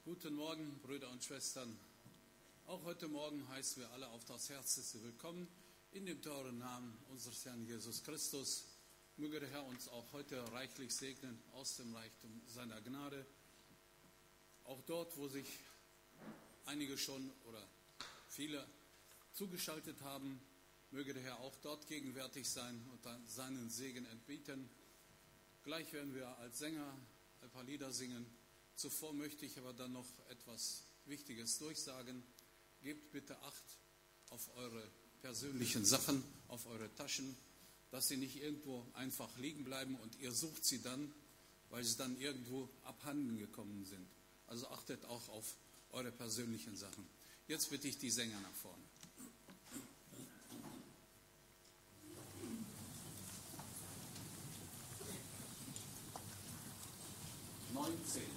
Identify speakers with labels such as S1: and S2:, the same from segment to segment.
S1: Guten Morgen, Brüder und Schwestern. Auch heute Morgen heißen wir alle auf das Herzlichste willkommen in dem teuren Namen unseres Herrn Jesus Christus. Möge der Herr uns auch heute reichlich segnen aus dem Reichtum seiner Gnade. Auch dort, wo sich einige schon oder viele zugeschaltet haben, möge der Herr auch dort gegenwärtig sein und dann seinen Segen entbieten. Gleich werden wir als Sänger ein paar Lieder singen. Zuvor möchte ich aber dann noch etwas Wichtiges durchsagen. Gebt bitte Acht auf eure persönlichen Sachen, auf eure Taschen, dass sie nicht irgendwo einfach liegen bleiben und ihr sucht sie dann, weil sie dann irgendwo abhanden gekommen sind. Also achtet auch auf eure persönlichen Sachen. Jetzt bitte ich die Sänger nach vorne. Neunzehn.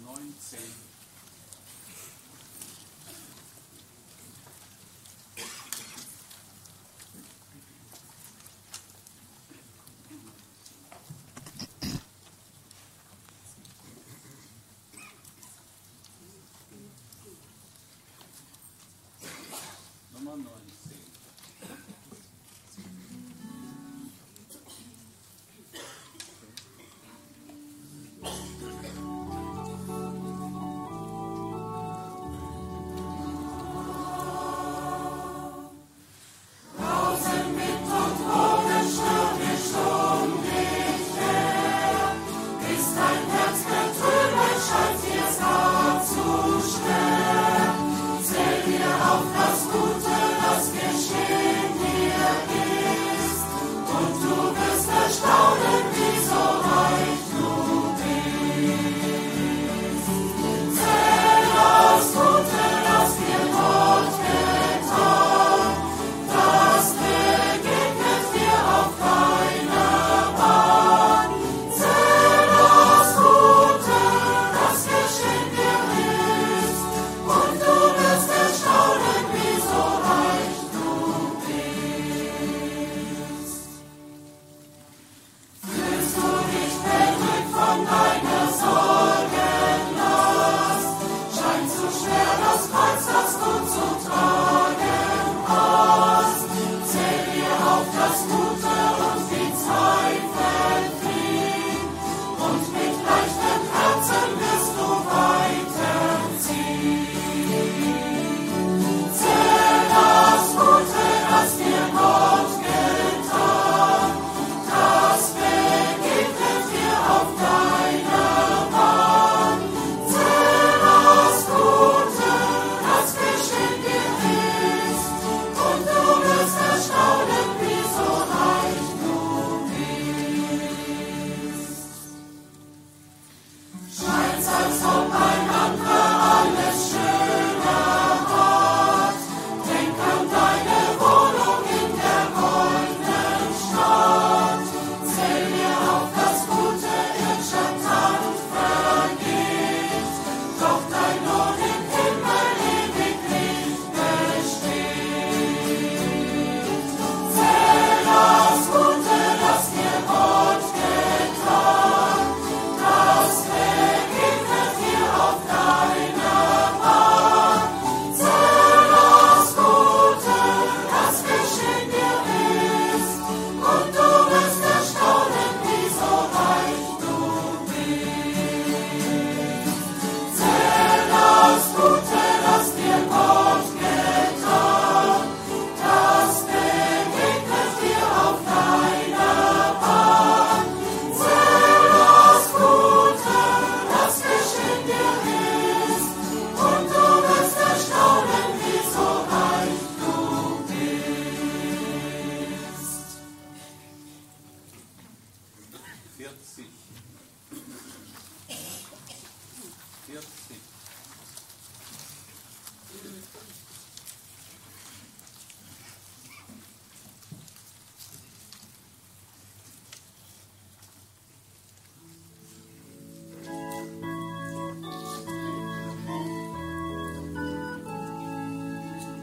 S1: Neunzehn. Nummer neunzehn.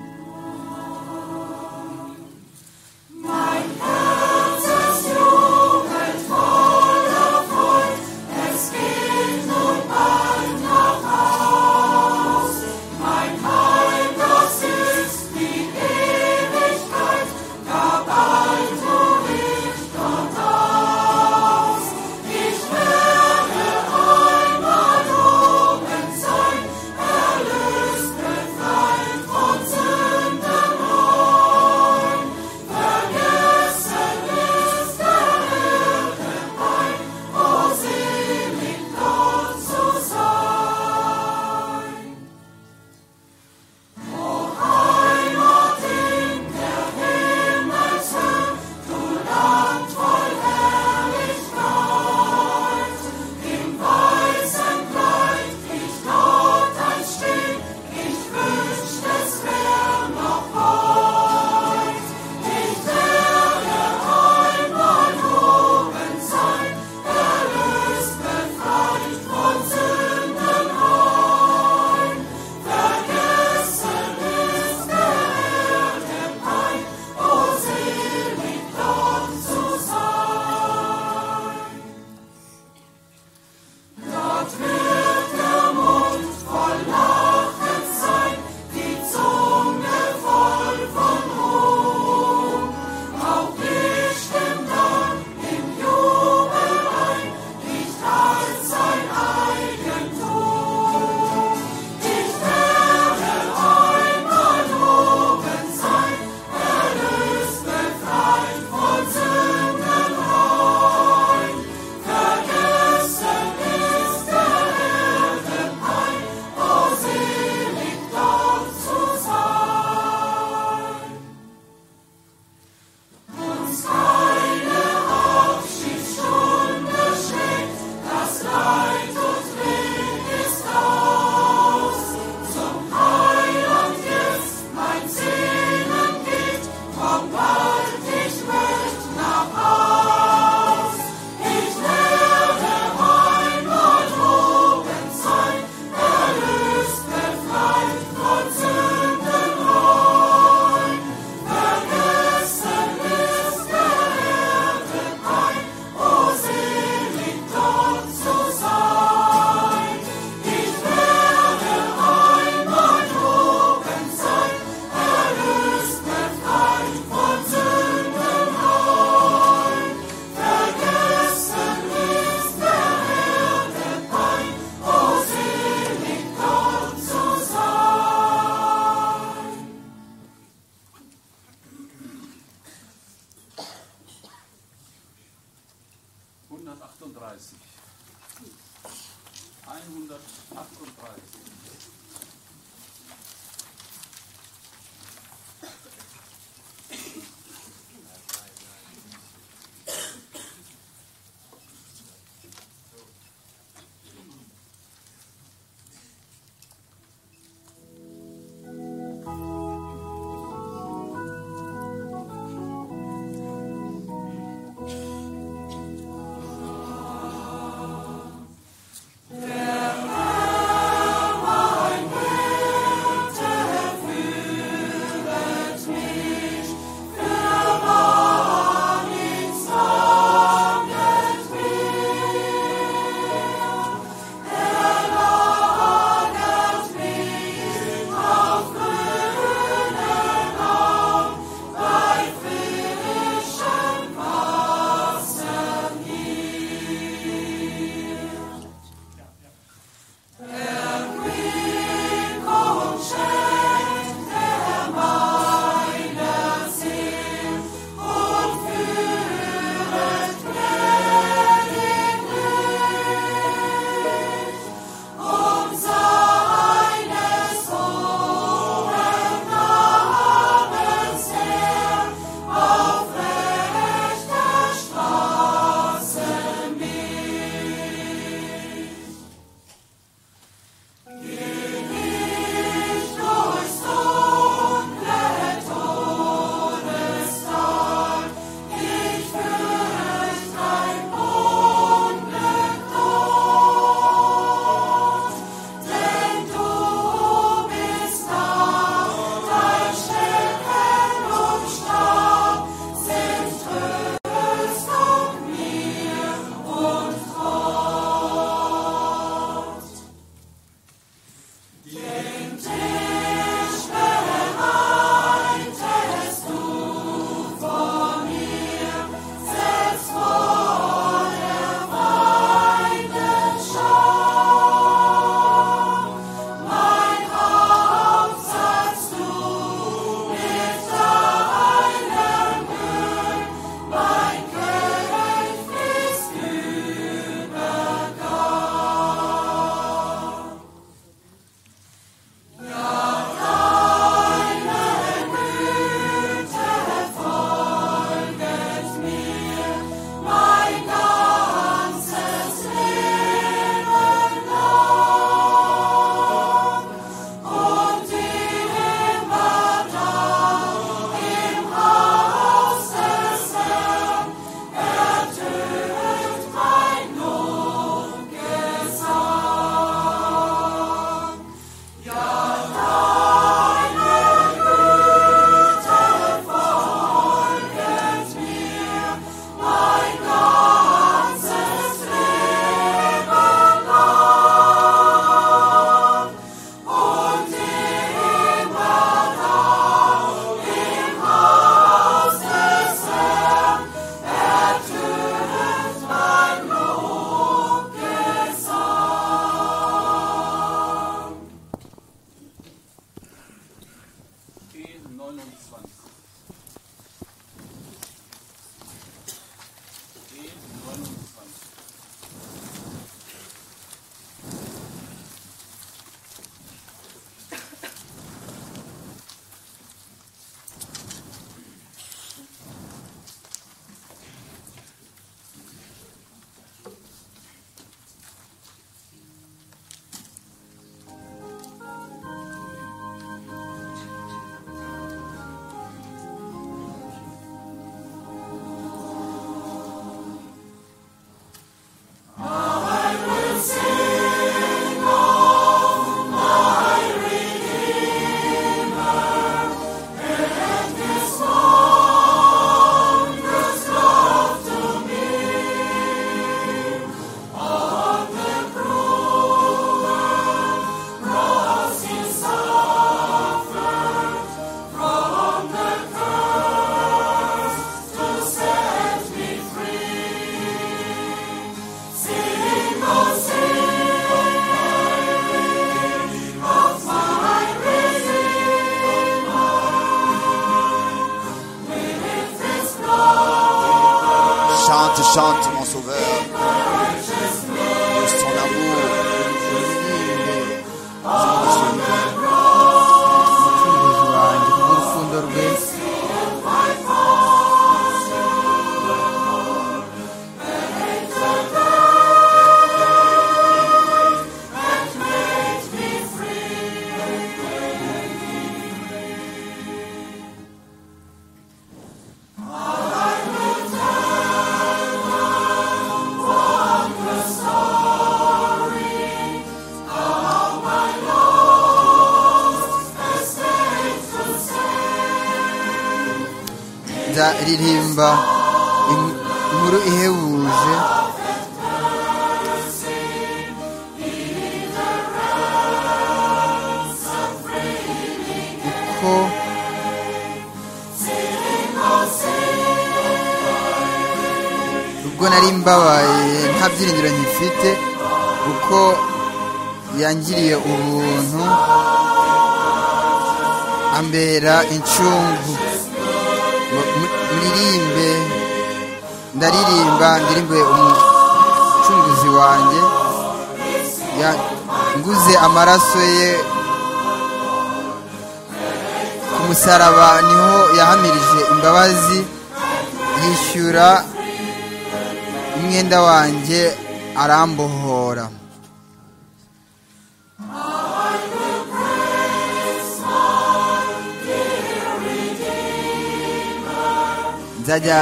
S2: Neunzig.
S1: 138. 138. E29. E29.
S3: Chante, chante, mon sauveur.
S2: rirenza ririmba in- inkuru ihebuje uko ubwo nari mbabaye nta byiringiro nkifite uko yangiriye ubuntu ambera incungu Mu- mu- muririmbe ndaririmba ndirimbe umucunguzi wanjye yanguze amaraso ye ku musaraba niho yahamirije imbabazi yishyura umwenda wanjye arambohora nzajya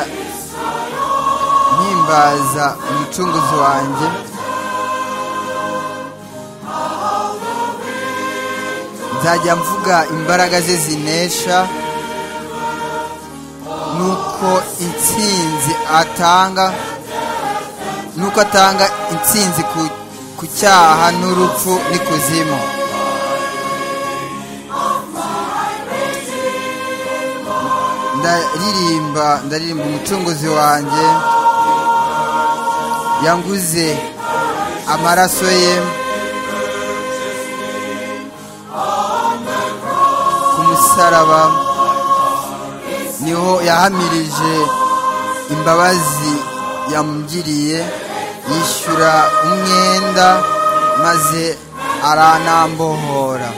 S2: mpimbaza umucunguzi wanjye nzajya mvuga imbaraga ze zinesha nuko intsinzi atanga nuko atanga intsinzi ku, ku cyaha n'urupfu n'ikuzimu ndaririmba ndaririmba umucunguzi wanjye yanguze amaraso ye ku musaraba niho yahamirije imbabazi yamugiriye yishyura umwenda maze aranambohora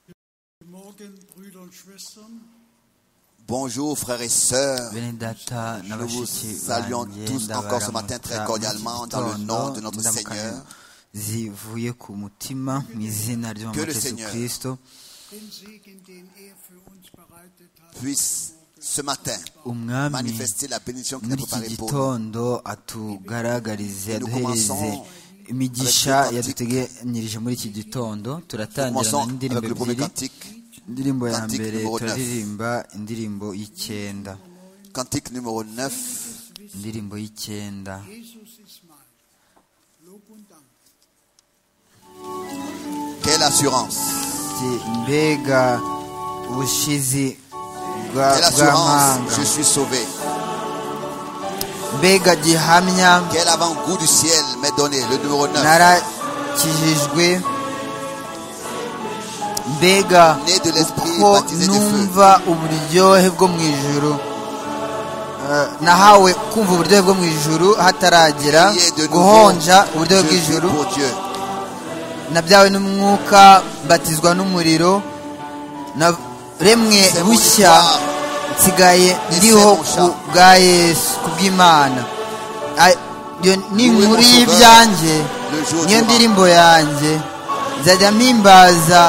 S4: Guten Morgen, Brüder und Schwestern.
S3: Bonjour frères et sœurs.
S2: bene data
S3: Nous vous
S2: n'abashiki
S3: saluons
S2: banjye
S3: tous encore ce matin très
S2: ndabaramutsa
S3: cordialement dans le
S2: mu
S3: nom de notre
S2: gitondo,
S3: Seigneur.
S2: indamukano zivuye ku mutima mu izina
S3: Que
S2: ry'umwami
S3: le
S2: yesu
S3: Seigneur
S2: kirisito
S4: Den Segen, den er für uns bereitet hat.
S3: Puisse ce matin
S2: umwami
S3: manifester la bénédiction qu'il a
S2: muri iki
S3: préparée pour nous.
S2: gitondo atugaragarize
S3: nous
S2: aduhereze
S3: commençons
S2: imigisha
S3: avec le
S2: yaduteganyirije muri iki gitondo turatangira
S3: Commençons
S2: na
S3: avec
S2: indirimbo
S3: le premier
S2: ebyiri
S3: cantique.
S2: indirimbo ya
S3: cantique
S2: mbere
S3: numéro neuf.
S2: turaririmba indirimbo y'icyenda
S3: Cantique numéro 9,
S4: Gutes Wissen,
S2: indirimbo y'icyenda
S4: Jesus ist mein. Lob und Dank.
S3: quelle assurance
S2: Ati, mbega ubushizi bwa-
S3: Quelle assurance,
S2: bw'amanga
S3: je suis sauvé.
S2: mbega gihamya
S3: Quel avant-goût du ciel m'est donné, le numéro 9.
S2: narakijijwe mbega
S3: Né de l'esprit,
S2: ko
S3: baptisé de feu.
S2: numva uburyohe bwo mu ijuru Eh, nahawe kumva uburyohe bwo mu ijuru hataragera
S3: Priez de nouveau.
S2: guhonja uburyohe
S3: Je suis
S2: bw'ijuru
S3: pour Dieu.
S2: nabyawe n'umwuka mbatizwa n'umuriro na remwe
S3: C'est mon
S2: bushya
S3: histoire.
S2: nsigaye ndiho ku bwa yesu ku bw'imana A- iyo ni
S3: Louez
S2: inkuru
S3: mon sauveur.
S2: y'ibyanjye
S3: Le jour
S2: niyo
S3: du
S2: ndirimbo yanjye nzajya mpimbaza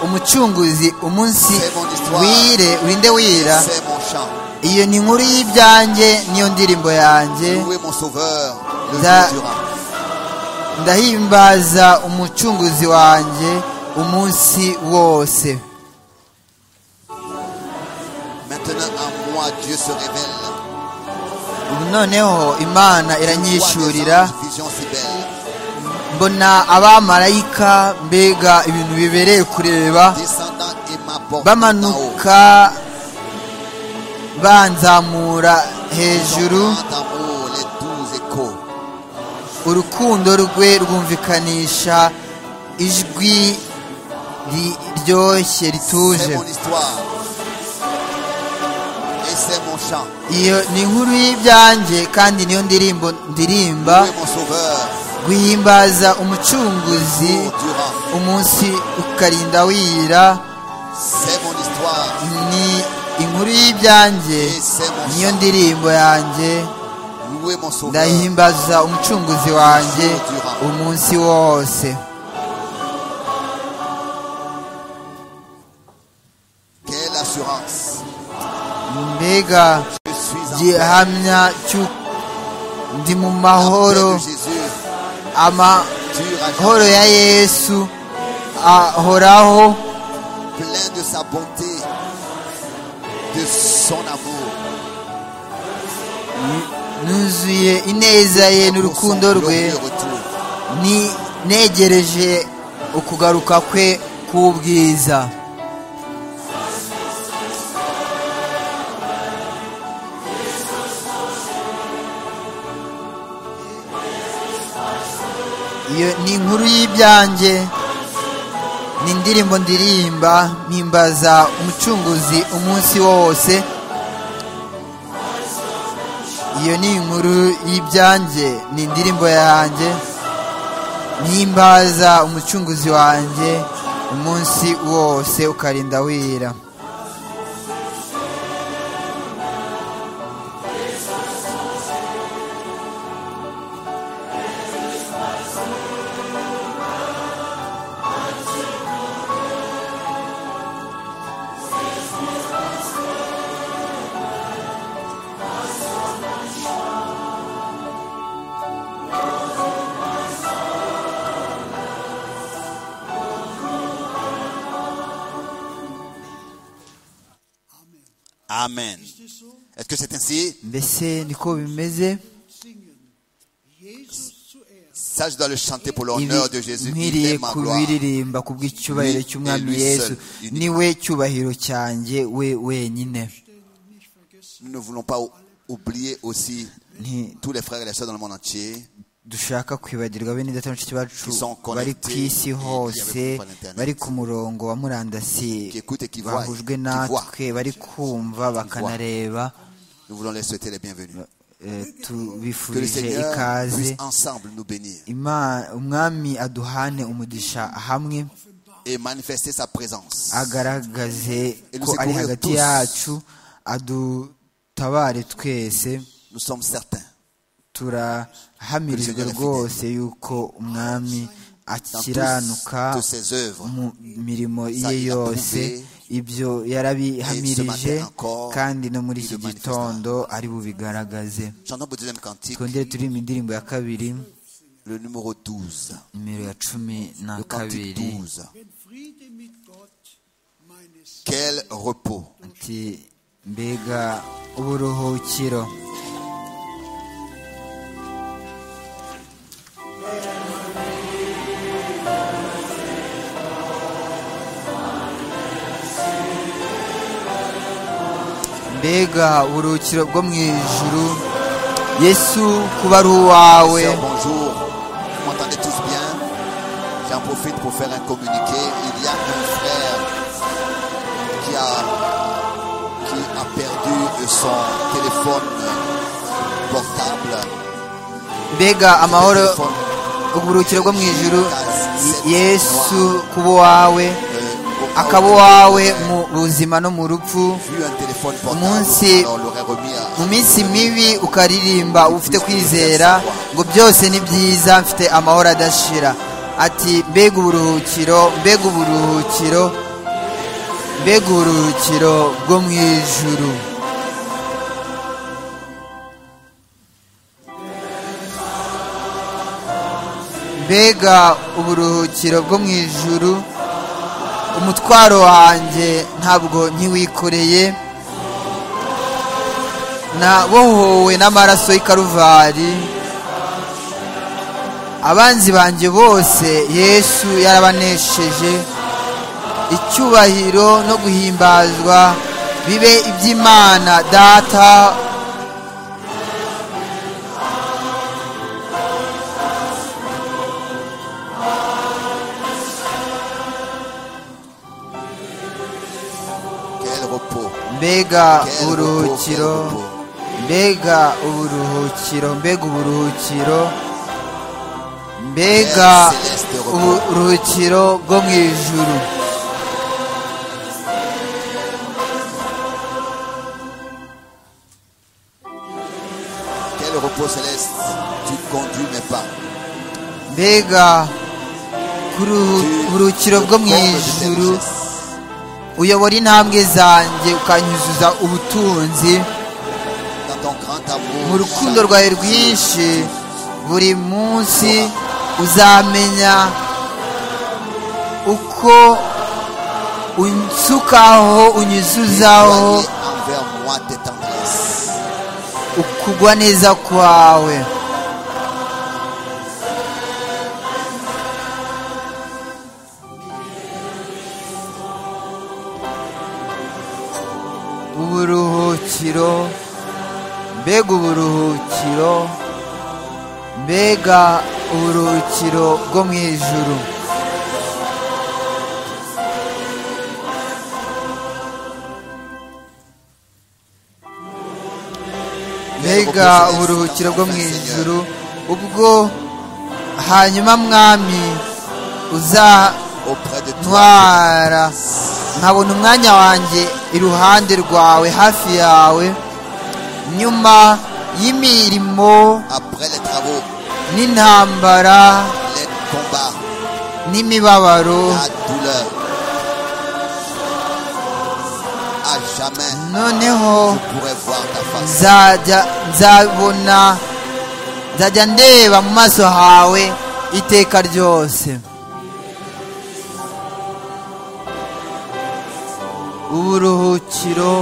S2: umucunguzi umunsi
S3: C'est mon histoire.
S2: wire urinde wira
S3: C'est mon chant.
S2: iyo ni inkuru y'ibyanjye niyo ndirimbo yanjye
S3: Louez mon sauveur, le
S2: Da-
S3: jour durant.
S2: ndahimbaza umucunguzi wanjye umunsi wose
S3: Maintenant en moi, Dieu se révèle.
S2: ubu noneho imana iranyishurira
S3: Vois des anges, vision si belle.
S2: mbona abamarayika mbega ibintu bibereye kureba
S3: Descendant et m'apporte
S2: bamanuka banzamura hejuru
S3: d'amour, les douze échos.
S2: urukundo rwe rwumvikanisha ijwi ri- ryoshye
S3: C'est
S2: rituje
S3: mon histoire. Et c'est mon chant.
S2: iyo ni inkuru y'ibyanjye kandi niyo ndirimbo ndirimba
S3: Louez mon sauveur,
S2: guhimbaza umucunguzi
S3: jour durant.
S2: umunsi ukarinda wira
S3: C'est mon histoire.
S2: ni inkuru y'ibyanjye
S3: Et c'est mon
S2: niyo
S3: chant.
S2: ndirimbo yanjye
S3: Louez mon sauveur.
S2: ndahimbaza umucunguzi wanjye umunsi wose
S3: Quelle assurance.
S2: mbega
S3: Je suis en paix.
S2: gihamya cy'u- ndi mu
S3: La
S2: mahoro
S3: paix de Jésus dure à
S2: amahoro
S3: jamais,
S2: ya yesu ahoraho
S3: plein de sa bonté, de son amour.
S2: nuzuye ineza ye
S3: Pour son
S2: n'urukundo rwe
S3: glorieux retour.
S2: ni negereje ukugaruka kwe k'ubwiza iyo ni inkuru y'ibyanjye ni indirimbo ndirimba mpimbaza umucunguzi umunsi wose iyo ni inkuru y'ibyanjye ni indirimbo yanjye mpimbaza umucunguzi wanjye umunsi wose ukarinda wira
S4: Amen.
S3: Amen.
S4: Ist es so?
S3: Est-ce que c'est ainsi
S2: mbese niko bimeze
S4: Singen. Jesus zuerst.
S3: Ça, je dois le chanter pour
S2: ibi
S3: l'honneur de Jésus. Il
S2: nkwiriye
S3: est ma gloire.
S2: kubiririmba ku bw'icyubahiro
S3: Lui
S2: cy'umwami
S3: et lui
S2: yesu
S3: seul, unique.
S2: niwe cyubahiro cyanjye we wenyine
S4: Denn nicht vergessen,
S3: Nous ne voulons pas ou- oublier aussi
S2: Nti-
S3: tous les frères et les sœurs dans le monde entier.
S2: dushaka kwibagirwa bene data na bashiki bacu
S3: Qui sont connectés
S2: bari ku isi
S3: et qui avec
S2: hose
S3: nous par Internet.
S2: bari ku murongo wa murandasi
S3: Qui écoutent et qui voient,
S2: bahujwe
S3: qui voient.
S2: natwe bari kumva bakanareba
S3: Nous voulons les souhaiter les bienvenus.
S2: Eh,
S3: Que le
S2: tubifurije
S3: Seigneur
S2: ikaze
S3: puisse ensemble nous bénir
S2: Ima- umwami aduhane umugisha hamwe
S3: et manifester sa présence.
S2: agaragaze
S3: Nous
S2: ko ari
S3: secourir
S2: hagati
S3: tous.
S2: yacu adutabare twese
S3: Nous sommes certains,
S2: turahamirijwe
S3: Que le Seigneur est
S2: rwose yuko umwami
S3: dans tous-
S2: akiranuka
S3: toutes ses œuvres,
S2: mu mirimo
S3: Ça,
S2: ye
S3: il a
S2: yose
S3: prouvé.
S2: ibyo
S3: Et ce
S2: yarabihamirije
S3: matin encore,
S2: kandi no muri
S3: il
S2: iki
S3: le manifesta.
S2: gitondo ari bubigaragaze
S3: Chantons pour le deuxième cantique,
S2: twongere turirimba indirimbo ya kabiri
S3: le numéro 12.
S2: nimero ya cumi na
S3: Le cantique
S2: kabiri
S3: 12.
S4: wenn Friede mit Gott meines
S3: Quel repos.
S2: ati mbega uburuhukiro mbega uburuhukiro bwo mu ijuru yesu kuba ari uwawe
S3: Sœur, bonjour. Vous m'entendez tous bien J'en profite pour faire un communiqué. Il y a un frère qui a, qui a perdu son téléphone portable.
S2: mbega amahoro
S3: Téléphone,
S2: uburuhukiro bwo mu ijuru yesu kuba uwawe
S3: euh,
S2: akaba uwawe mu buzima no mu rupfu
S3: vu un téléphone portable,
S2: Munsi-
S3: on l'aurait remis à
S2: mu minsi mibi ukaririmba ufite kwizera ngo byose ni byiza mfite amahoro adashira ati mbega uburuhukiro mbega uburuhukiro mbega uburuhukiro bwo mu ijuru mbega uburuhukiro bwo mu ijuru umutwaro wanjye ntabwo nkiwikoreye nabohowe n'amaraso y'ikaruvari abanzi banjye bose yesu yarabanesheje icyubahiro no guhimbazwa bibe iby'imana data
S3: Quel repos.
S2: mbega
S3: Quel repos, quel
S2: uburuhukiro
S3: repos.
S2: mbega uburuhukiro mbega uburuhukiro mbega
S3: Père Céleste, repos.
S2: uburuhukiro bwo mu ijuru
S3: Quel repos céleste. Tu ne conduis mais pas.
S2: mbega ku
S3: Tu
S2: ru- uburuhukiro bwo mu
S3: combles de tes
S2: ijuru
S3: richesses.
S2: uyobora intambwe zanjye ukanyuzuza ubutunzi
S3: Dans ton grand
S2: mu
S3: amour.
S2: rukundo
S3: chaque
S2: rwawe
S3: jour,
S2: rwinshi buri munsi uzamenya uko unsukaho unyuzuzaho
S3: éloigner envers moi tes tendresses.
S2: ukugwa neza kwawe uburuhukiro mbega uburuhukiro mbega uburuhukiro bwo mu ijuru mbega uburuhukiro bwo mu ijuru ubwo hanyuma mwami uza
S3: Auprès de toi.
S2: ntwara nkabona umwanya wanjye iruhande rwawe hafi yawe nyuma y'imirimo
S3: Après les travaux,
S2: n'intambara
S3: les combats,
S2: n'imibabaro
S3: la douleur. À jamais,
S2: noneho
S3: je pourrai voir ta face.
S2: nzajya nzabona nzajya ndeba mu maso hawe iteka ryose uburuhukiro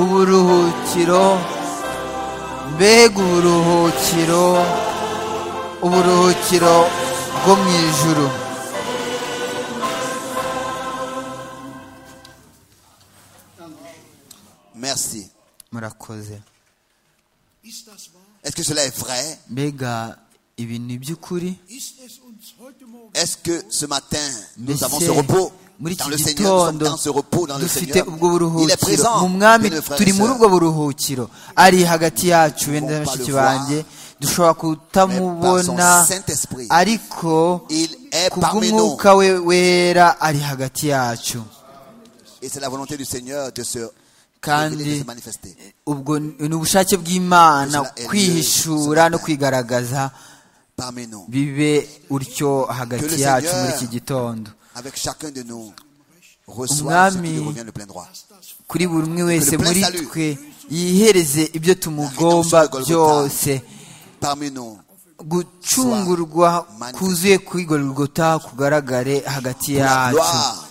S2: uburuhukiro mbega uburuhukiro uburuhukiro bwo mu ijuru
S3: Merci.
S2: murakoze
S4: Ist das wahr?
S3: Est-ce que cela est vrai?
S2: mbega ibi ni iby'ukuri
S4: Ist es uns heute Morgen?
S3: Est-ce que ce matin, nous
S2: Mbese
S3: avons ce repos
S2: muri
S3: dans
S2: iki
S3: le Seigneur Nous sommes
S2: gitondo
S3: dans ce repos dans le
S2: dufite
S3: Seigneur.
S2: ubwo
S3: Il est
S2: buruhukiro
S3: présent.
S2: mu mwami
S3: bien, frères et
S2: turi muri ubwo
S3: sœurs.
S2: buruhukiro ari hagati yacu benda
S3: Nous
S2: na bashiki
S3: pouvons pas le
S2: banjye dushobora kutamubona
S3: Mais par son Saint-Esprit,
S2: ariko
S3: Il est parmi nous.
S2: kubw'umwuka we wera ari hagati yacu
S3: Et c'est la volonté du Seigneur de se,
S2: kandi
S3: de se manifester.
S2: ubwo ni ubushake bw'imana
S3: Cela est lieu
S2: kwihishura
S3: ce
S2: no
S3: matin.
S2: kwigaragaza
S3: Parmi nous,
S2: bibe utyo hagati
S3: Seigneur
S2: yacu muri iki gitondo
S3: avec chacun de nous, reçoit ce
S2: Umwami-
S3: qui lui revient de plein droit.
S2: kuri buri umwe wese
S3: le plein
S2: muri
S3: salut.
S2: twe yihereze ibyo tumugomba
S3: La rédemption de Golgotha.
S2: byose
S3: Parmi nous,
S2: gucungurwa
S3: manifesté.
S2: kuzuye kuri golgota kugaragare hagati
S3: pour la
S2: yacu
S3: gloire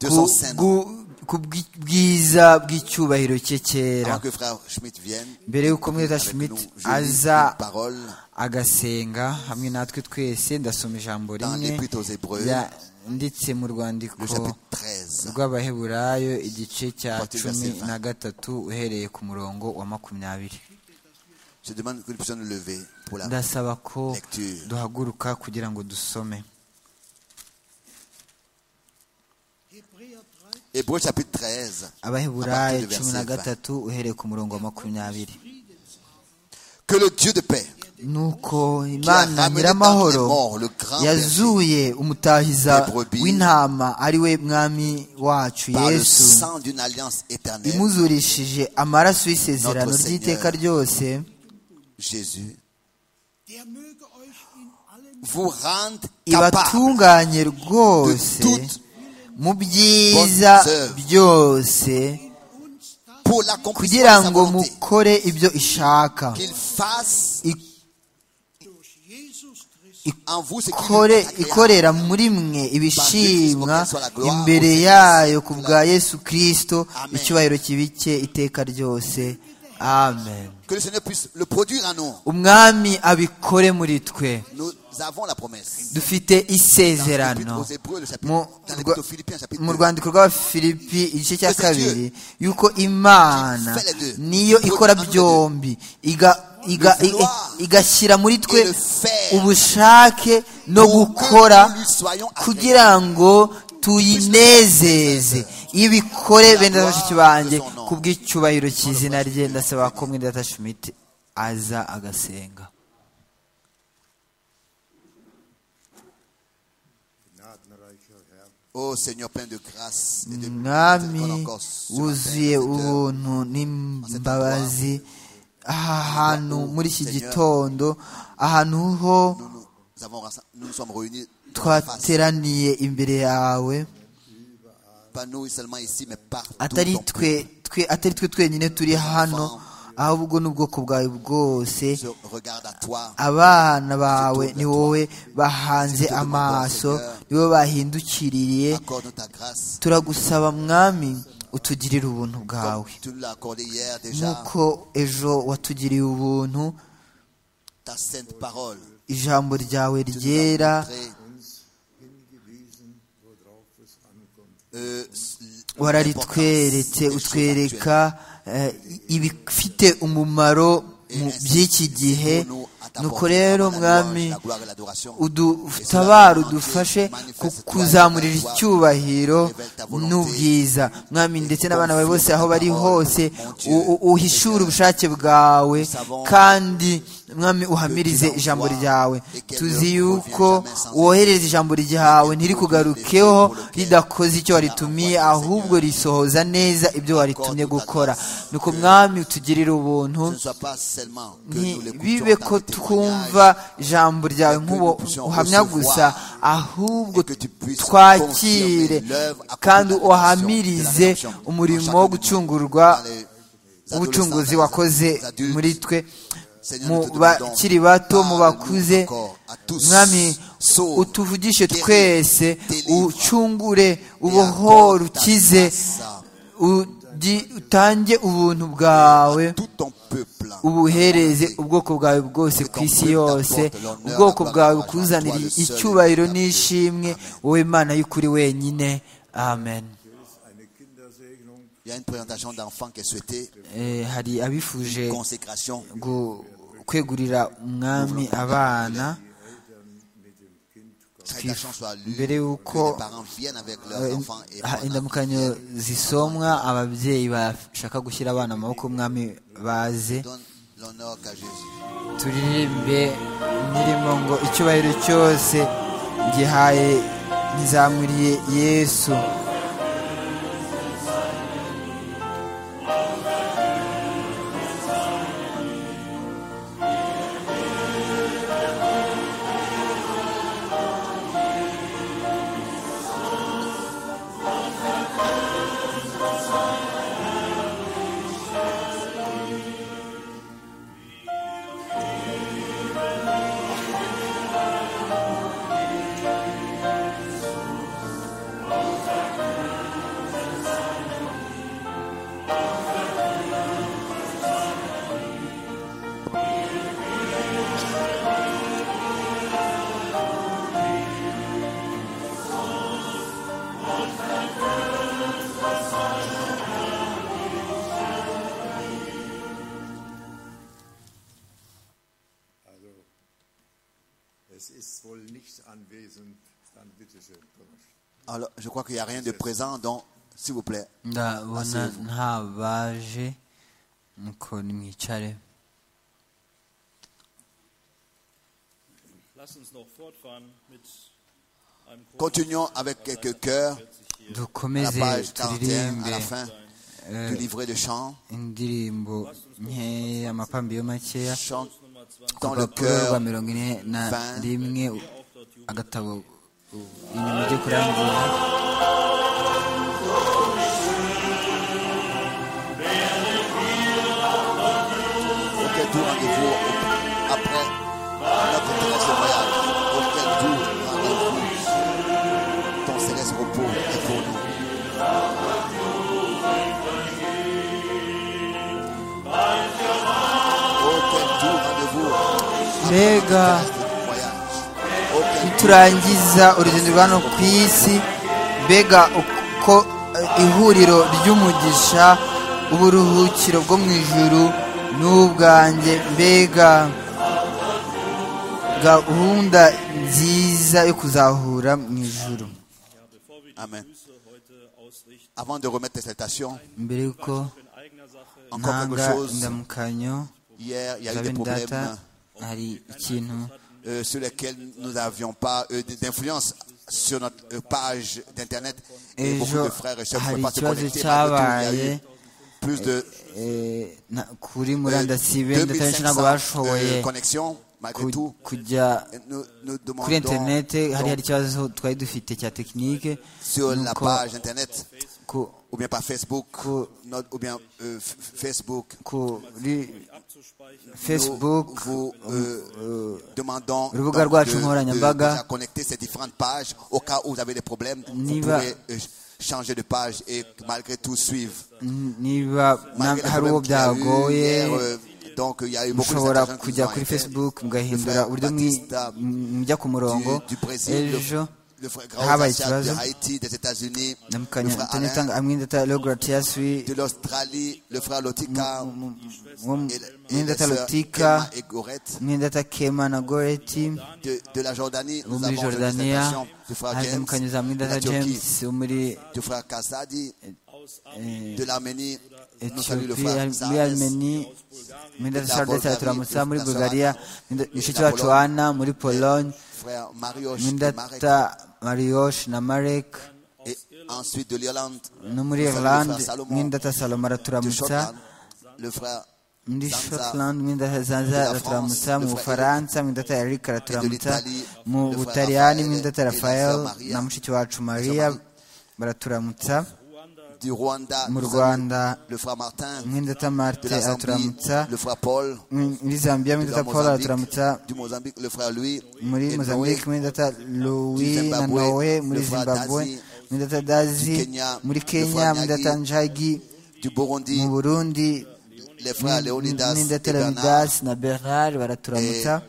S3: de
S2: Ku-
S3: son Saint-Nom.
S2: gu- ku bw'i- bwiza bw'icyubahiro cye cyera
S3: Avant que frère Schmidt vienne,
S2: mbere y'uko mweda
S3: avec
S2: schmidt
S3: nous, je lis
S2: aza
S3: une parole
S2: agasenga hamwe natwe twese ndasoma ijambo
S3: dans
S2: rimwe
S3: l'Épître aux Hébreux,
S2: yanditse mu rwandiko
S3: le chapitre 13.
S2: rw'abaheburayo igice cya
S3: Partir vers
S2: cumi
S3: Sylvain.
S2: na gatatu uhereye ku murongo wa makumyabiri
S3: Je demande que nous puissions nous lever pour la
S2: ndasaba ko
S3: Lecture.
S2: duhaguruka kugira ngo dusome
S4: Hebräer 13.
S3: Hébreux chapitre 13.
S2: abaheburayo
S3: À partir de
S2: cumi na
S3: verset 20.
S2: gatatu uhereye ku murongo wa makumyabiri
S3: Que le Dieu de paix,
S2: nuko
S3: Qui a
S2: imana
S3: ramené
S2: nyiramahoro
S3: parmi les morts le grand
S2: yazuye umutahiza
S3: des brebis
S2: w'intama ari we mwami wacu
S3: par le
S2: yesu
S3: sang d'une alliance éternelle,
S2: imuzurishije amaraso y'isezerano
S3: Notre
S2: ry'iteka
S3: Seigneur.
S2: ryose
S3: Jésus,
S4: Der möge euch in allem
S3: vous rende capable
S2: ibatunganye rwose
S3: De toutes
S2: mu byiza
S3: bonnes œuvres.
S2: byose
S4: uns das
S3: pour l'accomplissement
S2: kugira
S3: de sa
S2: ngo
S3: volonté,
S2: mukore ibyo ishaka
S3: qu'il fasse
S2: I-
S4: durch Jesus Christus
S3: en vous ce
S2: ikore
S3: qui lui est agréable.
S2: ikorera muri mwe ibishimwa imbere yayo ku bwa yesu kirisito icyubahiro kibike iteka ryose amen
S3: Que le Seigneur puisse le produire en nous.
S2: umwami abikore muri twe
S3: Nous avons la promesse.
S2: dufite
S3: Dans l'Épître
S2: isezerano
S3: aux Hébreux, le chapitre,
S2: Mu-
S3: dans l'Épître aux Philippiens, chapitre
S2: mu
S3: 2.
S2: rwandiko rw'abafilipi igice cya
S3: Ese
S2: kabiri yuko imana niyo ikora byombi iga- iga- i- i- igashyira muri twe ubushake no gukora kugira ngo tuyinezeze ibikore bene bashiki banjye ku bw'icyubahiro cy'izina rye ndasaba ko mwidata schmidt aza agasenga
S5: Gnadenreicher Herr,
S3: Ô Seigneur plein de grâce et de
S2: umwami
S3: miséricorde encore ce matin,
S2: wuzuye
S3: Seigneur.
S2: ubuntu n'imbabazi aha hantu muri iki gitondo ahantu ho
S3: Nous, nous avons rassemb- nous nous sommes réunis face,
S2: twateraniye imbere yawe
S3: pas nous seulement ici, mais partout.
S2: atari
S3: dans-
S2: twe twe atari twe twenyine turi hano ahubwo n'ubwoko bwawe bwose
S3: Je regarde à toi.
S2: abana bawe ni wowe bahanze amaso ni wowe bahindukiriye
S3: Accorde ta grâce.
S2: turagusaba mwami utugirire ubuntu bwawe
S3: Tu nous l'as accordé hier déjà.
S2: nk'uko ejo watugiriye ubuntu
S3: Ta sainte parole.
S2: ijambo ryawe ryera
S3: Très,
S5: hingewiesen, worauf es ankommt.
S3: euh, s- l'importance
S2: wararitweretse
S3: des choses
S2: utwereka
S3: actuelles.
S2: eh, ibifite umumaro mu by'iki gihe nuko rero mwami udutabara udufashe ku kuzamurira icyubahiro n'ubwiza mwami ndetse n'abana bawe bose aho bari hose u- u- uhishure ubushake bwawe kandi mwami uhamirize ijambo ryawe tuzi yuko wohereza ijambo ryawe ntirikugarukeho ridakoze icyo waritumiye ahubwo risohoza neza ibyo waritumye gukora nuko mwami utugirire ubuntu
S3: Ce ne soit pas seulement que nous
S2: ntibibe
S3: l'écoutions
S2: ko
S3: dans tes témoignages,
S2: twumva ijambo ryawe nk'uwo uhamya gusa ahubwo twakire kandi uhamirize umurimo wo gucungurwa
S3: dans les
S2: ubucunguzi
S3: adolescents,
S2: wakoze
S3: dans les adultes.
S2: muri twe
S3: Seigneur,
S2: mu
S3: nous te demandons,
S2: bakiri bato mu
S3: parle-nous
S2: bakuze
S3: encore à tous.
S2: mwami
S3: Sauve,
S2: utuvugishe
S3: guéris,
S2: twese
S3: délivre,
S2: ucungure
S3: et accorde
S2: ubohore
S3: ta
S2: ukize
S3: grâce
S2: ugi- utange ubuntu bwawe
S3: à tout ton peuple.
S2: ubuhereze ubwoko bwawe bwose ku isi yose ubwoko bwawe bukuzanira icyubahiro n'ishimwe wowe mana y'ukuri wenyine amen
S5: Eine Kindersegnung
S3: Il y a une présentation d'enfants qui est souhaitée,
S2: Eh, hari abifuje
S3: consécration.
S2: gu- kwegurira umwami abana
S3: Chaque action soit lue, que
S2: Mbere y'uko,
S3: les parents viennent avec leurs enfants et
S2: Ah,
S3: prennent un
S2: indamukanyo zisomwa ababyeyi bashaka gushyira abana amaboko umwami baze
S3: Donne l'honneur qu'à Jésus.
S2: turirimbe indirimbo ngo icyubahiro cyose gihaye nizamuriye yesu
S3: Jésus,
S5: Es ist wohl nichts anwesend. Dann bitte schön, Thomas.
S3: Alors, je crois qu'il n'y a rien de présent, donc, s'il vous plaît.
S2: ndabona
S3: Asseyez-vous.
S2: nta baje nuko nimwicare
S6: Lasst uns noch fortfahren mit einem Chor.
S3: Continuons avec quelques chœurs à la
S2: dukomeze
S3: page 41, à
S2: turirimbe
S3: la fin du livret de chant.
S2: indirimbo nkeya amapambiro makeya
S3: Chant
S6: Nummer 20.
S3: dans le
S2: urupapuro rwa
S3: cœur.
S2: mirongo ine na
S3: vingt.
S2: rimwe u- agatabo u- inyuma ryo kurangiza
S3: Auquel tour rendez-vous après notre céleste voyage Auquel tour rendez-vous Ton céleste repos est pour nous. Auquel tour rendez-vous après notre
S2: Mbega.
S3: céleste voyage Auquel tour
S2: turangiza urugendo rwa hano ku isi mbega uko eh, ihuriro ry'umugisha uburuhukiro bwo mu ijuru n'ubwanjye mbega gahunda nziza yo kuzahura mu ijuru
S6: Bevor wir die
S3: Amen.
S6: Grüße heute ausrichten,
S3: Avant de remettre les salutations,
S2: mbere y'uko
S6: in eigener Sache
S3: encore quelque
S2: ntanga
S3: chose.
S2: indamukanyo
S3: Hier, il y a
S2: za
S3: eu des
S2: bene data
S3: problèmes
S2: hari ikintu
S3: euh, sur lesquels nous n'avions pas euh, d'influence sur notre euh, page d'internet et beaucoup
S2: ejo
S3: de frères et sœurs ne
S2: hari
S3: pouvaient pas se
S2: ikibazo
S3: connecter. Malgré tout, il y
S2: cyabaye
S3: a eu plus de
S2: eh, na- kuri
S3: euh,
S2: murandasi benda abenshi
S3: 2500
S2: ntabwo bashoboye
S3: euh, connexions malgré
S2: ku-
S3: tout.
S2: kujya
S3: Et Nous, nous
S2: kuri
S3: demandons
S2: interineti hari hari
S3: donc,
S2: ikibazo twari dufite cya tekinike
S3: sur la
S2: nuko
S3: page internet
S2: ku-
S3: ou bien par Facebook
S2: Cool.
S3: notre- ou bien euh, f- Facebook.
S2: kuri
S6: abzuspeichern.
S3: Nous
S2: facebook
S3: vous euh, demandons donc,
S2: urubuga rwacu
S3: de, de,
S2: nkoranyambaga.
S3: déjà connecter ces différentes pages au cas où vous avez des problèmes. Vous
S2: Niba-
S3: pouvez euh, changer de page et malgré tout suivre.
S2: n- niba na-
S3: Malgré les
S2: hari uwo
S3: problèmes qu'il y a eu
S2: byagoye
S3: hier, euh, donc il y a eu beaucoup
S2: mushobora
S3: d'interventions qui
S2: kujya
S3: nous ont
S2: kuri
S3: été.
S2: facebook
S3: Le
S2: mugahindura
S3: frère
S2: uburyo mwi-
S3: Batista
S2: mujya ku murongo
S3: du, du Brésil, le,
S2: ejo
S3: le frère
S2: habaye
S3: Graozacha de
S2: ikibazo.
S3: Haïti, des États-Unis, le
S2: ndamukanya
S3: frère Alain
S2: ntanitanga hamwe ndata logratiaswi
S3: de l'Australie, le frère Lotika et, et les
S2: mwendata
S3: sœurs
S2: lotika
S3: Emma et Gorette.
S2: mwendata kema na goreti
S3: de, de la Jordanie, nous
S2: wo muri
S3: avons reçu des
S2: jordania
S3: invitations du frère James,
S2: hazamukanyo za
S3: de la
S2: mwendata
S3: Turquie,
S2: james wo muri
S3: du frère Kassadi, de l'Arménie, nous saluons le
S2: etiyopi
S3: frère
S2: muri
S3: Sardes,
S2: armeni mwendata
S3: La
S2: sardes
S3: Bulgarie,
S2: araturamutsa muri
S3: la
S2: bulgaria
S3: Slovaquie,
S2: mushiki
S3: la
S2: wacu
S3: Pologne,
S2: ana muri pologne
S3: frère Marioche de Marek,
S2: mwendata mariyosh na marek
S3: et ensuite de l'Irlande,
S2: no muri
S3: Nous saluons le
S2: irland
S3: frère Salomon,
S2: mwendata saloma
S3: de
S2: araturamutsa
S3: Shotland, le frère
S2: muri
S3: Zanza,
S2: shotland mwendata
S3: de la
S2: zanza
S3: France,
S2: araturamutsa
S3: le frère
S2: mu bufaransa mwendata eric araturamutsa
S3: l'Italie,
S2: mu
S3: le frère
S2: butaliyani
S3: Raffaele
S2: mwendata
S3: et la
S2: rafael
S3: sœur Maria.
S2: na mushiki wacu mariya
S3: Maria.
S2: baraturamutsa
S3: du Rwanda,
S2: mu
S3: nous
S2: Rwanda
S3: saluons le frère Martin,
S2: mwendata
S3: de
S2: marte
S3: la Zambie,
S2: araturamutsa
S3: le frère Paul,
S2: muri zambia
S3: de la
S2: mwendata paul araturamutsa
S3: Mozambique, du Mozambique, le frère Louis,
S2: muri
S3: et Noé,
S2: mozambique muri data louis na
S3: Zimbabwe,
S2: norway muri
S3: le frère
S2: zimbabwe
S3: Dazi,
S2: muri data dazi
S3: Kenya,
S2: muri
S3: le
S2: kenya
S3: frère
S2: muri
S3: Nyagi,
S2: data njagi
S3: du Burundi,
S2: mu burundi
S3: les frères Léonidas
S2: muri
S3: et
S2: data
S3: Bernard,
S2: leonidas na berard baraturamutsa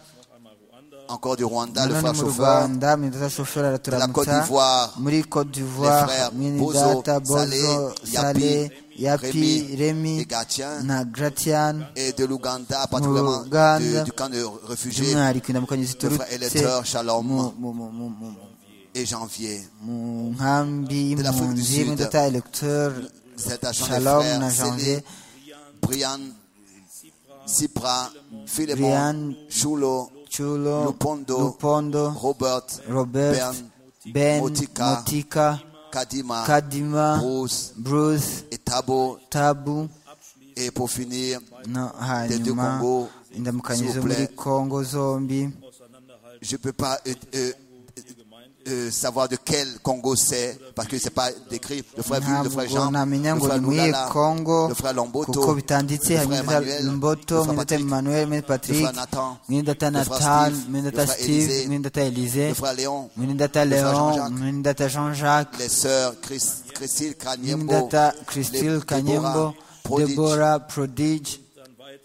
S3: encore du Rwanda, le frère
S2: nanone mu
S3: chauffeur,
S2: rwanda muri data shoferi
S3: De la Côte
S2: araturamutsa
S3: d'Ivoire,
S2: muri cote
S3: les
S2: d'ivoire
S3: frères
S2: muri
S3: Bozo,
S2: data bozo
S3: Salé,
S2: sale yapi
S3: Rémi,
S2: remi
S3: et Gatien,
S2: na gratian
S3: et de l'Ouganda, particulièrement
S2: Ouganda,
S3: de- du camp de réfugiés,
S2: by'umwihariko indamukanyo
S3: frère
S2: ziturutse
S3: Eleteur, Shalom
S2: mu- mu- mu- mu- mu-
S3: et Janvier.
S2: mu nkambi
S3: De l'Afrique du
S2: y'impunzi
S3: Sud.
S2: mwitata electeur
S3: C'est à Jean
S2: shalom
S3: frères
S2: na
S3: Célé,
S2: janvier
S3: Brian, Sipra,
S2: Brian,
S3: Philemon, Chulo,
S2: chulo
S3: Lupondo,
S2: lupondo
S3: Robert,
S2: robert
S3: Bern,
S2: ben
S3: Motika,
S2: motika
S3: Kadima,
S2: kadima
S3: Bruce
S2: bruce
S3: et Tabo,
S2: tabu
S3: et pour finir,
S2: no
S3: deux
S2: hanyuma
S3: Congo,
S2: indamukanyo
S3: s'il
S2: zo
S3: vous
S2: muri
S3: plaît.
S2: kongo zombi
S3: je ne peux pas euh, euh, euh, savoir de quel Congo c'est, parce que c'est pas décrit. Le frère Ville, le frère
S2: ntabwo
S3: Jean,
S2: namenya
S3: le
S2: ngo
S3: frère
S2: ni muri iyi
S3: Loulala,
S2: kongo
S3: le frère
S2: kuko
S3: Lomboto, le
S2: bitanditse
S3: frère
S2: harimo
S3: Emmanuel,
S2: lomboto
S3: le frère
S2: mwendata
S3: Patrick,
S2: emmanuel mwendata
S3: le
S2: patrick
S3: frère Nathan,
S2: mwendata
S3: le frère
S2: nathan
S3: Steve,
S2: mwendata
S3: le frère
S2: steve
S3: Élisée,
S2: mwendata elise
S3: le frère Léon,
S2: mwendata
S3: le frère
S2: leon
S3: Jean-Jacques,
S2: mwendata jean-jacques
S3: les sœurs Chris- Christine Kanyembo,
S2: mwendata
S3: les-
S2: christile
S3: Deborah,
S2: kanyembo
S3: Prodige,
S2: debora prodige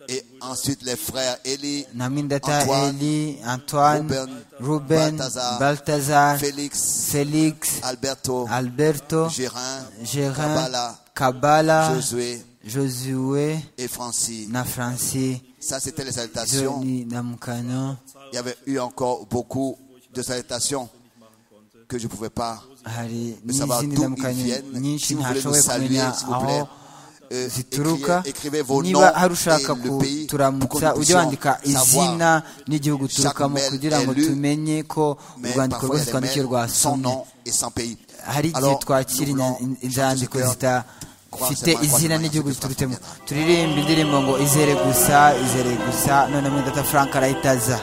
S3: et ensuite les frères Eli,
S2: na mwendata
S3: Antoine,
S2: eli antoine
S3: Ruben,
S2: ruben
S3: Balthazar,
S2: baltazar
S3: Félix,
S2: felix
S3: Alberto,
S2: alberto
S3: Gérin,
S2: gérin
S3: Kabbalah,
S2: kabala
S3: Josué
S2: josué
S3: et Francis.
S2: na francis
S3: Ça, c'était les salutations.
S2: Johnny Namukano
S3: Il y avait eu encore beaucoup de salutations que je ne pouvais pas.
S2: hari
S3: Mais savoir
S2: n'izindi
S3: d'où ils
S2: ndamukanyo
S3: viennent.
S2: nyinshi
S3: Si vous voulez nous
S2: ntashoboye
S3: saluer,
S2: kumenya
S3: s'il vous plaît,
S2: aho
S3: euh,
S2: zituruka
S3: écrivez, écrivez vos noms
S2: niba hari
S3: et
S2: ushaka
S3: le pays pour que nous
S2: kuturamutsa ujye
S3: puissions
S2: wandika izina
S3: savoir.
S2: n'igihugu uturukamo
S3: mail
S2: kugira ngo
S3: est lu,
S2: tumenye ko
S3: Mais
S2: urwandiko
S3: parfois, il y
S2: rwose
S3: a des
S2: twandikiye
S3: mails sans
S2: rwasomye
S3: nom et sans pays.
S2: hari igihe
S3: Alors,
S2: twakira
S3: nous
S2: inya-
S3: voulons
S2: inzandiko
S3: chanter ce cœur.
S2: zidafite
S3: Croissez-moi,
S2: izina
S3: croissez-moi,
S2: n'igihugu
S3: croissez-moi,
S2: ziturutemo
S3: croissez-moi.
S2: turirimba indirimbo ngo izere gusa izere gusa noneho muri data frank arayitaza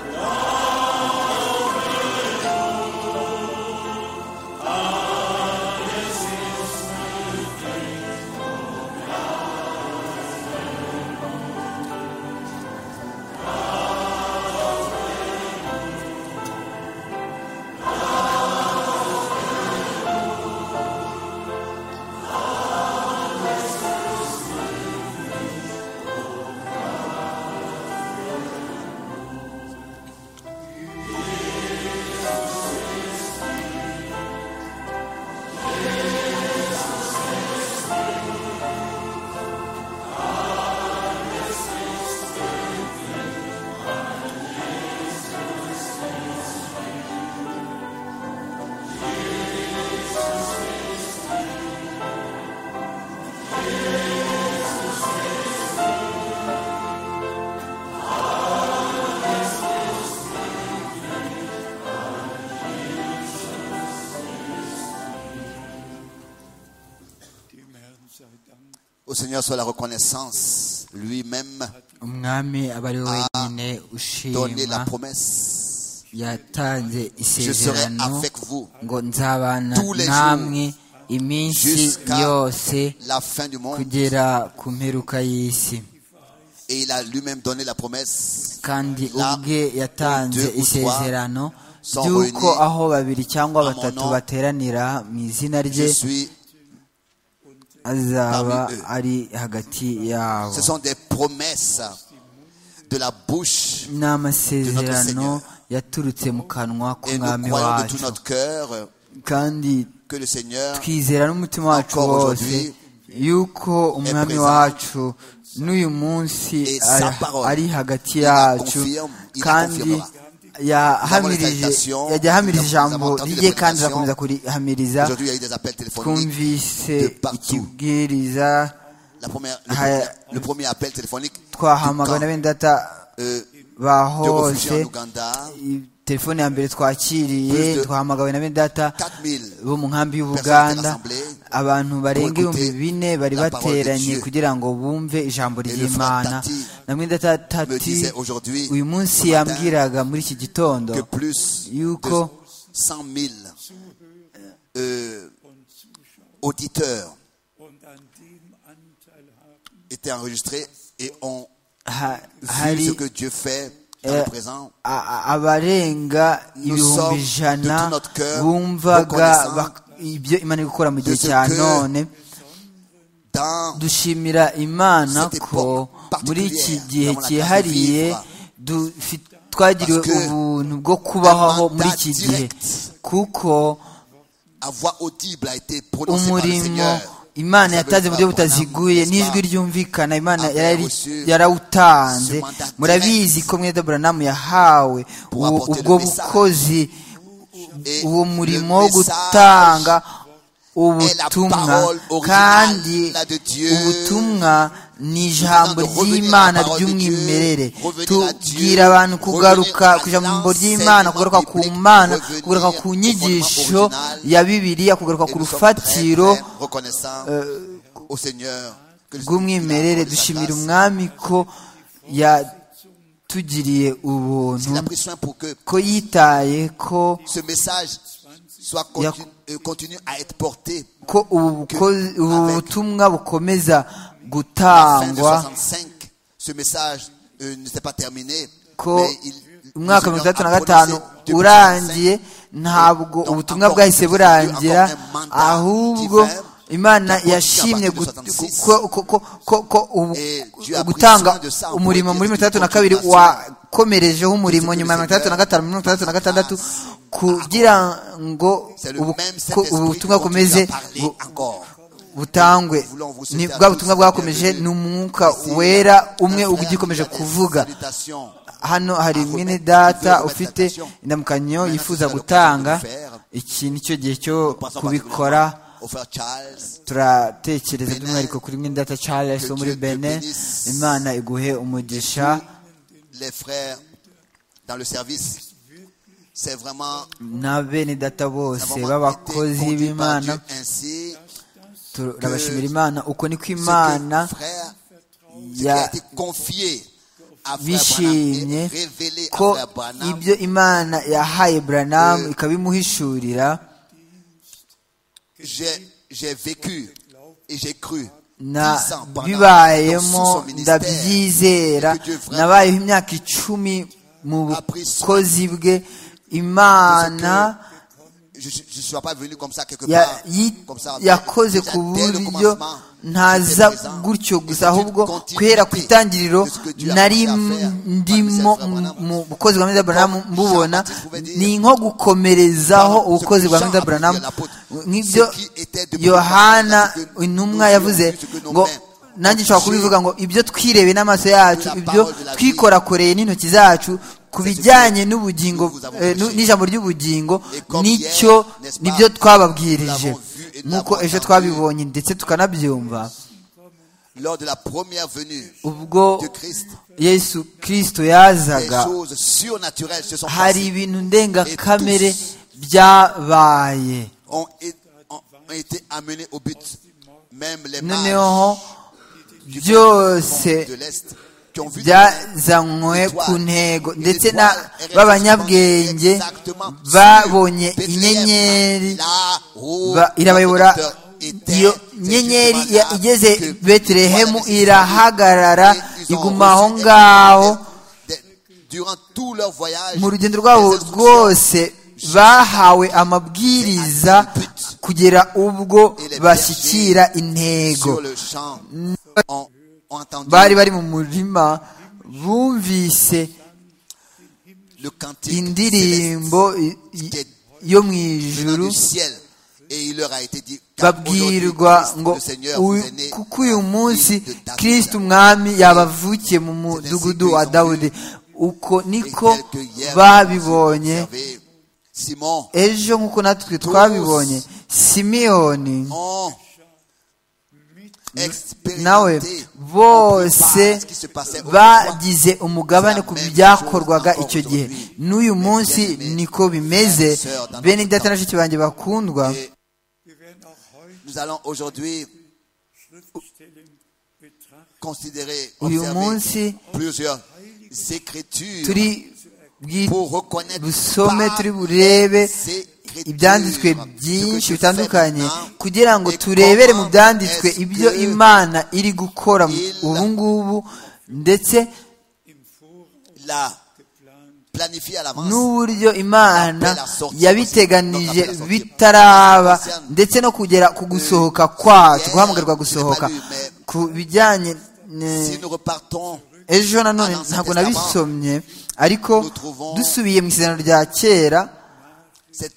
S5: Dem Herrn sei Dank.
S3: Au Seigneur soit la reconnaissance. Lui-même
S2: umwami aba ari wenyine
S3: donné la
S2: ushima
S3: promesse.
S2: yatanze
S3: Je serai
S2: isezerano
S3: avec vous
S2: ngo nzabana
S3: Tous les
S2: namwe iminsi
S3: jusqu'à
S2: yose
S3: la fin du monde.
S2: kugera ku mperuka y'isi
S3: Et il a lui-même donné la promesse.
S2: kandi
S3: Là
S2: ubwe yatanze
S3: deux ou trois
S2: isezerano
S3: sont
S2: ry'uko
S3: réunis
S2: aho babiri cyangwa
S3: à mon
S2: batatu
S3: nom,
S2: bateranira mu izina
S3: Je
S2: rye
S3: suis.
S2: azaba
S3: parmi eux.
S2: ari hagati yabo
S3: Ce sont des promesses de la bouche.
S2: ni amasezerano
S3: Seigneur.
S2: yaturutse mu kanwa
S3: Et nous
S2: k'umwami
S3: croyons de tout
S2: wacu
S3: notre cœur
S2: kandi
S3: que le Seigneur
S2: twizera n'umutima wacu
S3: Encore
S2: wose
S3: aujourd'hui,
S2: yuko umwami
S3: présent.
S2: wacu n'uyu munsi
S3: Et
S2: ari-
S3: sa parole,
S2: ari hagati
S3: il la
S2: yacu
S3: confirme, il la
S2: kandi
S3: confirmera.
S2: yahamirije
S3: exaltation,
S2: yagiye ahamirije
S3: nous avons
S2: ijambo
S3: entendu les
S2: rye kandi
S3: prédications.
S2: azakomeza kurihamiriza
S3: Aujourd'hui, il y a eu des appels téléphoniques.
S2: twumvise
S3: de partout.
S2: ikibwiriza
S3: La première, le,
S2: Ah,
S3: premier,
S2: euh,
S3: le premier appel téléphonique du
S2: twahamagara na
S3: camp,
S2: bene data
S3: euh,
S2: ba
S3: de réfugiés
S2: hose
S3: en Ouganda.
S2: i- telefone ya mbere twakiriye
S3: Plus de
S2: twahamagawe na bene data
S3: 4000
S2: bo mu nkambi
S3: personnes
S2: y'ubuganda
S3: rassemblées
S2: abantu barenga
S3: pour
S2: ibihumbi
S3: écouter
S2: bine bari
S3: la parole de
S2: bateranye
S3: Dieu.
S2: kugira ngo bumve ijambo
S3: le frère
S2: ry'imana
S3: Tati
S2: namwe ndatati
S3: me disait aujourd'hui,
S2: uyu munsi
S3: ce matin,
S2: yambwiraga muri iki gitondo
S3: que plus de
S2: yuko
S3: 100 000 euh, auditeurs
S5: Und an dem Anteil haben,
S3: étaient enregistrés et ont
S2: ha-
S3: vu
S2: hari
S3: ce que Dieu fait dans
S2: euh,
S3: le présent.
S2: a- a- abarenga
S3: Nous
S2: ibihumbi
S3: sommes de
S2: ijana
S3: tout notre cœur
S2: bumvaga
S3: reconnaissants
S2: bak- ibyo imana iri gukora mu gihe
S3: ce
S2: cya
S3: que
S2: none
S3: Dans
S2: dushimira imana
S3: Cette
S2: ko
S3: époque
S2: muri iki
S3: particulière,
S2: gihe
S3: nous avons la
S2: cyihariye
S3: grâce de
S2: dufi- twagiriwe
S3: Parce que
S2: ubuntu bwo kubaho
S3: mandat
S2: muri iki gihe
S3: direct
S2: kuko
S3: à voix audible a été prononcé par le
S2: umurimo
S3: Seigneur.
S2: imana
S3: Vous savez,
S2: yatanze mu buryo
S3: frère Branham,
S2: butaziguye
S3: n'est-ce
S2: n'ijwi
S3: pas?
S2: ryumvikana imana
S3: Avait
S2: yarari-
S3: reçu
S2: yarawutanze
S3: ce mandat
S2: murabizi
S3: direct
S2: ko mwene buranamu yahawe
S3: pour
S2: ubu-
S3: apporter le
S2: ubwo
S3: message.
S2: bukozi
S3: Et
S2: uwo
S3: le
S2: murimo wo
S3: message
S2: gutanga
S3: est la
S2: ubutumwa
S3: parole originale,
S2: kandi
S3: la de Dieu.
S2: ubutumwa ni ijambo
S3: Nous venons de revenir
S2: ry'imana
S3: à la parole de Dieu,
S2: ry'umwimerere
S3: revenir à
S2: tubwira
S3: Dieu,
S2: abantu kugaruka
S3: revenir à
S2: ku ijambo ry'imana
S3: l'enseignement
S2: kugaruka ku
S3: biblique,
S2: mana
S3: revenir
S2: kugaruka ku
S3: au
S2: nyigisho
S3: fondement original.
S2: ya bibiliya kugaruka
S3: Et
S2: ku
S3: nous sommes très,
S2: rufatiro
S3: très reconnaissants au Seigneur que le-
S2: rw'umwimerere
S3: qu'il a accordé sa
S2: dushimira
S3: grâce.
S2: umwami ko yatugiriye ubuntu
S3: Il a pris soin pour que
S2: ko yitaye ko
S3: ce message soit
S2: Il y a-
S3: continu, euh, continue à être porté
S2: ko ubu buko- ubu
S3: Avec-
S2: butumwa bukomeza
S3: à la fin de
S2: gutangwa
S3: 65. Ce message euh, ne s'est pas terminé.
S2: ko
S3: mais il- le
S2: umwaka wa mirongo
S3: Seigneur
S2: itandatu
S3: a
S2: na gatanu
S3: prononcé depuis 65.
S2: urangiye ntabwo
S3: Donc,
S2: ubutumwa
S3: encore
S2: bwahise
S3: une
S2: burangira
S3: fois, Dieu a encore un mandat
S2: ahubwo
S3: divin
S2: imana
S3: qui a
S2: yashimye
S3: continué à partir de
S2: gut-
S3: 66.
S2: ko- ko- ko- ko- ko ubu-
S3: Et Dieu a pris
S2: gutanga
S3: soin de ça en
S2: umurimo
S3: premier
S2: muri mirongo itandatu na
S3: depuis
S2: kabiri
S3: la continuation.
S2: wakomerejeho umurimo
S3: C'est que
S2: nyuma ya
S3: le
S2: mirongo itandatu na
S3: Seigneur
S2: gatanu mirongo itandatu na gatandatu
S3: a-
S2: kugira ngo
S3: C'est le
S2: ubu-
S3: même
S2: ko
S3: Saint-Esprit qui
S2: ubutumwa
S3: continue
S2: bukomeze
S3: à parler
S2: gu-
S3: encore.
S2: butangwe ni bwa butumwa bwakomeje ni umwuka wera umwe uba ugikomeje kuvuga hano hari mwene data ufite indamukanyo yifuza gutanga iki ni cyo gihe cyo kubikora turatekereza by'umwihariko kuri mwene data charles wo muri bene imana iguhe umugisha
S3: les frères dans le service. C'est vraiment
S2: na bene data
S3: nous
S2: bose
S3: avons
S2: b'abakozi
S3: été conduits par
S2: b'imana
S3: Dieu ainsi
S2: turabashimira imana uko niko
S3: ce que
S2: imana
S3: frère ce qui a
S2: ya
S3: été confié à frère Branham
S2: bishimye
S3: et révélé à
S2: ko
S3: frère Branham
S2: ibyo imana yahaye buranamu ikabimuhishurira
S3: j'ai j'ai vécu et j'ai cru
S2: na
S3: 10 ans pendant-
S2: bibayemo
S3: sous son ministère.
S2: ndabyizera
S3: Que Dieu vraiment
S2: nabayeho imyaka icumi mu
S3: a pris soin
S2: bukozi bwe imana
S3: je ne suis pas venu comme ça quelque
S2: ya-
S3: part
S2: yi-
S3: comme ça
S2: yakoze
S3: Déjà,
S2: ku
S3: dès le
S2: buryo
S3: commencement, jusqu'à
S2: ntaza
S3: présent,
S2: gutyo
S3: et
S2: gusa
S3: c'est une
S2: ahubwo
S3: continuité
S2: guhera ku itangiriro
S3: de ce que Dieu a
S2: nari
S3: commencé à faire par
S2: ndimo
S3: Monsieur Abraham.
S2: mu bukozi bwa mwiza buranamu
S3: Jean
S2: mbubona
S3: Baptiste pouvait dire,
S2: ni nko gukomerezaho
S3: Pardon,
S2: ubukozi
S3: ce que
S2: bwa
S3: Jean
S2: mwiza
S3: a
S2: buranamu
S3: dit à l'apôtre,
S2: nk'ibyo
S3: ce qui était depuis
S2: yohana
S3: le commencement, ce que
S2: intumwa
S3: nos yeux
S2: yavuze
S3: ont vu, ce que nos
S2: ngo
S3: mains ont
S2: nanjye nshobora
S3: touché,
S2: kubivuga ngo ibyo twirebeye n'amaso yacu
S3: la
S2: ibyo
S3: parole de la vie,
S2: twikorakoreye n'intoki zacu ku bijyanye n'ubugingo
S3: nous avons
S2: eh, nu-
S3: prêché.
S2: n'ijambo ry'ubugingo
S3: Et comme
S2: nicyo
S3: hier, n'est-ce pas,
S2: nibyo twababwirije
S3: nous l'avons vu et nous
S2: nk'uko
S3: l'avons
S2: ejo
S3: entendu.
S2: twabibonye ndetse tukanabyumva
S3: lors de la première venue
S2: ubwo
S3: de Christ
S2: yesu kirisito
S3: des
S2: yazaga
S3: choses surnaturelles se sont
S2: hari
S3: passées
S2: ibintu ndengakamere byabaye
S3: ont, é- ont- ont été amenées au but même les mages
S2: noneho
S3: du
S2: byose
S3: de l'Est qui ont vu
S2: byazanywe
S3: Étoile.
S2: ku ntego
S3: Une
S2: ndetse
S3: étoile
S2: na
S3: est
S2: b'abanyabwenge
S3: exactement sur
S2: babonye
S3: Bethléem,
S2: inyenyeri
S3: là où
S2: ba- irabayobora
S3: notre docteur
S2: iyo
S3: était. C'est
S2: nyenyeri
S3: justement
S2: ya-
S3: là que
S2: igeze betelehemu
S3: voilà les
S2: irahagarara
S3: Israélites, ils ont
S2: iguma aho
S3: reçu des-
S2: ngaho
S3: des- des- durant tout leur voyage
S2: mu rugendo rwabo
S3: des instructions
S2: rwose bahawe amabwiriza kugera ubwo bashyikira intego
S3: sur le champ ont, ont entendu
S2: bari bari mu murima bumvise
S3: le cantique
S2: indirimbo i- i- yo mu
S3: céleste venant
S2: ijuru
S3: du ciel et il leur a été dit car aujourd'hui,
S2: babwirwa
S3: Christ,
S2: ngo
S3: le Seigneur vous
S2: uyu-
S3: est né
S2: kuko uyu munsi
S3: de David.
S2: kirisiti umwami yabavukiye mu mudugudu wa dawudi uko
S3: Et
S2: niko
S3: tel que hier,
S2: babibonye
S3: vous avez Simon
S2: ejo nk'uko natwe twabibonye simiyoni
S3: ont expérimenté
S2: nawe
S3: on
S2: bose
S3: peut pas ce qui se passait autrefois.
S2: bagize umugabane ku byakorwaga icyo gihe n'uyu munsi niko bimeze bene data na shiki banjye bakundwa
S3: Et
S4: Wir werden auch heute
S3: nous allons aujourd'hui
S4: Schriftstellen betrachten,
S3: considérer
S2: uyu
S3: observer
S2: munsi
S3: plusieurs écritures
S2: turi bwi-
S3: pour reconnaître
S2: busome
S3: par
S2: turi burebe
S3: ces écritures
S2: ibyanditswe
S3: ce
S2: byinshi
S3: que Dieu fait
S2: bitandukanye
S3: maintenant
S2: kugira ngo
S3: et
S2: turebere mu
S3: comment
S2: byanditswe
S3: est-ce
S2: ibyo
S3: que
S2: imana iri gukora
S3: il-
S2: ubu ngubu ndetse
S4: im Voraus
S3: la
S4: geplant.
S3: planifier à l'avance.
S2: n'uburyo imana
S3: Appel à sortie,
S2: yabiteganije
S3: appel à sortie.
S2: bitaraba
S3: Christiane,
S2: ndetse no kugera ku gusohoka kwacu
S3: hier,
S2: guhamagarwa
S3: je l'ai
S2: gusohoka
S3: pas lu, mais-
S2: ku bijyanye eh,
S3: Si nous repartons
S2: ejo nanone
S3: Ancien
S2: ntabwo
S3: Testament,
S2: nabisomye ariko
S3: nous trouvons-
S2: dusubiye mu isezerano rya kera
S3: cette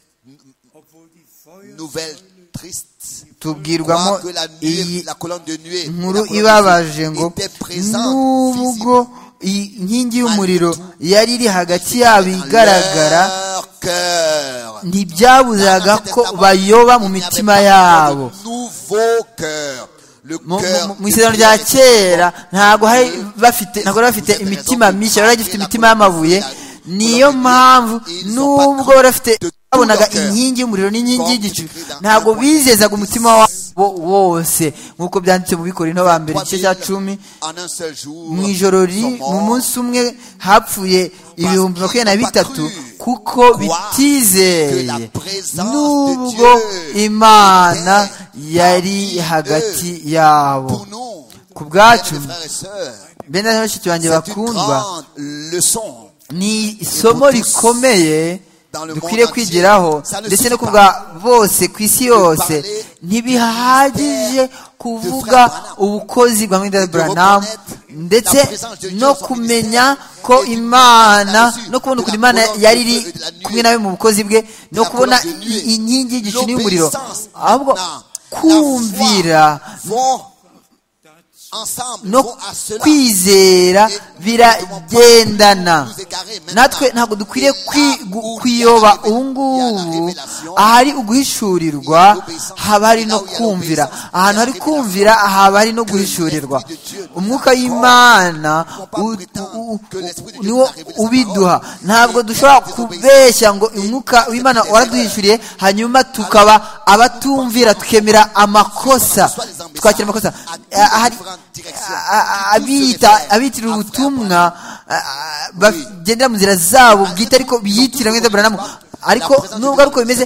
S4: Obwohl die Feuer
S3: nouvelle triste,
S2: tubwirwamo
S3: croire que la, nuée-
S2: iyi
S3: la colonne de nuée la
S2: nkuru
S3: colonne de
S2: ibabaje
S3: nuée
S2: ngo
S3: était présente,
S2: n'ubwo
S3: visible,
S2: iyi nkingi y'umuriro yari iri hagati yabo igaragara
S3: dans leur cœur.
S2: ntibyabuzaga
S3: Dans l'Ancien
S2: ko
S3: Testament,
S2: bayoba mu
S3: il n'y avait
S2: mitima
S3: pas
S2: yabo
S3: de nouveau cœur. Le
S2: mu
S3: cœur
S2: mu- mu
S3: du
S2: isezerano rya
S3: Christ.
S2: kera ntabwo hari
S3: Dieu,
S2: bafite ntabwo bari bafite
S3: vous avez
S2: imitima
S3: raison,
S2: myinshi bari bagifite
S3: la
S2: imitima
S3: colonne
S2: y'amabuye
S3: de Dieu,
S2: niyo
S3: ils
S2: mpamvu
S3: sont
S2: nubwo
S3: pas
S2: bari bafite
S3: de tout
S2: babonaga
S3: leur cœur.
S2: inkingi y'umuriro n'inkingi
S3: Comme
S2: y'igicu
S3: écrit dans
S2: ntabwo
S3: 1
S2: bizezaga umutima
S3: Corinthians.
S2: wabo wose nk'uko byanditse mu bikorino ba mbere igice cya
S3: 3000
S2: cumi
S3: en un seul jour
S2: mu ijoro ri
S3: sont morts.
S2: mu munsi umwe hapfuye ibihumbi makumyabiri na bitatu kuko bitizeye nubwo imana yari hagati yabo
S3: pour nous
S2: ku bwacu
S3: mes frères et sœurs
S2: bene na bashiki banjye
S3: c'est une
S2: bakundwa
S3: grande leçon
S2: ni isomo rikomeye dukwiriye kwigiraho ndetse no kuvuga bose ku isi yose ntibihagije kuvuga ubukozi bwa mwenda Branham ndetse no kumenya ko imana no kubona ukuntu imana yari iri kumwe nawe mu bukozi bwe no kubona inkingi y'igicu n'iy'umuriro ahubwo kumvira
S3: vont ensemble,
S2: no
S3: vont à cela.
S2: kwizera biragendana natwe ntabwo dukwiriye kwi- gu- kwiyoba ubu ngubu ahari uguhishurirwa haba hari no kumvira ahantu hari kumvira haba hari no guhishurirwa umwuka w'imana u- u- u- niwo ubiduha ntabwo dushobora kubeshya ngo umwuka w'imana waraduhishuriye hanyuma tukaba abatumvira tukemera amakosa twakira amakosa ahari a- a- abita abitira ubutumwa a- a- bagendera mu nzira zabo bwite ariko biyitira mwenda buranamu ariko nubwo ariko bimeze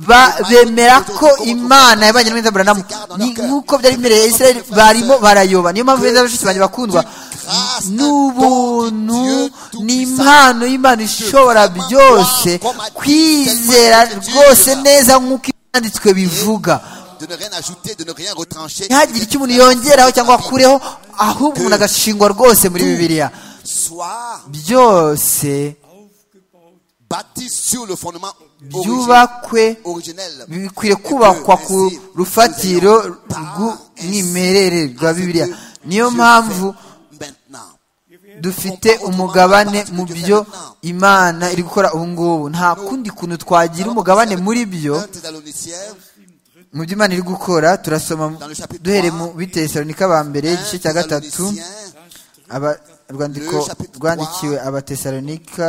S2: ba- bemera ko imana yabanye na mwenda buranamu Ni- nk'uko byari bimereye israel barimo barayoba niyo mpamvu beza bashiki banjye bakundwa n'ubuntu ni impano y'imana ishobora byose kwizera rwose neza nk'uko ibyanditswe bivuga
S3: de ne rien ajouter, de ne rien retrancher.
S2: ntihagire icyo umuntu yongeraho cyangwa akureho ahubwo umuntu agashingwa rwose muri bibiliya
S3: Soit
S2: byose
S3: bâti sur le fondement origi-
S2: byubakwe
S3: originel.
S2: bikwiriye kubakwa ku rufatiro rw'umwimerere rwa bibiliya niyo mpamvu
S3: Maintenant,
S2: dufite umugabane mu byo imana iri gukora ubu ngubu nta kundi kuntu twagira umugabane muri byo
S3: 1 Thessaloniciens,
S2: mu byo imana iri gukora turasoma duhere mu bitesalonika ba mbere
S3: 1
S2: igice cya gatatu
S3: Thessaloniciens,
S2: Aba- urwandiko rwandikiwe abatesalonika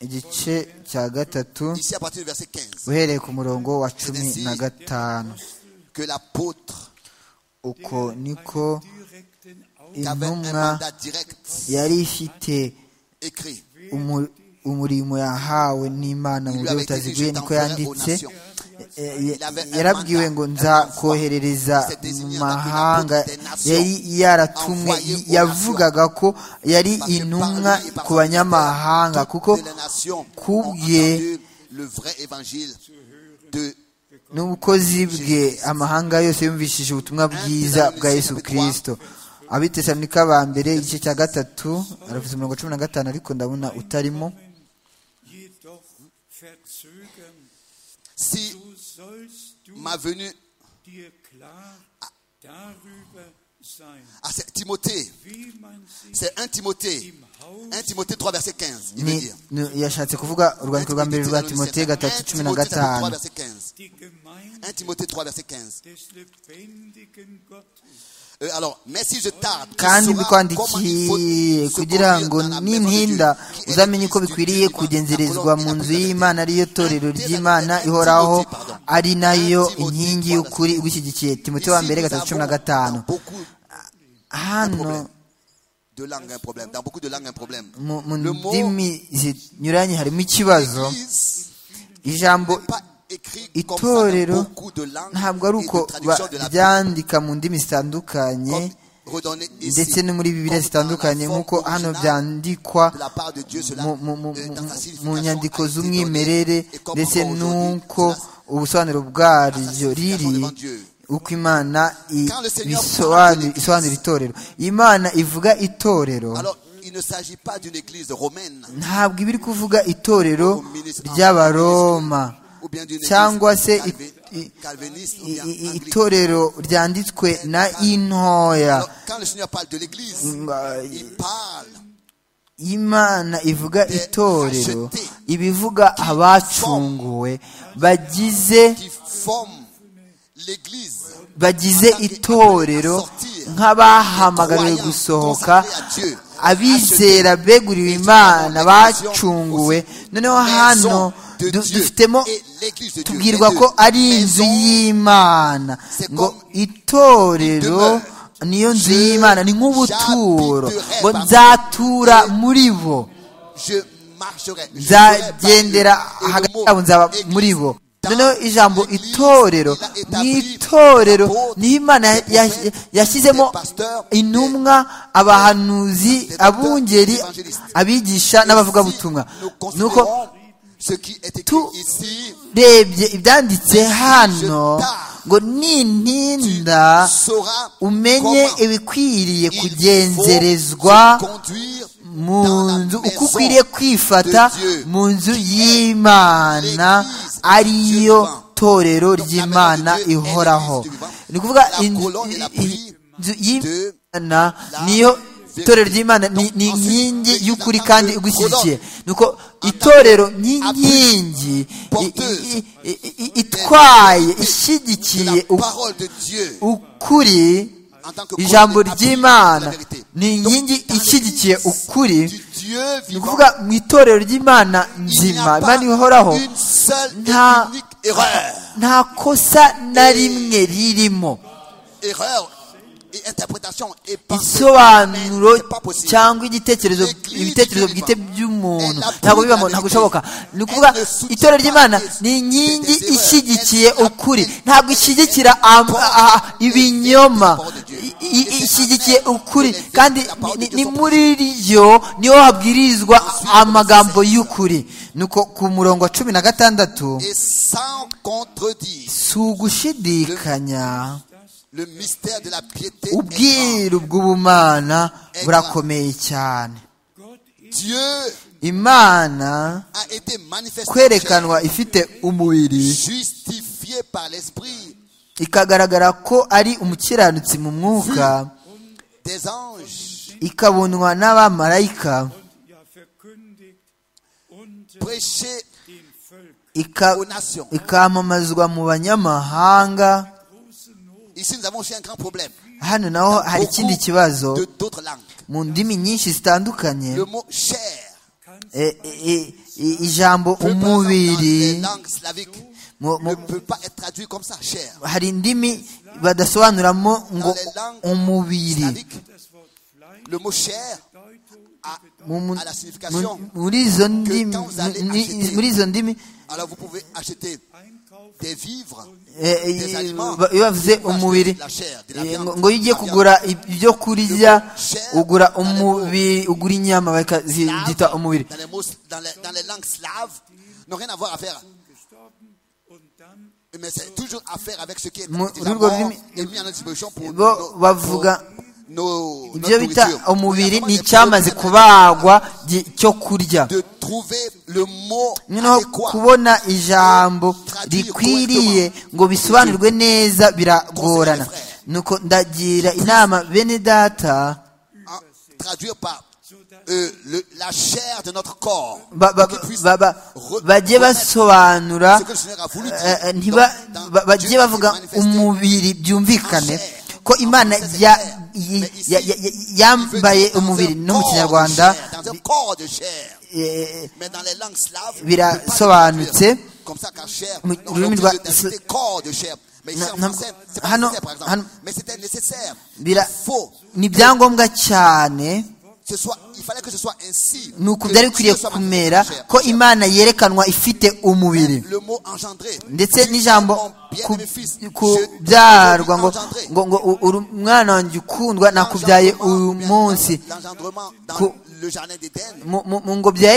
S2: igice cya gatatu
S3: ici à partir du verset 15,
S2: uhereye ku murongo wa cumi na gatanu
S3: que l'apôtre
S2: uko niko
S3: qui avait un
S2: intumwa
S3: mandat direct
S2: yari ifite
S3: écrit,
S2: umu- umurimo yahawe n'imana mu buryo butaziguye niko yanditse Eh, eh, yarabwiwe ngo nzakoherereza mu mahanga yari yaratumwe yavugaga ko yari intumwa ku banyamahanga kuko
S3: de la nation
S2: ku
S3: ont
S2: bwe
S3: entendu le vrai évangile de
S2: n'ubukozi bwe amahanga yose yumvishije ubutumwa bwiza bwa yesu kirisito abitesalonika ba mbere igice cya gatatu aravuze umurongo cumi na gatanu ariko ndabona utarimo
S4: Jedoch verzögern,
S3: si
S4: so sollst du
S3: ma venue
S4: dir klar darüber sein,
S3: à cette- Timothée,
S4: wie man sich
S3: c'est 1 Timothée,
S4: im Haus
S3: 1 Timothée 3 verset 15, il veut
S2: Ni-
S3: dire.
S2: ni- yashatse kuvuga urwandiko rwa mbere rwa timote gatatu cumi na
S3: 1 Timothée 3
S2: gatanu
S3: verset 15.
S4: die
S3: 1
S4: Gemeinde
S3: Timothée 3 verset 15.
S4: des lebendigen Gottes
S3: Euh, alors, mais si je tarde, tu
S2: kandi
S3: sauras comment il faut
S2: mbikwandikiye
S3: se
S2: kugira
S3: conduire
S2: ngo
S3: dans la
S2: nimpinda
S3: maison de Dieu, qui est
S2: uzamenye
S3: l'église
S2: uko
S3: du
S2: bikwiriye
S3: Dieu vivant,
S2: kugenzerezwa
S3: la colonne
S2: mu
S3: et la
S2: nzu y'imana ariyo torero ry'imana ihoraho ari nayo inkingi y'ukuri igushyigikiye timote wa mbere
S3: Ici, nous
S2: gatatu cumi na
S3: avons
S2: gatanu
S3: dans beaucoup
S2: hano
S3: de langues un problème. Dans beaucoup de langues un problème.
S2: mu mu
S3: Le mot
S2: ndimi zinyuranye harimo ikibazo
S3: Église
S2: ijambo
S3: n'est pas écrit comme ça dans
S2: itorero
S3: beaucoup de langues
S2: ntabwo ari
S3: et
S2: uko
S3: de traductions de la Bible.
S2: baryandika mu ndimi zitandukanye
S3: Comme redonné ici,
S2: ndetse no muri bibiliya
S3: comme dans la
S2: zitandukanye
S3: forme
S2: nk'uko hano
S3: originale
S2: byandikwa
S3: de la part de Dieu, cela,
S2: mu- mu- mu-
S3: euh, dans sa
S2: mu- mu
S3: signification,
S2: nyandiko
S3: a été donné.
S2: z'umwimerere
S3: Et comme
S2: ndetse
S3: encore aujourd'hui,
S2: n'uko
S3: cela-
S2: ubusobanuro bwaryo
S3: signification
S2: riri
S3: devant Dieu.
S2: uko imana i-
S3: Quand le Seigneur
S2: bisobanura
S3: parle de
S2: isobanura itorero imana ivuga itorero
S3: Alors, il ne s'agit pas d'une église romaine
S2: ntabwo iba iri kuvuga itorero
S3: Au ministre-
S2: ry'abaroma
S3: ou bien d'une
S2: cyangwa
S3: église
S2: se i-
S3: calvi-
S2: i-
S3: calviniste ou
S2: i-
S3: bien
S2: i- i-
S3: anglicane.
S2: itorero ryanditswe na intoya
S3: Alors, quand le Seigneur parle de l'église,
S2: Bah,
S3: il parle
S2: imana ivuga
S3: The
S2: itorero
S3: rejected.
S2: ibivuga abacunguwe bagize
S3: qui forme l'église.
S2: bagize itorero nk'abahamagariwe gusohoka abizera beguriwe imana bacunguwe noneho hano du- dufitemo tubwirwa ko ari inzu y'imana ngo itorero niyo nzu y'imana ni nk'ubuturo ngo nzatura muri bo
S3: je marcherai. Je
S2: nzagendera
S3: serai parmi eux. Et le
S2: hagati
S3: mot
S2: yabo nzaba
S3: église
S2: muri bo
S3: dans
S2: noneho ijambo
S3: l'église,
S2: itorero
S3: il a
S2: mu
S3: établi
S2: itorero
S3: les apôtres,
S2: niho imana ya-
S3: les prophètes,
S2: ya- yashyizemo
S3: les pasteurs,
S2: intumwa abahanuzi abungeri
S3: évangélistes.
S2: abigisha n'abavugabutumwa
S3: Si nous
S2: nuko
S3: considérons ce qui est écrit
S2: Tout-
S3: ici,
S2: urebye ibyanditse hano ngo nintinda
S3: saura
S2: umenye
S3: comment
S2: ibikwiriye
S3: il
S2: kugenzerezwa
S3: faut se conduire
S2: mu
S3: dans la
S2: nzu uko
S3: maison
S2: ukwiriye kwifata
S3: de Dieu.
S2: mu nzu y'imana
S3: L'église
S2: ariyo
S3: du
S2: itorero ry'imana ihoraho ni ukuvuga inzu inzu y'imana niyo itorero ry'imana ni ni inkingi y'ukuri kandi igushyigikiye nuko itorero ni inkingi i- i- i- i- itwaye ishyigikiye
S3: la
S2: u-
S3: parole de Dieu
S2: ukuri
S3: en tant que
S2: ijambo
S3: conduite dans la
S2: ry'imana
S3: vérité.
S2: ni inkingi ishyigikiye ukuri
S3: Du Dieu
S2: ni
S3: vivant,
S2: ukuvuga mu itorero ry'imana
S3: il n'y
S2: nzima
S3: a
S2: imana
S3: pas
S2: ihoraho
S3: une seule et
S2: Nta-
S3: unique erreur.
S2: nta kosa na rimwe ririmo
S3: Erreur et interprétation et pensée.
S2: isobanuro
S3: C'est pas possible.
S2: cyangwa igitekerezo ibitekerezo bwite by'umuntu ntabwo bibamo ntabwo bishoboka ni ukuvuga itorero ry'imana ni inkingi ishyigikiye ukuri ntabwo ishyigikira am- a- a- ibinyoma I- i- ishyigikiye ukuri kandi ni- ni- ni muri ryo niho habwirizwa amagambo y'ukuri nuko ku murongo wa cumi na gatandatu
S3: Et sans contredire,
S2: si ugushidikanya
S3: le mystère de la piété est grand.
S2: ubwiru bw'ubumana burakomeye cyane
S3: Dieu
S2: imana
S3: a été manifesté, en
S2: kwerekanwa ifite
S3: chair,
S2: umubiri
S3: justifié par l'esprit
S2: ikagaragara ko ari umukiranutsi mu mwuka
S3: des anges,
S2: ikabonwa n'abamarayika
S4: Ja, verkündigt unter
S3: prêché
S4: den Völkern.
S2: ika-
S3: aux nations.
S2: ikamamazwa mu banyamahanga
S3: Ici, nous avons aussi un grand problème.
S2: hano naho hari
S3: Beaucoup
S2: ikindi kibazo
S3: de d'autres langues.
S2: mu ndimi nyinshi zitandukanye
S3: Le mot chair
S2: e- e- e- ijambo
S3: peu présent dans les
S2: umubiri
S3: langues slaviques
S2: mu-
S3: ne
S2: mu-
S3: peut pas être traduit comme ça, chair.
S2: hari indimi badasobanuramo ngo umubiri
S3: Slavique, le mot chair a,
S2: Mu- mu-
S3: a la signification.
S2: mu- muri izo ndimi
S3: quand vous allez
S2: mu- ni-
S3: acheter-
S2: muri izo ndimi
S3: Alors vous pouvez acheter des vivres,
S2: eh, eh,
S3: des aliments,
S2: ba- iyo bavuze
S3: vous pouvez acheter
S2: umubiri
S3: de la chair, de la
S2: eh, ngo
S3: viande,
S2: ngo iyo ugiye
S3: de la
S2: kugura ib- ibyo kurya
S3: Chair,
S2: ugura
S3: dans les
S2: umubiri ugura inyama
S3: viande.
S2: bakazita
S3: Slaves,
S2: umubiri
S3: dans, les mots- dans les- dans les langues slaves, n'ont rien à voir à faire. Mais c'est toujours à faire avec ce qui est
S2: Mu-
S3: nous
S2: rurwo
S3: avons
S2: rurimi-
S3: et mis à notre disposition pour
S2: bo
S3: nos-
S2: bavuga
S3: nos-
S2: ibyo
S3: notre
S2: bita
S3: nourriture.
S2: umubiri
S3: Nous avons
S2: ni
S3: des
S2: icyamaze
S3: problèmes
S2: kubagwa gi- cyo kurya
S3: de trouver le mot
S2: noneho
S3: adéquat
S2: kubona ijambo rikwiriye ngo bisobanurwe neza biragorana nuko ndagira inama bene data
S3: à traduire par euh, le- la chair de notre corps.
S2: ba- ba-
S3: Pour qu'il puisse
S2: ba- ba-
S3: re-
S2: bajye
S3: remettre
S2: basobanura
S3: ce que le Seigneur a voulu dire.
S2: eh, eh,
S3: Donc,
S2: ntiba-
S3: dans
S2: ba-
S3: Dieu qui
S2: bajye bavuga
S3: s'est manifesté,
S2: umubiri byumvikane ko imana
S3: c'est
S2: ya-
S3: clair.
S2: yi-
S3: Mais ici,
S2: ya- ya- ya-
S3: il veut dire
S2: yambaye
S3: dans un
S2: umubiri no mu
S3: corps de
S2: kinyarwanda
S3: chair, dans un corps de chair.
S2: eh,
S3: Mais dans les langues slaves, on peut pas le
S2: birasobanutse
S3: traduire comme ça car chair,
S2: mu
S3: on est
S2: rurimi
S3: obligé
S2: rwa-
S3: d'ajouter corps de chair. Mais ici
S2: Na-
S3: en
S2: na-
S3: français, c'est pas
S2: hano-
S3: nécessaire par exemple.
S2: hano-
S3: Mais c'était nécessaire.
S2: bira-
S3: Il faut
S2: ni ibyangombwa cyane
S3: ce soit, il fallait que ce soit ainsi.
S2: ni
S3: que
S2: uku byari
S3: Dieu
S2: bikwiriye
S3: soit
S2: kumera
S3: manifesté
S2: ko
S3: en chair.
S2: imana yerekanwa ifite umubiri
S3: le mot engendré.
S2: ndetse
S3: Tu
S2: n'ijambo
S3: es mon bien-aimé fils. Je
S2: kubyarwa ngo
S3: t'ai engendré.
S2: ngo ngo u- uri umwana wanjye ukundwa nakubyaye uyu
S3: L'engendrement,
S2: munsi
S3: L'engendrement dans
S2: Ku-
S3: le jardin d'Éden.
S2: mu mu- mu ngobyi ya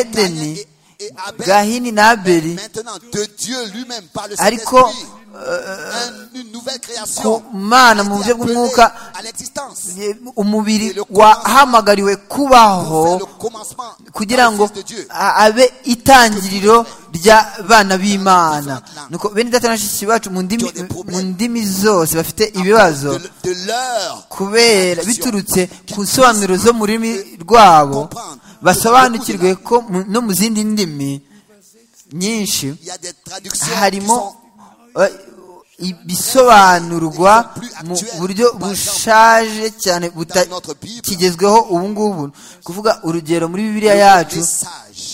S3: Caïn
S2: edeni
S3: et- et Abel.
S2: gahini na abeli
S3: Maintenant, de Dieu lui-même, par le
S2: ariko
S3: Saint-Esprit, un- une nouvelle création
S2: ku mana
S3: a
S2: mu
S3: été
S2: buryo
S3: appelée
S2: bw'umwuka
S3: à l'existence.
S2: eh, umubiri
S3: Le commencement.
S2: wahamagariwe
S3: C'est le
S2: kubaho
S3: commencement
S2: kugira
S3: par le
S2: ngo
S3: Fils de Dieu.
S2: a- abe itangiriro ry'abana b'imana nuko bene data na bashiki bacu mu ndimi mu ndimi zose bafite ibibazo
S3: De, de l'heure.
S2: kubera biturutse ku nsobanuro zo mu rurimi rwabo basobanukirwe ko mu- no mu zindi ndimi nyinshi
S3: Il y a des traductions qui
S2: harimo
S3: sont
S2: eh, ibisobanurwa mu buryo bushaje cyane butakigezweho ubu ngubu kuvuga urugero muri bibiliya yacu
S3: des sages.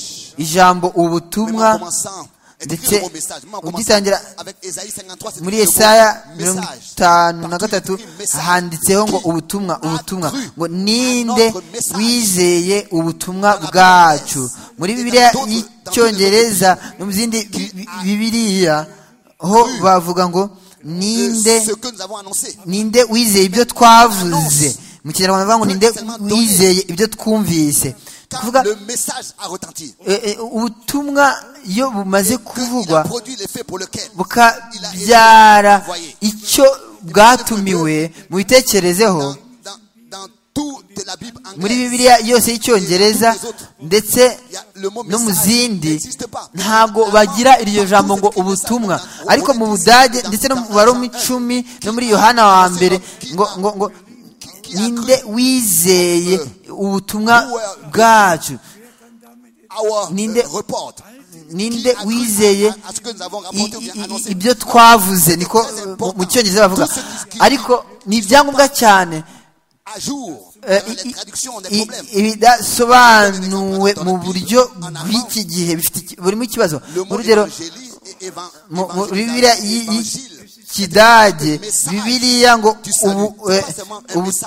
S2: ijambo
S3: Même en
S2: ubutumwa
S3: commençant,
S2: ndetse
S3: écrire le mot message. Même en commençant
S2: ugitangira
S3: avec Esaïe 53, c'est
S2: muri
S3: écrit le mot
S2: yesaya mirongo
S3: message.
S2: itanu na
S3: Partout,
S2: gatatu
S3: il écrit message.
S2: handitseho ngo
S3: Qui
S2: ubutumwa
S3: a
S2: ubutumwa
S3: cru
S2: ngo
S3: à
S2: ninde
S3: notre message?
S2: wizeye ubutumwa
S3: Dans la
S2: bwacu
S3: Genèse,
S2: muri
S3: et dans
S2: bibiliya
S3: d'autres- dans
S2: y'icyongereza no mu zindi bi- bi- bibiliya ho
S3: cru
S2: bavuga ngo
S3: Euh,
S2: ninde
S3: ce que nous avons annoncé.
S2: ninde wizeye ibyo twavuze mu kinyarwanda bavuga ngo ninde wizeye ibyo twumvise
S3: Quand
S2: kuvuga
S3: le message a retenti,
S2: eh, eh, ubutumwa iyo bumaze
S3: il a
S2: kuvugwa
S3: produit l'effet pour lequel
S2: bukabyara icyo bwatumiwe mubitekerezeho
S3: dans, dans- dans tout de la Bible en
S2: muri
S3: grec.
S2: bibiliya yose y'icyongereza ndetse
S3: Ya- le mot
S2: no mu
S3: message
S2: zindi
S3: n'existe pas.
S2: ntabwo bagira iryo jambo ngo ubutumwa ariko mu budage ndetse no mu mubare w'icumi no muri yohana wa mbere ngo ngo ngo ninde wizeye ubutumwa bwacu
S3: Our, euh,
S2: Ninde-
S3: report.
S2: ninde wizeye
S3: À ce que nous avons
S2: i-
S3: rapporté ou bien
S2: i- i-
S3: annoncé.
S2: ibyo twavuze niko mu- mu cyongereza bavuga ariko ni ibyangombwa cyane
S3: À jour,
S2: Eh,
S3: dans
S2: i-
S3: les traductions ont des
S2: i-
S3: problèmes.
S2: ibidasobanuwe mu buryo bw'iki gihe bifite iki- burimo ikibazo
S3: Le mot
S2: urugero
S3: évangélie et évan-
S2: mu mu
S3: évangélisation,
S2: bibiliya y-
S3: évangile.
S2: y'ikidage bibiliya ngo ubu- eh, ubu-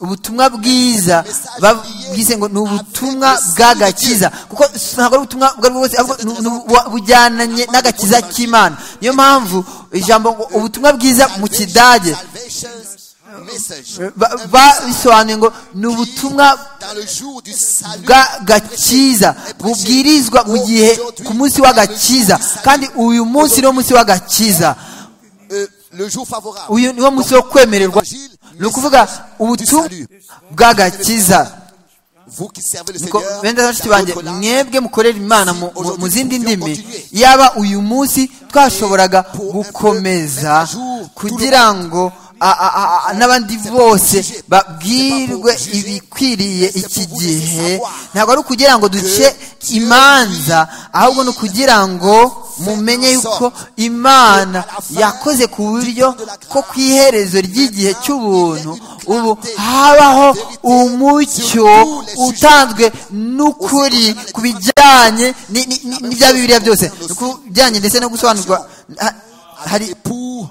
S2: ubutumwa bwiza ba- bwise ngo ni ubutumwa bw'agakiza kuko ntabwo ari ubutumwa ubwo ari bwo bwose ahubwo ni- ni bu- bujyananye n'agakiza k'imana niyo mpamvu ijambo ngo ubutumwa bwiza mu kidage
S3: Salvation's message.
S2: ba-
S3: Un message
S2: babisobanuye ngo ni ubutumwa
S3: qui, dans le jour du salut,
S2: bw'agakiza bubwirizwa mu gihe ku munsi w'agakiza kandi uyu munsi niwo munsi w'agakiza
S3: euh, le jour favorable.
S2: uyu niwo munsi wo kwemererwa ni ukuvuga ubutumwa bw'agakiza
S3: Vous qui servez le
S2: Niko-
S3: Seigneur,
S2: bene
S3: dans
S2: bashiki banjye
S3: votre langue,
S2: mwebwe mukorera imana mu- mu- mu zindi ndimi yaba uyu munsi twashoboraga gukomeza kugira ngo a- a- a- a- n'abandi bose babwirwe ibikwiriye iki gihe ntabwo ari ukugira ngo duce imanza ahubwo ni ukugira ngo mumenye yuko imana yakoze ku buryo ko ku iherezo ry'igihe cy'ubuntu ubu habaho umucyo utanzwe n'ukuri ku bijyanye ni- ni- ni- n'ibya bibiliya byose ni ku bijyanye ndetse no gusobanurwa ha- hari
S3: pour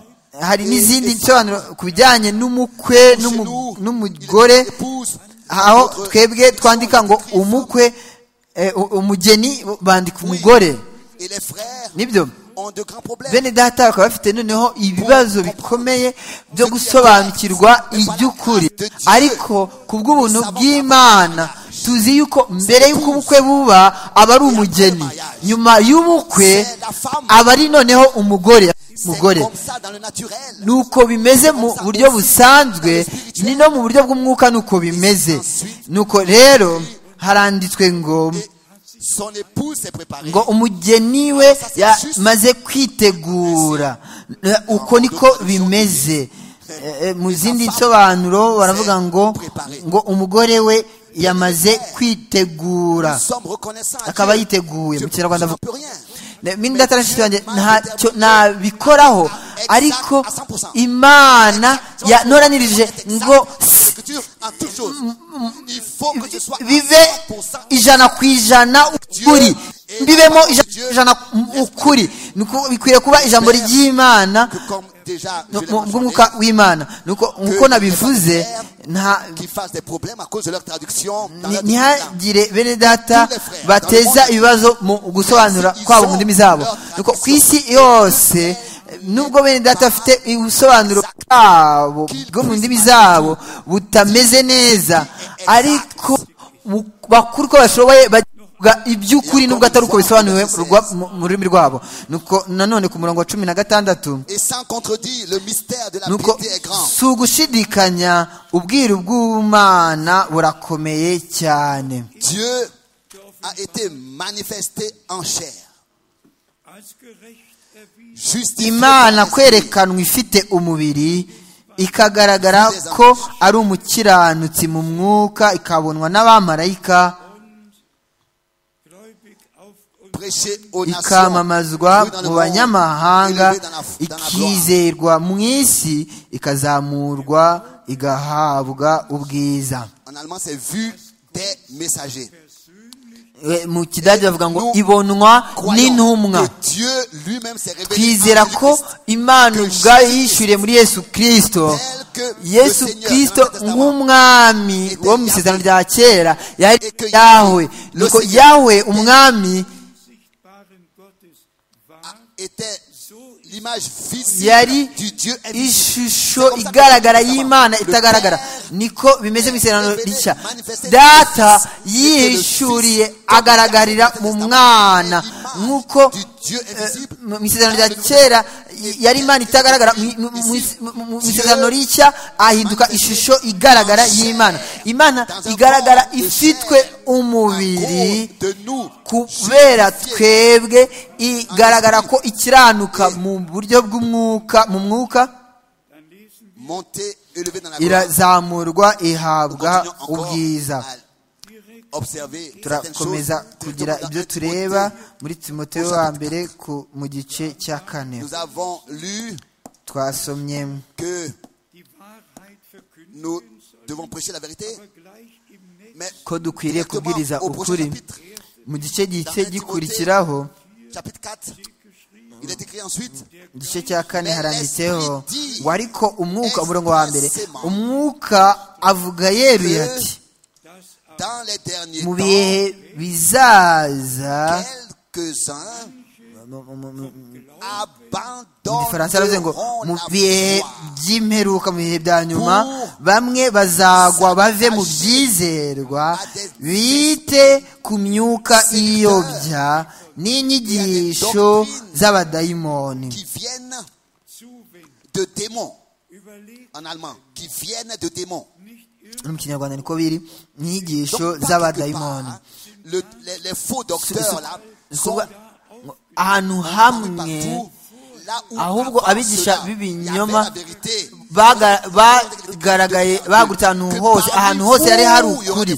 S2: hari n'izindi nsobanuro ku bijyanye n'umukwe n'umu- n'umugore
S3: épouse,
S2: aho twebwe twandika ngo umukwe eh, u- umugeni bandika umugore
S3: et les frères
S2: nibyo
S3: ont de grands problèmes.
S2: bene data bakaba bafite noneho ibibazo bikomeye byo gusobanukirwa iby'ukuri ariko ku bw'ubuntu bw'imana tuzi yuko mbere y'uko ubukwe buba aba ari umugeni nyuma y'ubukwe aba ari noneho umugore
S3: C'est
S2: umugore
S3: comme ça dans le naturel.
S2: nuko bimeze mu buryo busanzwe ni no mu buryo bw'umwuka nuko bimeze nuko rero haranditswe ngo
S3: Son épouse s'est préparée.
S2: ngo umugeni we yamaze kwitegura Eh, uko niko bimeze Eh, eh, mu zindi nsobanuro baravuga ngo ngo umugore we yamaze kwitegura
S3: Nous sommes reconnaissants. à
S2: akaba
S3: Dieu.
S2: yiteguye mu
S3: Dieu,
S2: kinyarwanda
S3: je ne
S2: avuga
S3: peux rien.
S2: mini datarashiti wanjye ntacyo nabikoraho ariko imana yanoranirije ngo
S3: Dans l'écriture, en toute chose, il faut que ce soit
S2: bibe
S3: à 100%
S2: ijana ku ijana ukuri bibemo ijana ku ijana ukuri Nuko bikwiriye kuba ijambo ry'imana
S3: que comme déjà je
S2: no-
S3: l'ai
S2: mu-
S3: mentionné,
S2: bw'umwuka w'imana Nuko nk'uko nabivuze nta
S3: qui fassent des problèmes à cause de leur traduction dans
S2: ni-
S3: leur langue.
S2: ntihagire bene data bateza ibibazo mu gusobanura kwabo mu ndimi zabo nuko ku isi yose nubwo bene data bafite ubusobanuro bwabo bwo mu ndimi zabo butameze neza ariko mu- bakuru uko bashoboye bavuga iby'ukuri nubwo atari uko bisobanuwe rwa- mu- mu rurimi rwabo nuko nanone ku murongo wa cumi na gatandatu
S3: Et sans contredire, le mystère de la
S2: nuko
S3: piété est grand.
S2: si ugushidikanya ubwiru bw'umana burakomeye cyane
S3: Dieu a été manifesté en chair.
S4: als gerecht erwiesen.
S3: Justifié
S2: imana
S3: par l'Esprit.
S2: kwerekanwa ifite umubiri ikagaragara ko ari umukiranutsi mu mwuka ikabonwa n'abamarayika
S4: gläubig auf uns
S3: prêché aux
S2: ikamamazwa
S3: nations, dans le
S2: mu
S3: monde,
S2: banyamahanga
S3: élevé dans la- dans la gloire.
S2: ikizerwa mu isi ikazamurwa igahabwa ubwiza
S3: En allemand, c'est vu des messagers.
S2: E, mu kidage bavuga ngo ibonwa
S3: Croyons
S2: n'intumwa
S3: que Dieu lui-même s'est révélé
S2: twizera
S3: en
S2: ko
S3: Jésus-Christ,
S2: imana ubwayo yishyuriye muri yesu kirisito
S3: tel que
S2: yesu
S3: le Seigneur
S2: kirisito
S3: dans l'Ancien Testament.
S2: nk'umwami wo mu isezerano rya kera yari yawe nuko yawe umwami
S4: sichtbaren Gottes war,
S3: était l'image
S2: yari
S3: visible du Dieu invisible.
S2: ishusho igaragara y'imana itagaragara niko bimeze mu isezerano rishya data yihishuriye agaragarira mu mwana nk'uko
S3: du Dieu invisible.
S2: mu mu isezerano rya kera i- yari imana itagaragara mu mu- mu- mu- mu- mu isezerano rishya ahinduka ishusho igaragara y'imana imana igaragara ifitwe umubiri kubera twebwe igaragara ko ikiranuka mu buryo bw'umwuka mu mwuka
S4: Dann lesen
S3: Monter, élevé dans la gloire.
S2: irazamurwa ihabwa
S3: Continuons encore
S2: ubwiza
S3: à Observer certaines choses.
S2: turakomeza kugira ibyo tureba muri timoteyo wa mbere ku mu gice cya kane
S3: Nous avons lu
S2: twasomyemo
S3: que
S4: die Wahrheit verkünden
S3: nous
S4: sollen,
S3: devons prêcher la vérité,
S4: aber gleich im Netz
S3: mais
S2: ko dukwiriye kubwiriza
S3: au prochain
S2: ukuri
S3: chapitre,
S2: mu gice gice gikurikiraho
S3: chapitre 4, il est écrit ensuite,
S2: mu gice cya kane haranditseho ngo ariko umwuka umurongo wa mbere umwuka avuga yeruye ati
S4: dass aber
S3: dans les derniers
S2: mu
S3: temps,
S2: bihe bizaza
S3: quelques-uns
S2: mu- mu- mu- mu gifaransa aravuze ngo
S3: abandonneront
S2: mu
S3: la
S2: bihe
S3: foi.
S2: by'imperuka mu bihe bya nyuma bamwe bazagwa bave mu byizerwa bite ku myuka iyobya n'inyigisho z'abadayimoni
S3: qui viennent
S4: Zuwendung.
S3: de démons,
S4: Überlegt
S3: en allemand, qui viennent de démons.
S4: nicht
S2: no mu kinyarwanda niko biri
S3: Donc,
S2: inyigisho
S3: pas quelque
S2: z'abadayimoni
S3: part, le- les, les faux docteurs, là,
S2: Si- si-
S3: sont
S2: kuvuga ngo ahantu hamwe
S3: partout, là où
S2: ahubwo
S3: avant
S2: abigisha
S3: cela, il y avait
S2: b'ibinyoma
S3: la vérité.
S2: baga- bagaragaye bagurutse ahantu hose ahantu hose yari hari ukuri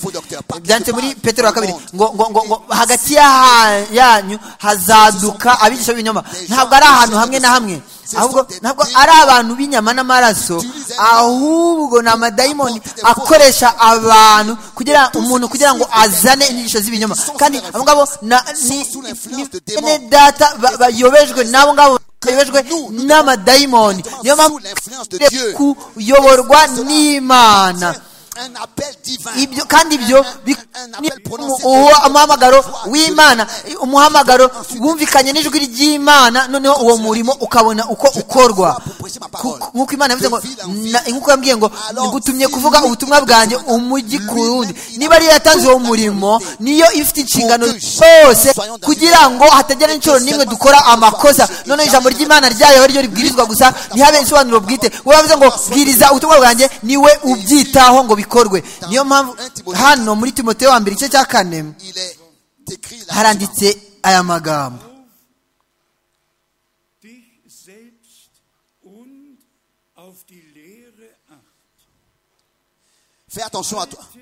S2: byanditse muri petero wa kabiri ngo ngo ngo ngo hagati y'aha- yanyu hazaduka abigisha b'ibinyoma ntabwo ari ahantu hamwe na hamwe ahubwo ntabwo ari abantu b'inyama n'amaraso ahubwo ni amadayimoni akoresha abantu kugira umuntu kugira ngo azane inyigisho z'ibinyoma kandi abo ngabo na- ni ni- ni bene data ba- bayobejwe n'abo ngabo bayobejwe n'amadayimoni niyo mpamvu twe kuyoborwa n'imana
S3: Un appel divin.
S2: ibyo kandi ibyo bi-
S3: Un- un appel prononcé par
S2: uwo
S3: la
S2: umuhamagaro
S3: voix de
S2: w'imana
S3: l'Éternel.
S2: umuhamagaro wumvikanye n'ijwi ry'imana noneho uwo murimo ukabona uko ukorwa Ku- ku- nk'uko imana yavuze ngo na- nk'uko yambwiye ngo ngutumye kuvuga ubutumwa bwanjye umujyi ku wundi niba ariyo yatanze uwo murimo niyo ifite inshingano zose kugira ngo hatagira n'inshuro n'imwe dukora amakosa noneho ijambo ry'imana ryayo ryo ribwirizwa gusa ntihabe insobanuro bwite wowe wavuze ngo bwiriza ubutumwa bwanjye niwe ubyitaho ngo bikorwe niyo mpamvu hano muri timoteyo wa mbere igice cya kane
S3: Il est écrit là.
S2: haranditse aya magambo
S4: dich selbst und auf die Lehre acht.
S3: Fais attention à toi.
S4: Halte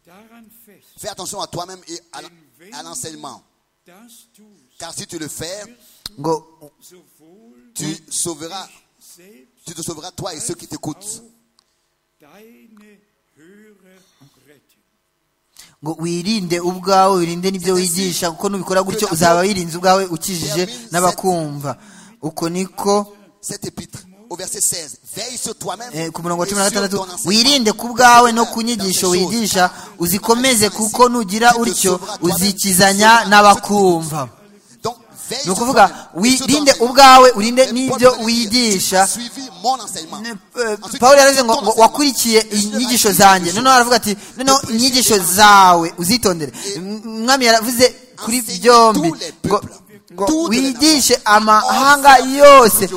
S4: daran fest,
S3: Fais attention à toi-même et à,
S4: denn wenn
S3: à l'enseignement.
S4: du das tust,
S3: Car si tu le fais,
S2: ngo
S4: sowohl
S3: tu sauveras,
S4: selbst
S3: tu te sauveras toi et ceux qui t'écoutent.
S4: auch deine Hörer retten.
S2: ngo wirinde ubwawe wirinde n'ibyo wigisha kuko nubikora gutyo uzaba wirinze ubwawe ukijije n'abakumva uko niko
S3: Cet épître, au verset 16, veille sur toi-même
S2: eh,
S3: et
S2: ku murongo wa cumi na gatandatu
S3: sur ton enseignement.
S2: wirinde ku bwawe no ku nyigisho wigisha uzikomeze kuko nugira utyo uzikizanya n'abakumva
S3: Donc, veille
S2: ni
S3: sur
S2: ukuvuga
S3: toi-même et sur ton
S2: wirinde
S3: enseignement.
S2: ubwawe urinde
S3: Les
S2: n'ibyo
S3: pauvres
S2: wigisha
S3: suivi mon enseignement.
S2: Ne- eh,
S3: Ensuite,
S2: pawulo yaravuze ngo
S3: ton
S2: ngo
S3: enseignement.
S2: wakurikiye inyigisho zanjye noneho aravuga ati noneho inyigisho zawe uzitondere M- mwami yaravuze kuri byombi ngo ngo wigishe amahanga yose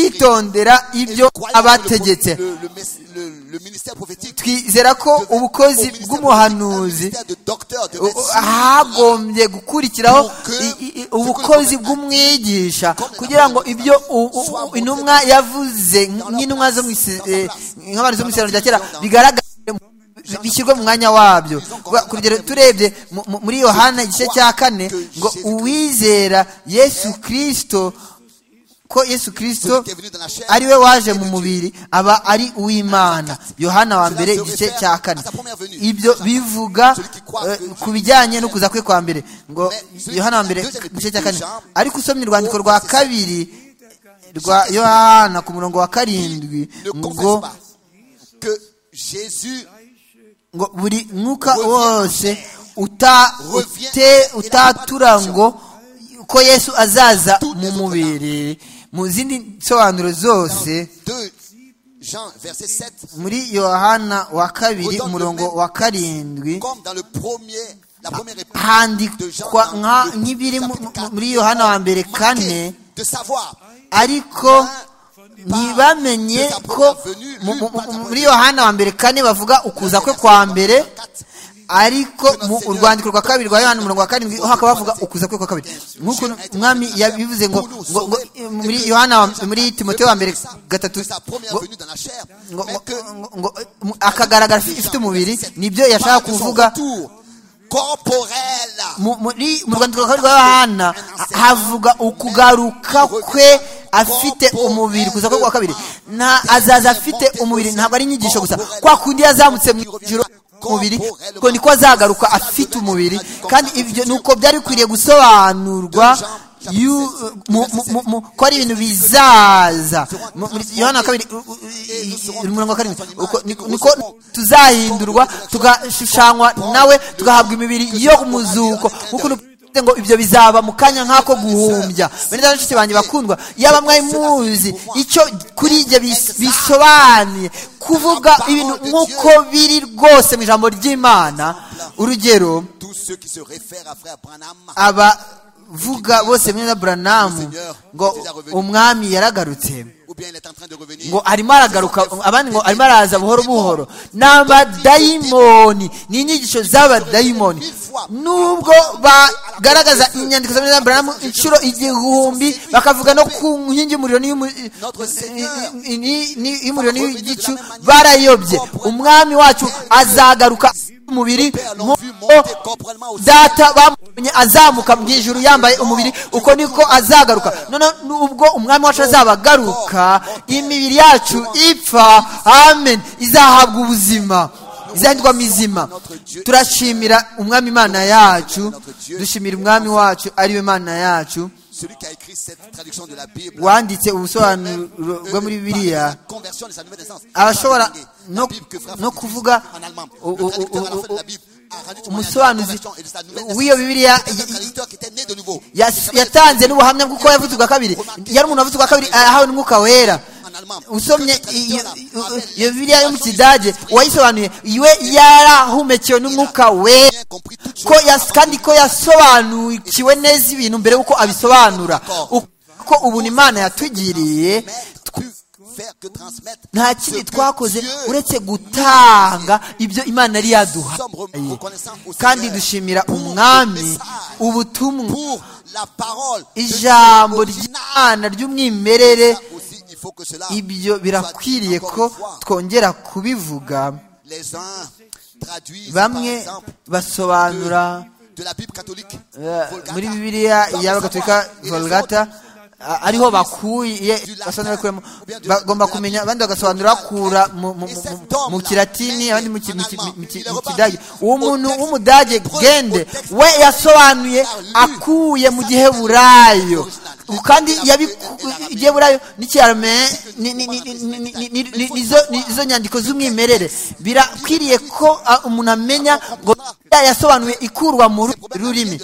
S2: kwitondera ibyo
S3: Croyant
S2: abategetse
S3: Le, le, mes- le, le ministère prophétique
S2: twizera ko ubukozi
S3: au ministère
S2: bw'umuhanuzi
S3: prophétique, au ministère de docteur, de
S2: u- u-
S3: médecine,
S2: hagombye gukurikiraho i- i- i- ubukozi bw'umwigisha kugira ngo ibyo u- u- intumwa yavuze nk'intumwa zo mu ise- eh, nk'abantu zo mu isezerano rya kera bigaragare mu- bi- bishyirwe mu mwanya wabyo Kuba- ku rugero turebye mu- mu- muri yohana igice cya kane ngo uwizera yesu kirisito ko yesu kirisito ari we waje mu mubiri aba ari uw'imana yohana wa mbere igice cya kane ibyo bivuga eh, ku bijyanye no kuza kwe kwa mbere ngo yohana wa mbere igice cya kane ariko usomye urwandiko rwa kabiri rwa yohana ku murongo wa karindwi
S3: ne confesse
S2: ngo
S3: pas que Jésus
S2: ngo buri mwuka wose uta- ute- utatura ngo ko yesu azaza mu mubiri mu zindi nsobanuro zose
S3: 2 Jean verset 7
S2: muri yohana wa kabiri umurongo wa karindwi
S3: comme dans le premier la première épître de Jean,
S2: handikwa nka
S3: dans le
S2: nk'ibiri mu-
S3: chapitre
S2: mu-
S3: 4,
S2: muri yohana wa mbere kane
S3: marqué de savoir
S2: ariko ntibamenye ko mu- mu- mu- muri yohana wa mbere kane bavuga ukuza kwe kwa mbere ariko mu urwandiko rwa kabiri rwa yohana umurongo wa karindwi ho hakaba havuga ukuza kwe kwa kabiri nk'uko umwami yabivuze ngo ngo- ngo- muri yohana wa- muri timoteyo wa mbere gatatu
S3: sa première
S2: ngo-
S3: venue dans la chair,
S2: ngo-
S3: mais que
S2: ngo- ngo- mu- akagaragara ifite umubiri nibyo yashaka
S3: parle de son
S2: kuvuga
S3: retour corporel
S2: mu muri- mu rwandiko rwa kabiri rwa yohana ha- havuga ukugaruka kwe afite umubiri kuza kwe kwa kabiri nta azaza afite umubiri ntabwo ari inyigisho gusa kwa kundi yazamutse mu ijuru umubiri ngo niko azagaruka afite umubiri kandi ibyo ni uko byari bikwiriye gusobanurwa yu- mu- mu- mu- mu- ko ari ibintu bizaza Mu- muri yohana wa kabiri u- u- i- i- umurongo wa karindwi uko- niko niko tuzahindurwa tugashushanywa nawe tugahabwa imibiri yo mu muzuko nk'ukuntu Bivuze ngo ibyo bizaba mu kanya nk'ako guhumbya bene data nshuti banjye bakundwa yaba mwari muzi icyo kuri ibyo bis- bisobanuye kuvuga ibintu nk'uko biri rwose mu ijambo ry'imana urugero
S3: tous ceux qui se réfèrent à frère Branham
S2: abavuga bose mwene buranamu ngo umwami yaragarutse
S3: ou bien il est en train de revenir
S2: ngo arimo aragaruka abandi ngo arimo araza buhoro buhoro ni abadayimoni ni inyigisho z'abadayimoni nubwo bagaragaza inyandiko za Billy Branham inshuro igihumbi bakavuga no ku nkingi y'umuriro n'iy'umu- i- i- ni- y'umuriro n'igicu barayobye umwami wacu azagaruka umubiri
S3: Père, l'ont vu monter
S2: nk'uko
S3: corporellement au ciel.
S2: data bamubonye azamuka mu ijuru yambaye umubiri uko niko azagaruka noneho nubwo umwami wacu azabagaruka imibiri yacu ipfa amen izahabwa ubuzima izahindurwa mizima turashimira umwami imana yacu dushimira umwami wacu ari we mana yacu
S3: Celui qui a écrit cette traduction de la Bible,
S2: wanditse ubusobanuro
S3: même
S2: bwo muri
S3: eux, par
S2: biriya
S3: la conversion de sa nouvelle naissance,
S2: abashobora
S3: ils sont distingués. La
S2: no,
S3: Bible que frère
S2: no
S3: Francis
S2: kuvuga
S3: en allemand,
S2: u-
S3: le
S2: u-
S3: traducteur à la
S2: u-
S3: fin de la
S2: u-
S3: Bible a rendu témoignage de la
S2: umusobanuzi
S3: conversion et de sa nouvelle
S2: w'iyo
S3: naissance.
S2: bibiliya
S3: C'est un traducteur qui était né de nouveau.
S2: yas- yatanze n'ubuhamya bw'uko yavutse ubwa kabiri yari umuntu wavutse ubwa kabiri arahawe n'umwuka wera usomye iyo iyo bibiliya yo mu kidage uwayisobanuye iwe yarahumekewe n'umwuka wera ko yas- kandi ko yasobanukiwe neza ibintu mbere y'uko abisobanura Uko- ko ubuntu imana yatugiriye
S3: Plus faire que transmettre
S2: nta
S3: ce
S2: kindi
S3: que
S2: twakoze
S3: Dieu
S2: uretse gutanga ibyo imana yari yaduha
S3: sommes reconnaissants au
S2: kandi
S3: Seigneur
S2: dushimira
S3: pour le
S2: umwami
S3: message,
S2: ubutumwa
S3: pour la parole de Dieu
S2: ijambo
S3: original.
S2: ry'imana ry'umwimerere
S3: Ça aussi, il faut que cela
S2: ibyo
S3: soit dit
S2: birakwiriye
S3: encore
S2: ko
S3: une fois.
S2: twongera kubivuga
S3: Les uns traduisent, par
S2: bamwe
S3: exemple,
S2: basobanura
S3: de, de la Bible catholique,
S2: eh,
S3: Vulgata,
S2: muri bibiliya
S3: sans le
S2: y'abagatolika
S3: savoir. Et les
S2: volgata
S3: autres,
S2: a- ariho bakuye
S3: du latin,
S2: basobanura bakuramo
S3: ou bien du-
S2: bagomba
S3: de la Bible.
S2: kumenya abandi bagasobanura bakura mu- mu-
S3: Et
S2: mu-
S3: cet
S2: mu- mu
S3: homme-là,
S2: kilatini
S3: Mendel,
S2: abandi mu ki-
S3: en
S2: mu ki-
S3: allemand,
S2: mu ki-
S3: il est
S2: mu
S3: reparti
S2: kidage uwo
S3: au
S2: muntu
S3: texte,
S2: w'umudage
S3: au
S2: gende
S3: texte
S2: we yasobanuye
S3: par lui.
S2: akuye mu
S3: Ça,
S2: gihe
S3: c'est
S2: burayo
S3: original.
S2: kandi
S3: La-
S2: yabi
S3: la- la-
S2: igihe burayo n'ikiyarame ni- ni- ni- ni- ni- ni- ni- ni- nizo ni- izo nyandiko z'umwimerere birakwiriye ko ah, umuntu amenya ngo ya yasobanuye ikurwa mu rurimi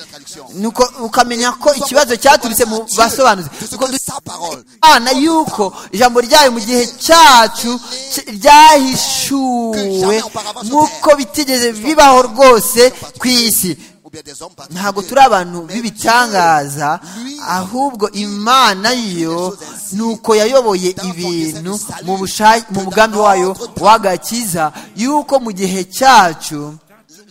S2: nuko ukamenya ko ikibazo cyaturutse mu basobanuzi Nuko du-
S3: sa parole.
S2: Imana y'uko ijambo ryayo mu gihe cyacu c- ryahishuwe nk'uko bitigeze bibaho rwose ku isi
S3: Ou bien des hommes particuliers.
S2: ntabwo turi abantu b'ibitangaza ahubwo imana yo ni uko yayoboye ibintu mu busha- mu mugambi wayo w'agakiza y'uko mu gihe cyacu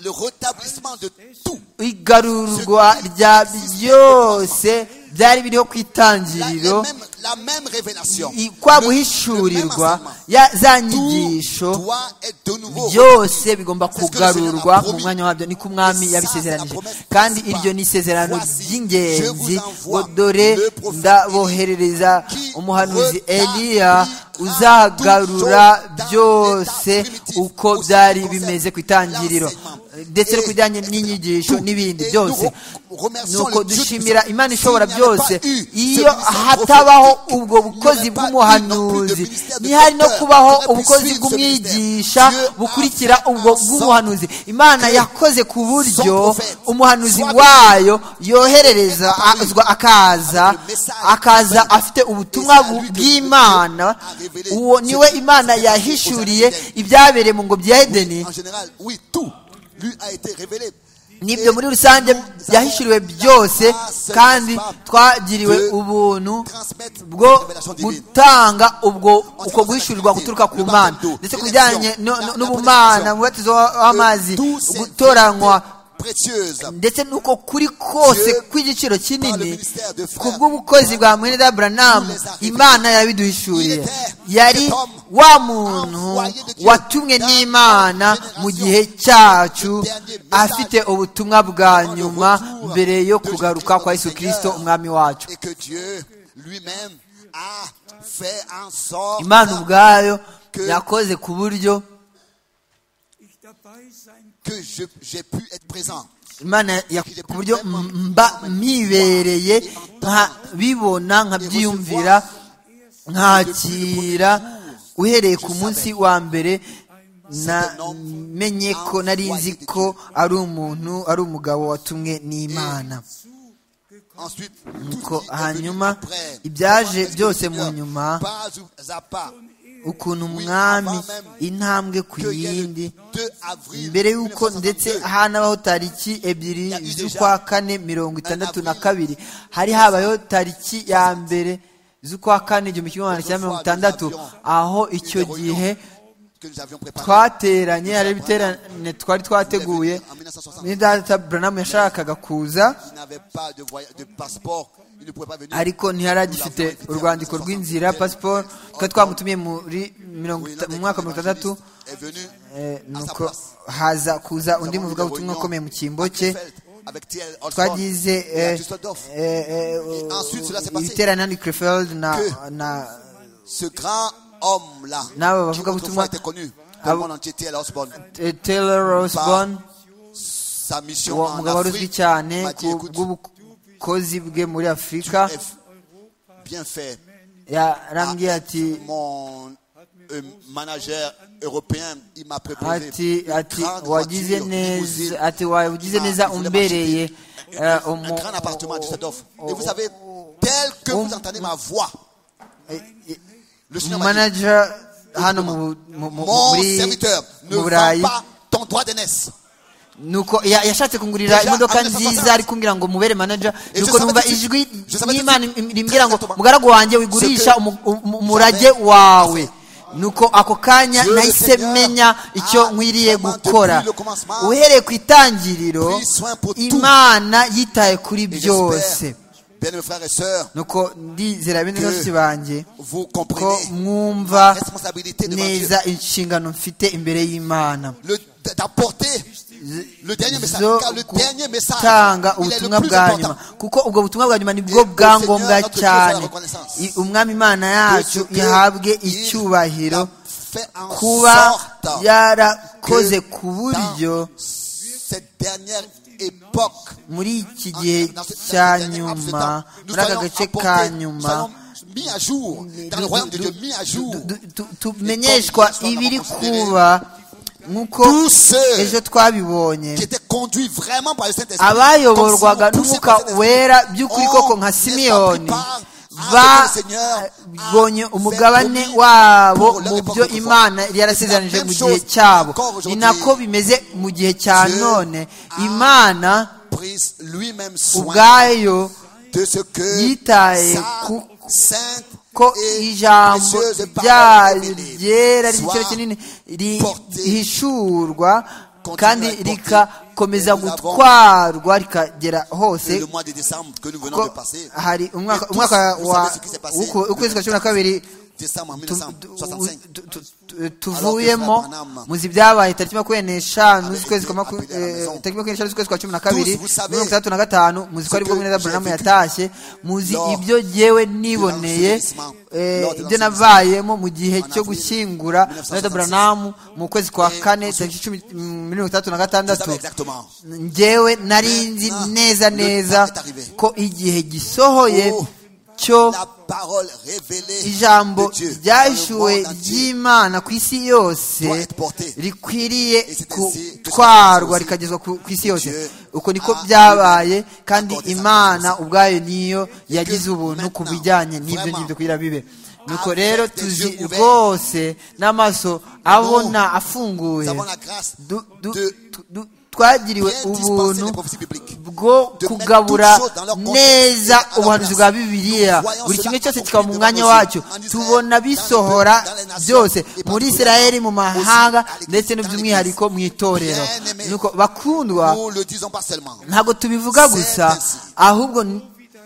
S3: Le rétablissement de tout.
S2: igarurwa rya byose byari biriho ku
S3: La, les
S2: itangiriro
S3: mêmes- la même révélation.
S2: i-
S3: Le-
S2: kwa
S3: le même
S2: guhishurirwa
S3: enseignement.
S2: ya- za nyigisho
S3: Tout doit être de nouveau.
S2: byose bigomba kugarurwa mu mwanya wabyo niko umwami yabisezeranije kandi iryo ni isezerano ry'ingenzi ngo dore ndaboherereza umuhanuzi eliya uzagarura byose uko byari bimeze ku itangiriro ndetse no ku bijyanye n'inyigisho n'ibindi byose nuko dushimira imana ishobora byose iyo hatabaho ubwo bukozi bw'umuhanuzi ntihari no kubaho ubukozi bw'umwigisha bukurikira ubwo bw'umuhanuzi imana yakoze ku buryo umuhanuzi wayo yoherereza azwa akaza akaza afite ubutumwa bu- bw'imana uwo niwe imana yahishuriye ibyabereye mu ngobyi ya edeni
S3: En général, oui, tout lui a été révélé.
S2: n'ibyo muri rusange byahishuriwe byose kandi twagiriwe ubuntu
S3: transmettre
S2: bwo
S3: la révélation divine.
S2: gutanga ubwo uko guhishurirwa guturuka ku mana ndetse ku bijyanye no- no- n'ubumana mu batizo w'amazi
S3: Tous ces
S2: gutoranywa
S3: vérités précieuses.
S2: ndetse nuko kuri kose kw'igiciro kinini ku bw'ubukozi bwa mwene buranamu imana yabiduhishuriye yari wa muntu watumwe n'imana mu gihe cyacu afite ubutumwa bwa nyuma mbere yo kugaruka kwa yesu kirisito umwami wacu
S3: Et que Dieu lui-même a fait en sorte
S2: imana ubwayo yakoze ku buryo
S4: ich dabei sein
S3: que je- j'ai pu être présent.
S2: imana ya- ku buryo mba mwibereye nkabibona nkabyiyumvira nkakira uhereye ku munsi wa mbere namenye ko nari nzi ko ari umuntu ari umugabo watumwe n'imana
S3: Ensuite,
S2: Nuko
S3: tout ce qui est
S2: hanyuma,
S3: venu après.
S2: ibyaje
S3: Qu'est-ce que
S2: byose
S3: le
S2: mu
S3: Seigneur,
S2: nyuma,
S3: pas à pas,
S2: ukuntu umwami intambwe ku
S3: que dès le
S2: yindi
S3: 2 avril
S2: mbere y'uko ndetse
S3: 1962,
S2: hanabaho tariki ebyiri z'ukwa kane mirongo itandatu na kabiri hari habayeho tariki ya mbere z'ukwa kane igihumbi kimwe magana cyenda mirongo itandatu aho icyo gihe
S3: que nous avions préparé.
S2: twateranye hari ibiterane twari twateguye n'idata buranamu yashakaga kuza
S3: Il n'avait pas de, voy- de passeport. Il ne pouvait pas venir.
S2: ariko ntiyari agifite urwandiko rw'inzira pasiporo twari twamutumiye muri mirongo ita- mu mwaka wa mirongo itandatu
S3: est venu
S2: Eh,
S3: à sa
S2: nuko
S3: place.
S2: haza kuza
S3: Nous
S2: undi
S3: avons eu des
S2: muvugabutumwa
S3: réunions
S2: ukomeye mu cyimbo
S3: à
S2: cye
S3: Krefeld, avec Thiel Holstein
S2: twagize
S3: et à
S2: eh,
S3: Düsseldorf.
S2: eh, eh,
S3: Et ensuite, cela s'est passé.
S2: ibiterane hano i Krefeld na
S3: Que-
S2: na-
S3: Ce grand homme-là,
S2: N'aba
S3: qui
S2: bavugabutumwa-
S3: autrefois était connu dans
S2: Abo-
S3: le monde entier, T.L. Osborne,
S2: eh, Taylor Osborne
S3: sa mission
S2: uwo
S3: en
S2: mugabo uzwi
S3: Afrique,
S2: cyane
S3: m'a dit,
S2: ku
S3: écoute,
S2: bw'ubukozi bwe muri Afurika
S3: tu es bien fait.
S2: yarambwiye ati
S3: Mon euh, manager européen, il m'a préparé
S2: ati ati wagize neza ati wagize neza umbereye eh,
S3: un
S2: umu-
S3: grand appartement à Düsseldorf. Et vous savez, tel que vous entendez ma voix, le Seigneur m'a dit,
S2: manager hano mu mu- mu-
S3: mon
S2: muri
S3: serviteur, ne
S2: mu
S3: vends
S2: Burayi
S3: pas ton droit d'aînesse.
S2: nuko ya- yashatse kungurira
S3: Deja,
S2: imodoka
S3: Andre
S2: nziza
S3: Sasasa.
S2: ari kumbwira ngo mubere manager
S3: Et
S2: nuko
S3: je
S2: numva
S3: savais tout de
S2: ijwi
S3: suite. Je savais
S2: y'imana
S3: tout de suite.
S2: imbwira ngo
S3: Exactement.
S2: mugaragu wanjye wigurisha
S3: Ce que-
S2: umu- umu- umurage wawe nuko ako kanya
S3: Dieu le
S2: nahise
S3: Seigneur
S2: menya icyo
S3: a
S2: nkwiriye
S3: vraiment
S2: gukora
S3: depuis le commencement
S2: uhereye ku itangiriro
S3: pris soin pour tout.
S2: imana yitaye kuri
S3: Et
S2: byose
S3: j'espère, bien mes frères et sœurs,
S2: nuko ndizera bene
S3: Que-
S2: bose banjye
S3: vous
S2: ko
S3: comprenez la
S2: mwumva
S3: responsabilité devant Dieu.
S2: neza inshingano mfite imbere y'imana
S3: Le- d'apporter le dernier message.
S2: zo
S3: Car le dernier message,
S2: gutanga
S3: il est le
S2: ubutumwa
S3: plus
S2: bwa
S3: important.
S2: nyuma kuko ubwo butumwa bwa nyuma nibwo bwa ngombwa cyane I- umwami imana yacu ihabwe icyubahiro kuba yarakoze ku buryo muri iki gihe cya nyuma muri aka gace ka nyuma du- du- tu- tumenyeshwa ibiri kuba nk'uko ejo twabibonye abayoborwaga n'umwuka wera by'ukuri koko nka simiyoni babonye umugabane wabo mu byo imana yari yarasezeranyije mu gihe cyabo ni nako bimeze mu gihe cya none imana ubwayo yitaye
S3: yitaye
S2: ku- ko
S3: ko
S2: ijambo ryayo ryera ry'igiciro kinini
S3: kinini
S2: rihishurwa kandi rikakomeza gutwarwa rikagera hose ko hari umwaka umwaka wa w'uku- w'ukwezi kwa cumi na kabiri tu- tu- tu- tu- tu- tuvuyemo muzi ibyabaye tariki makumyabiri n'eshanu z'ukwezi kwa maku- eh, tariki makumyabiri n'eshanu z'ukwezi kwa cumi na kabiri mirongo itandatu na gatanu muzi ko aribwo mwene buranamu yatashye muzi ibyo yewe niboneye eh, ibyo nabayemo mu gihe cyo gushyingura mwene buranamu mu kwezi kwa kane tariki cumi mm, mirongo itandatu na gatandatu njyewe nari nzi neza neza ko igihe gisohoye cyo ijambo
S3: ijambo
S2: ryahishuwe
S3: ryahishuwe
S2: ry'imana ku isi yose rikwiriye gutwarwa rikagezwa ku ku isi yose uko niko byabaye kandi imana ubwayo niyo yagize ubuntu ku bijyanye n'ibyo ngibyo kugira bibe nuko rero tuzi rwose n'amaso abona afunguye
S3: Nous avons la grâce
S2: du- du-
S3: de
S2: tu- du- twagiriwe
S3: bien dispenser
S2: ubuntu
S3: les prophéties bibliques.
S2: bwo
S3: De mettre
S2: kugabura
S3: toutes choses dans leur contexte et
S2: neza
S3: à leur
S2: ubuhanuzi
S3: place.
S2: bwa bibiliya
S3: voyons
S2: buri
S3: cela
S2: kimwe cyose
S3: accompli
S2: kikaba mu
S3: devant
S2: mwanya
S3: nos yeux,
S2: wacyo
S3: en Israël,
S2: tubona
S3: dans les peuples,
S2: bisohora
S3: dans les nations,
S2: byose
S3: et
S2: muri
S3: partout,
S2: isirayeli mu
S3: aussi
S2: mahanga
S3: à l'église,
S2: ndetse
S3: dans
S2: n'by'umwihariko mu itorero
S3: Bien-aimés,
S2: nuko bakundwa
S3: Nous le disons pas seulement.
S2: ntabwo tubivuga
S3: c'est
S2: gusa
S3: ainsi.
S2: ahubwo n-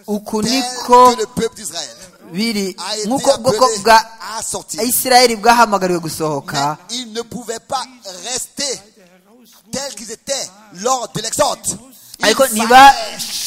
S2: uku
S3: Tel
S2: niko
S3: que le peuple d'Israël
S2: biri
S3: a été
S2: nk'uko
S3: appelé
S2: bwoko bwa
S3: à sortir.
S2: isirayeli bwahamagariwe gusohoka
S3: Mais ils ne pouvaient pas rester tels qu'ils étaient lors de l'exode. Il
S2: ariko
S3: fallait
S2: ntiba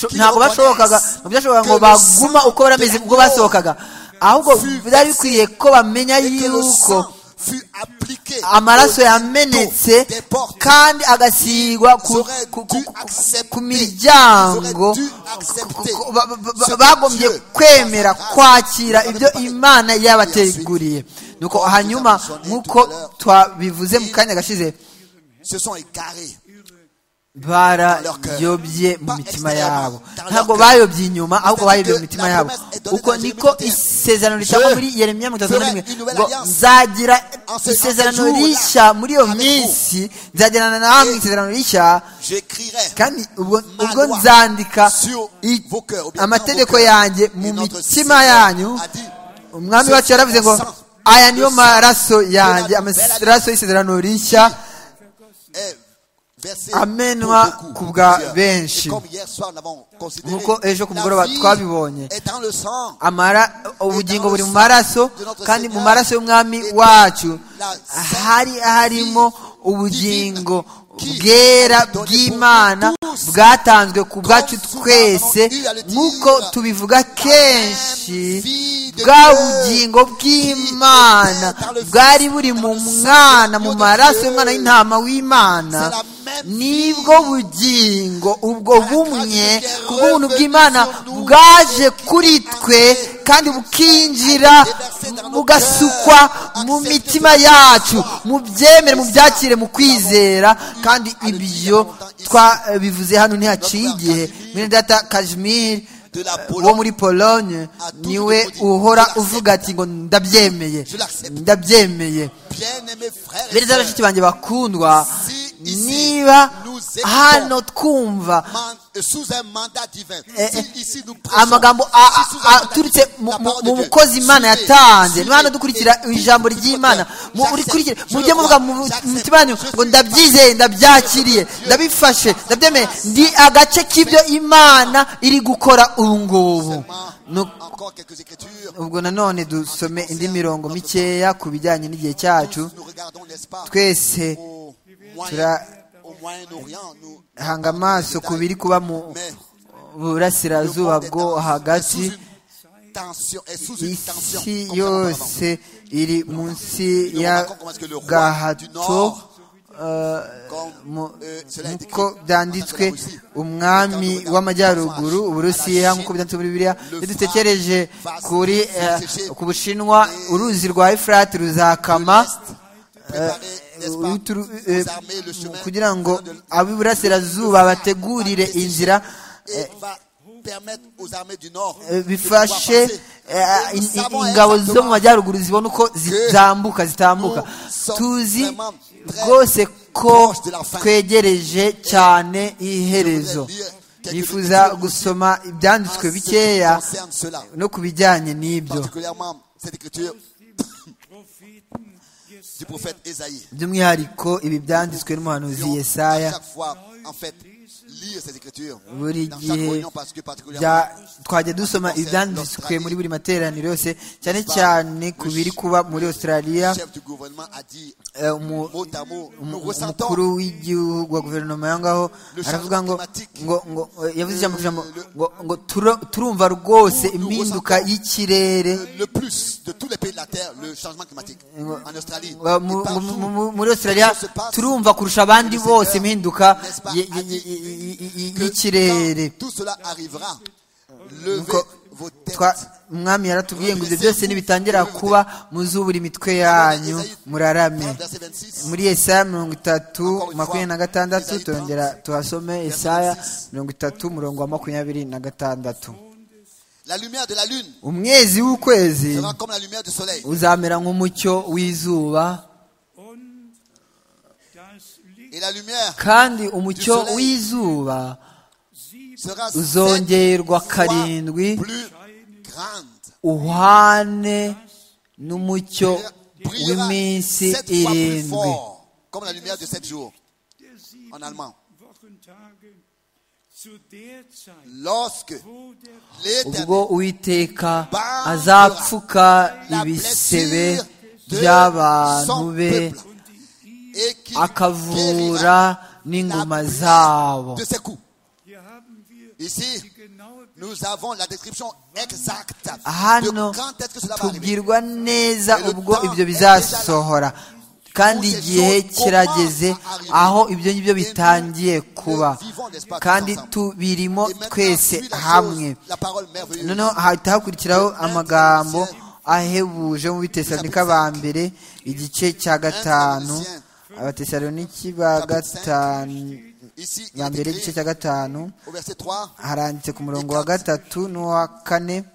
S3: qu'ils
S2: ntabwo bashobokaga
S3: reconnaissent
S2: ntabwo byashobokaga ngo
S3: que le sang
S2: baguma uko bari bameze
S3: de
S2: ubwo
S3: l'agneau
S2: basohokaga ahubwo
S3: fut
S2: byari bikwiye ko bamenya
S3: et que le
S2: yuko
S3: sang fut appliqué
S2: amaraso
S3: au
S2: yamenetse
S3: linteau des portes.
S2: kandi agasigwa ku,
S3: Ils auraient
S2: ku, ku,
S3: dû accepter.
S2: ku miryango
S3: Ils auraient dû accepter
S2: ku- ku- ba- ba-
S3: ce
S2: ba-
S3: que
S2: bagombye
S3: Dieu,
S2: kwemera
S3: par sa grâce,
S2: kwakira
S3: nous a
S2: ibyo
S3: donné.
S2: imana
S3: Et
S2: yabateguriye nuko hanyuma
S3: nous avons sonné
S2: nk'uko
S3: tout à l'heure.
S2: twabivuze mu kanya gashize
S3: se sont égarés.
S2: barayobye mu mitima yabo ntabwo bayobye inyuma ahubwo bayobye mu mitima yabo uko niko isezerano ritangwa muri yeremiya mirongo itatu na rimwe ngo nzagira isezerano rishya muri iyo minsi nzagirana namwe isezerano rishya
S3: J'écrirai
S2: kandi ubwo ubwo nzandika i- amategeko yanjye mu mitima yanyu umwami wacu yaravuze ngo aya niyo maraso yanjye amaraso y'isezerano rishya
S3: amenwa ku bwa benshi
S2: Nk'uko
S3: nk'uko
S2: ejo
S3: ejo
S2: ku
S3: ku
S2: mugoroba
S3: mugoroba
S2: twabibonye.
S3: twabibonye
S2: amara ubugingo buri mu maraso kandi mu maraso y'umwami wacu hari harimo ubugingo bwera bw'imana bwatanzwe ku bwacu twese nk'uko tubivuga kenshi bwa bugingo bw'imana bwari buri mu mwana mu maraso y'umwana w'intama w'imana nibwo bugingo ubwo bumwe ku bw'ubuntu bw'imana bwaje kuri twe kandi bukinjira bugasukwa mu mitima yacu mu byemere mu byakire mu kwizera kandi ibyo twabivuze hano ntihaciye igihe mwene data kajimiri wo muri polonye niwe uhora uvuga ati ngo ndabyemeye ndabyemeye beza bashiki banjye bakundwa niba hano twumva eh, amagambo
S3: amagambo
S2: a- a- aturutse mu- mu- mu mukozi imana yatanze niba hano dukurikira ijambo ry'imana mu- urikurikire mujye muvuga mu mutima wanyu ngo ndabyizeye ndabyakiriye ndabifashe ndabyemeye ndi agace k'ibyo imana iri gukora ubu ngubu Nu- ubwo nanone dusome indi mirongo mikeya ku bijyanye n'igihe cyacu twese tura- hanga amaso ku biri kuba mu burasirazuba bwo hagati isi yose iri munsi y'agahato eh, mu- nk'uko byanditswe umwami w'amajyaruguru uburusiya nk'uko byanditswe muri bibiriya iyo dutekereje kuri eh, ku bushinwa uruzi rwa efurati ruzakama uturu- eh, kugira ngo ab'iburasirazuba bategurire inzira eh, bifashe eh, in- in- ingabo zo mu majyaruguru zibona uko zitambuka zitambuka tuzi rwose ko twegereje cyane iherezo yifuza gusoma ibyanditswe bikeya no ku bijyanye n'ibyo
S3: particulièrement cette écriture du prophète Ésaïe.
S2: by'umwihariko ibi byanditswe n'umuhanuzi
S3: Nous,
S2: yesaya
S3: à chaque fois, en fait, lire ces écritures
S2: buri
S3: dans chaque
S2: gihe
S3: réunion parce que particulièrement,
S2: bya- twajya dusoma ibyanditswe muri buri materaniro yose cyane cyane ku biri kuba muri australia
S3: le chef du gouvernement a dit
S2: eh, umu-
S3: mot à mot, nous
S2: umu-
S3: ressentons
S2: umukuru w'igihugu wa guverinoma ya ngaho aravuga ngo ngo ngo eh, yavuze ijambo ku ijambo ngo ngo turo- turumva rwose impinduka y'ikirere
S3: le plus de tous les pays de la terre le changement climatique en Australie.
S2: Ngo
S3: et
S2: mu-
S3: partout,
S2: mu- mu- muri australia turumva kurusha abandi bose impinduka y- y- y- y- y-
S3: que
S2: y'ikirere
S3: quand tout cela arrivera, levez
S2: Nuko
S3: vos têtes.
S2: twa umwami yaratubwiye ngo ibyo byose nibitangira kuba muzubura imitwe yanyu murarame
S3: Verset 26.
S2: muri Yesaya mirongo itatu makumyabiri na gatandatu turongera tuhasome Yesaya mirongo itatu umurongo wa makumyabiri na gatandatu
S3: La lumière de la lune
S2: umwezi w'ukwezi
S3: sera comme la lumière du soleil.
S2: uzamera nk'umucyo w'izuba
S3: et la lumière
S2: kandi umucyo w'izuba
S3: sera sept
S2: uzongerwa
S3: fois
S2: karindwi
S3: plus grande.
S2: uhane n'umucyo
S3: Brillera
S2: w'iminsi
S3: sept fois plus
S2: irindwi
S3: fort, comme la lumière de sept jours.
S4: der sieben
S3: En allemand.
S4: Wochentage zu der Zeit,
S3: Lorsque
S4: wo der
S3: l'Éternel
S2: ubwo uwiteka azapfuka
S3: la
S2: ibisebe
S3: blessure de
S2: by'abantu
S3: son
S2: be
S3: peuple et qu'il
S2: akavura
S3: guérira la
S2: n'ingoma
S3: plaie
S2: zabo
S3: de ses coups.
S4: hier haben wir die
S3: Ici,
S4: genaue
S3: nous avons la description exacte
S2: hano
S3: de quand est-ce que cela va arriver.
S2: tubwirwa neza ubwo ibyo bizasohora kandi igihe kirageze aho ibyo ngibyo bitangiye kuba kandi tubirimo
S3: Et maintenant,
S2: twese
S3: suit la
S2: hamwe
S3: chose, la parole merveilleuse.
S2: noneho hahita hakurikiraho amagambo ahebuje mu bitesalonika ba mbere igice cya gatanu abatesalonika ba gatanu
S3: Ici, il
S2: ba mbere
S3: est
S2: igice
S3: écrit
S2: cya gatanu
S3: au verset 3,
S2: haranditse ku murongo wa gatatu n'uwa kane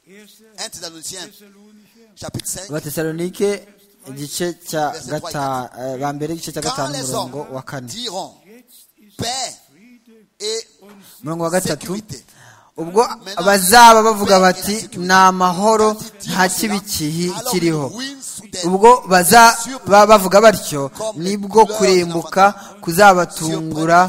S3: 1 Thessaloniciens,
S4: Thessalonicher,
S3: chapitre 5,
S2: abatesalonike igice cya gata eh, ba mbere igice cya
S3: quand
S2: gatanu
S3: les
S2: umurongo wa
S3: hommes
S2: kane
S3: diront
S4: jetzt ist
S3: paix
S4: Friede
S3: et
S2: umurongo wa gatatu
S3: sécurité,
S2: ubwo bazaba bavuga bati ni amahoro nta kibi kihi
S3: alors ils
S2: kiriho
S3: ruinent soudainement
S2: ubwo bazaba bavuga batyo nibwo kurimbuka kuzabatungura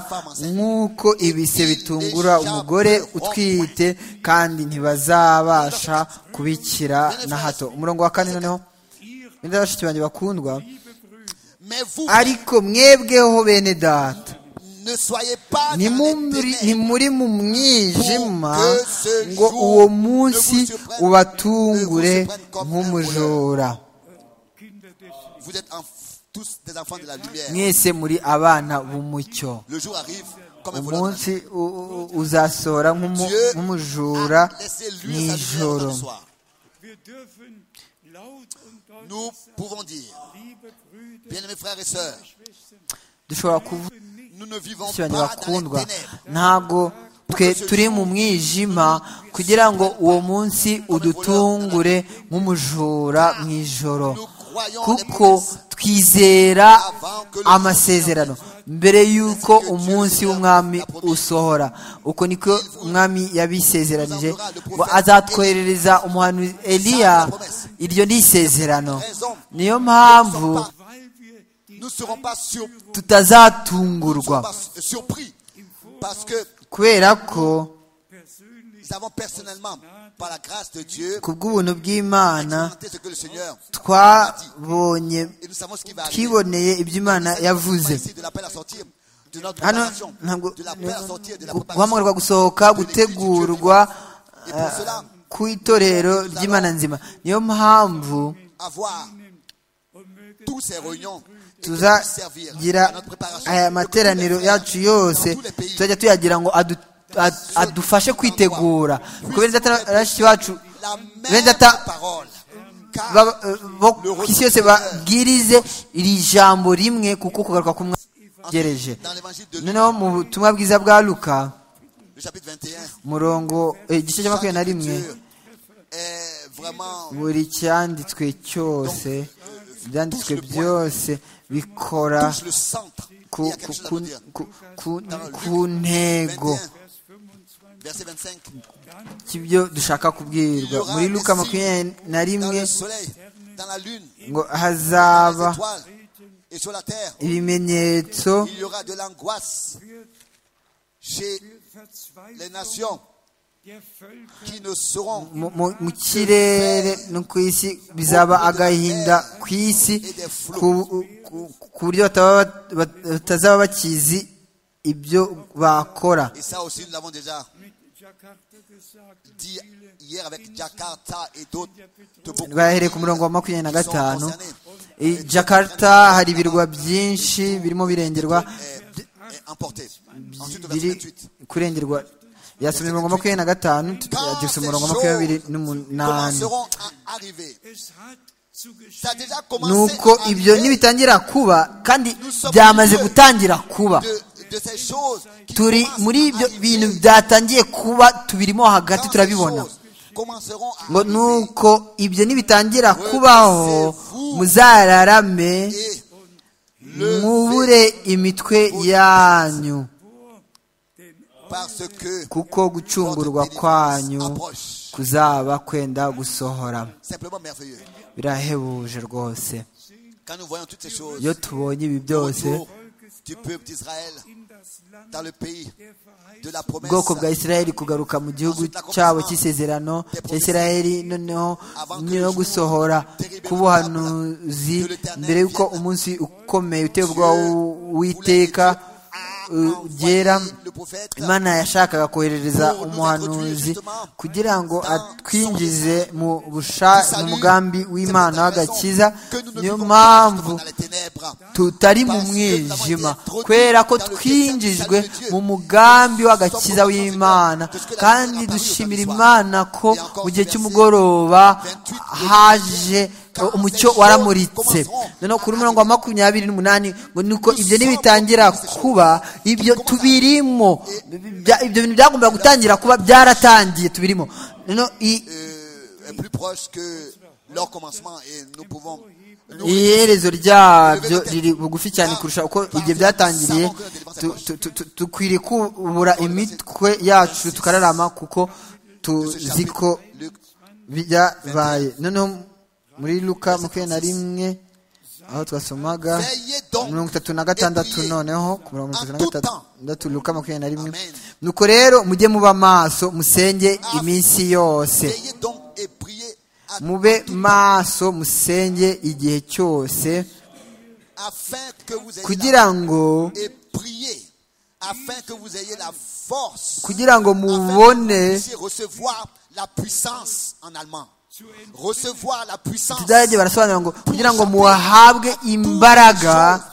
S2: nk'uko ibise bitungura umugore utwite kandi ntibazabasha kubikira na hato umurongo wa kane noneho benda bashiki banjye bakundwa
S3: Mais vous
S2: ariko mwebweho bene data
S3: ne soyez pas
S2: Ni
S3: dans
S2: mu-
S3: les ténèbres.
S2: ntimuri mu mwijima ngo uwo munsi ubatungure nk'umujura
S4: Kinder des Lichts.
S3: Vous êtes en- tous des enfants de la lumière.
S2: mwese muri abana b'umucyo
S3: Le jour arrive comme un volant.
S2: umunsi u- u- uzasohora nk'umu-
S3: Dieu
S2: nk'umujura
S3: a laissé luire sa lumière
S2: n'ijoro
S3: le soir.
S4: Wir dürfen laut und deutlich
S3: Nous
S4: sagen,
S3: pouvons dire,
S4: liebe Brüder,
S3: bien-aimés frères et sœurs,
S4: Schwestern,
S2: dushobora kuvuga
S3: nous ne vivons
S2: bashiki banjye
S3: pas dans
S2: bakundwa
S3: les ténèbres.
S2: ntabwo twe turi mu mwijima kugira ngo uwo munsi udutungure nk'umujura mu ijoro
S3: Nous croyons les
S2: kuko
S3: promesses
S2: twizera
S3: avant que le
S2: amasezerano mbere y'uko umunsi w'umwami usohora uko niko umwami yabisezeranije ngo azatwoherereza umuhanuzi eliya iryo ni isezerano niyo mpamvu
S4: weil wir die
S3: Nous ne serons pas sur-
S2: tutazatungurwa
S3: pas surpris parce que
S2: kubera ko
S4: persönlich
S3: nous avons personnellement, par la grâce de Dieu,
S2: ku bw'ubuntu bw'imana
S3: expérimenté ce que le Seigneur a dit.
S2: twabonye
S3: Et nous savons ce qui va arriver.
S2: twiboneye ibyo imana yavuze
S3: Ici, de l'appel à sortir, de notre
S2: hano
S3: préparation,
S2: ntabwo
S3: de l'appel à sortir, de la
S2: gu-
S3: préparation.
S2: guhamagarwa gusohoka gutegurwa
S3: Et pour cela,
S2: ku itorero ry'imana nzima niyo mpamvu
S3: avoir tous ces réunions et de nous servir à
S2: tuzagira
S3: notre préparation.
S2: aya materaniro yacu yose tuzajya tuyagira ngo adu- ad- adufashe kwitegura kuko bene data bashiki bacu
S3: La
S2: bene
S3: même
S2: data
S3: parole. Car
S2: ba- eh, bo ku isi yose babwirize iri jambo rimwe kuko kugaruka kumwegereje
S3: dans l'évangile de Luc,
S2: noneho mu butumwa bwiza bwa luka
S3: le chapitre 21,
S2: murongo eh, igice cya makumyabiri na
S3: chaque
S2: rimwe
S3: écriture est vraiment
S2: buri cyanditswe cyose ibyanditswe byose bikora
S3: touche le centre. Il y
S2: ku,
S3: a
S2: ku,
S3: quelque chose à
S2: ku,
S3: vous dire.
S2: ku, ku,
S3: Dans
S2: ku
S3: Luc 21,
S2: ntego
S3: verset 25.
S2: cy'ibyo dushaka
S3: Il y
S2: kubwirwa
S3: aura
S2: muri
S3: des
S2: luka
S3: signes
S2: makumyabiri na
S3: Dans
S2: rimwe
S3: le soleil, dans la lune,
S2: ngo
S3: dans les
S2: hazaba
S3: étoiles et sur la terre,
S2: ibimenyetso
S3: il y aura de l'angoisse chez
S4: für
S3: les
S4: Verzweiflung
S3: nations
S4: der Völker
S3: qui ne seront
S2: mu- mu mu kirere no ku isi bizaba agahinda ku isi ku- ku- ku buryo bataba bat- bat- batazaba bakizi ibyo bakora
S3: Et ça aussi, nous l'avons déjà
S4: mit Jakarta gesagt,
S3: dit hier avec Jakarta et d'autres. de beaucoup de
S2: bahereye ku
S3: pays
S2: murongo wa makumyabiri na
S3: qui sont
S2: gatanu
S3: concernés.
S2: I jakarta hari ibirwa byinshi birimo birengerwa
S3: Eh, eh, emportés. Ensuite, au verset
S2: biri
S3: 28.
S2: kurengerwa yasomye umurongo wa makumyabiri na gatanu tugeze umurongo wa makumyabiri n'umunani
S3: commenceront à arriver.
S4: es hat zu geschehen.
S3: Ça a déjà commencé
S2: nuko
S3: à
S2: ibyo
S3: arriver
S2: nibitangira kuba kandi byamaze gutangira kuba
S3: de, de ces choses qui
S2: turi
S3: commencent
S2: muri
S3: à
S2: ibyo
S3: arriver.
S2: bintu byatangiye kuba tubirimo
S3: Quand
S2: hagati
S3: ces
S2: turabibona
S3: choses commenceront à
S2: ngo
S3: arriver
S2: nuko ibyo nibitangira kubaho muzararame
S3: et
S2: mwubure imitwe yanyu
S3: parce que
S2: kuko gucungurwa
S3: votre
S2: kwanyu
S3: délivrance approche.
S2: kuzaba kwenda gusohora
S3: Simplement merveilleux.
S2: birahebuje rwose
S3: Quand nous voyons toutes ces choses,
S2: iyo tubonye ibi byose
S3: autour du peuple d'Israël, dans le pays de la promesse,
S2: ubwoko bwa isiraheli kugaruka mu gihugu cyabo cy'isezerano cya isiraheli noneho no gusohora k'ubuhanuzi mbere y'uko umunsi ukomeye uteye ubwoba w'iteka ugera
S3: le prophète,
S2: imana yashakaga koherereza umuhanuzi kugira ngo atwinjize mu busha- mu mugambi w'imana w'agakiza
S3: que nous ne
S2: niyo
S3: vivons pas
S2: mpamvu
S3: justement dans les ténèbres,
S2: tutari mu mwijima kubera ko twinjijwe mu mugambi w'agakiza w'imana kandi dushimira imana ko mu gihe cy'umugoroba haje umucyo waramuritse noneho kuri mirongo wa makumyabiri n'umunani ngo nuko ibyo ntibitangira kuba ibyo tubirimo Bya- ibyo bintu byagombaga gutangira kuba byaratangiye tubirimo noneho i-
S3: euh, est plus proche que leur commencement et nous pouvons nous
S2: iherezo ryabyo riri bugufi cyane kurusha uko igihe byatangiriye tu- tu- tu- tu- dukwiriye kubura imitwe yacu tukararama kuko tuzi ko byabaye noneho muri luka makumyabiri na rimwe aho twasomaga mirongo itatu na gatandatu noneho ku mirongo itatu na gatandatu luka makumyabiri na rimwe nuko rero mujye muba maso musenge iminsi yose
S3: veillez donc et priez à
S2: mube maso musenge igihe cyose
S3: afin que vous ayez la-
S2: kugira ngo
S3: et priez afin que vous ayez la force
S2: kugira ngo
S3: afin que vous
S2: mubone
S3: puissiez recevoir la puissance en allemand recevoir la puissance
S2: tuzarangiye barasobanura ngo kugira ngo muhabwe imbaraga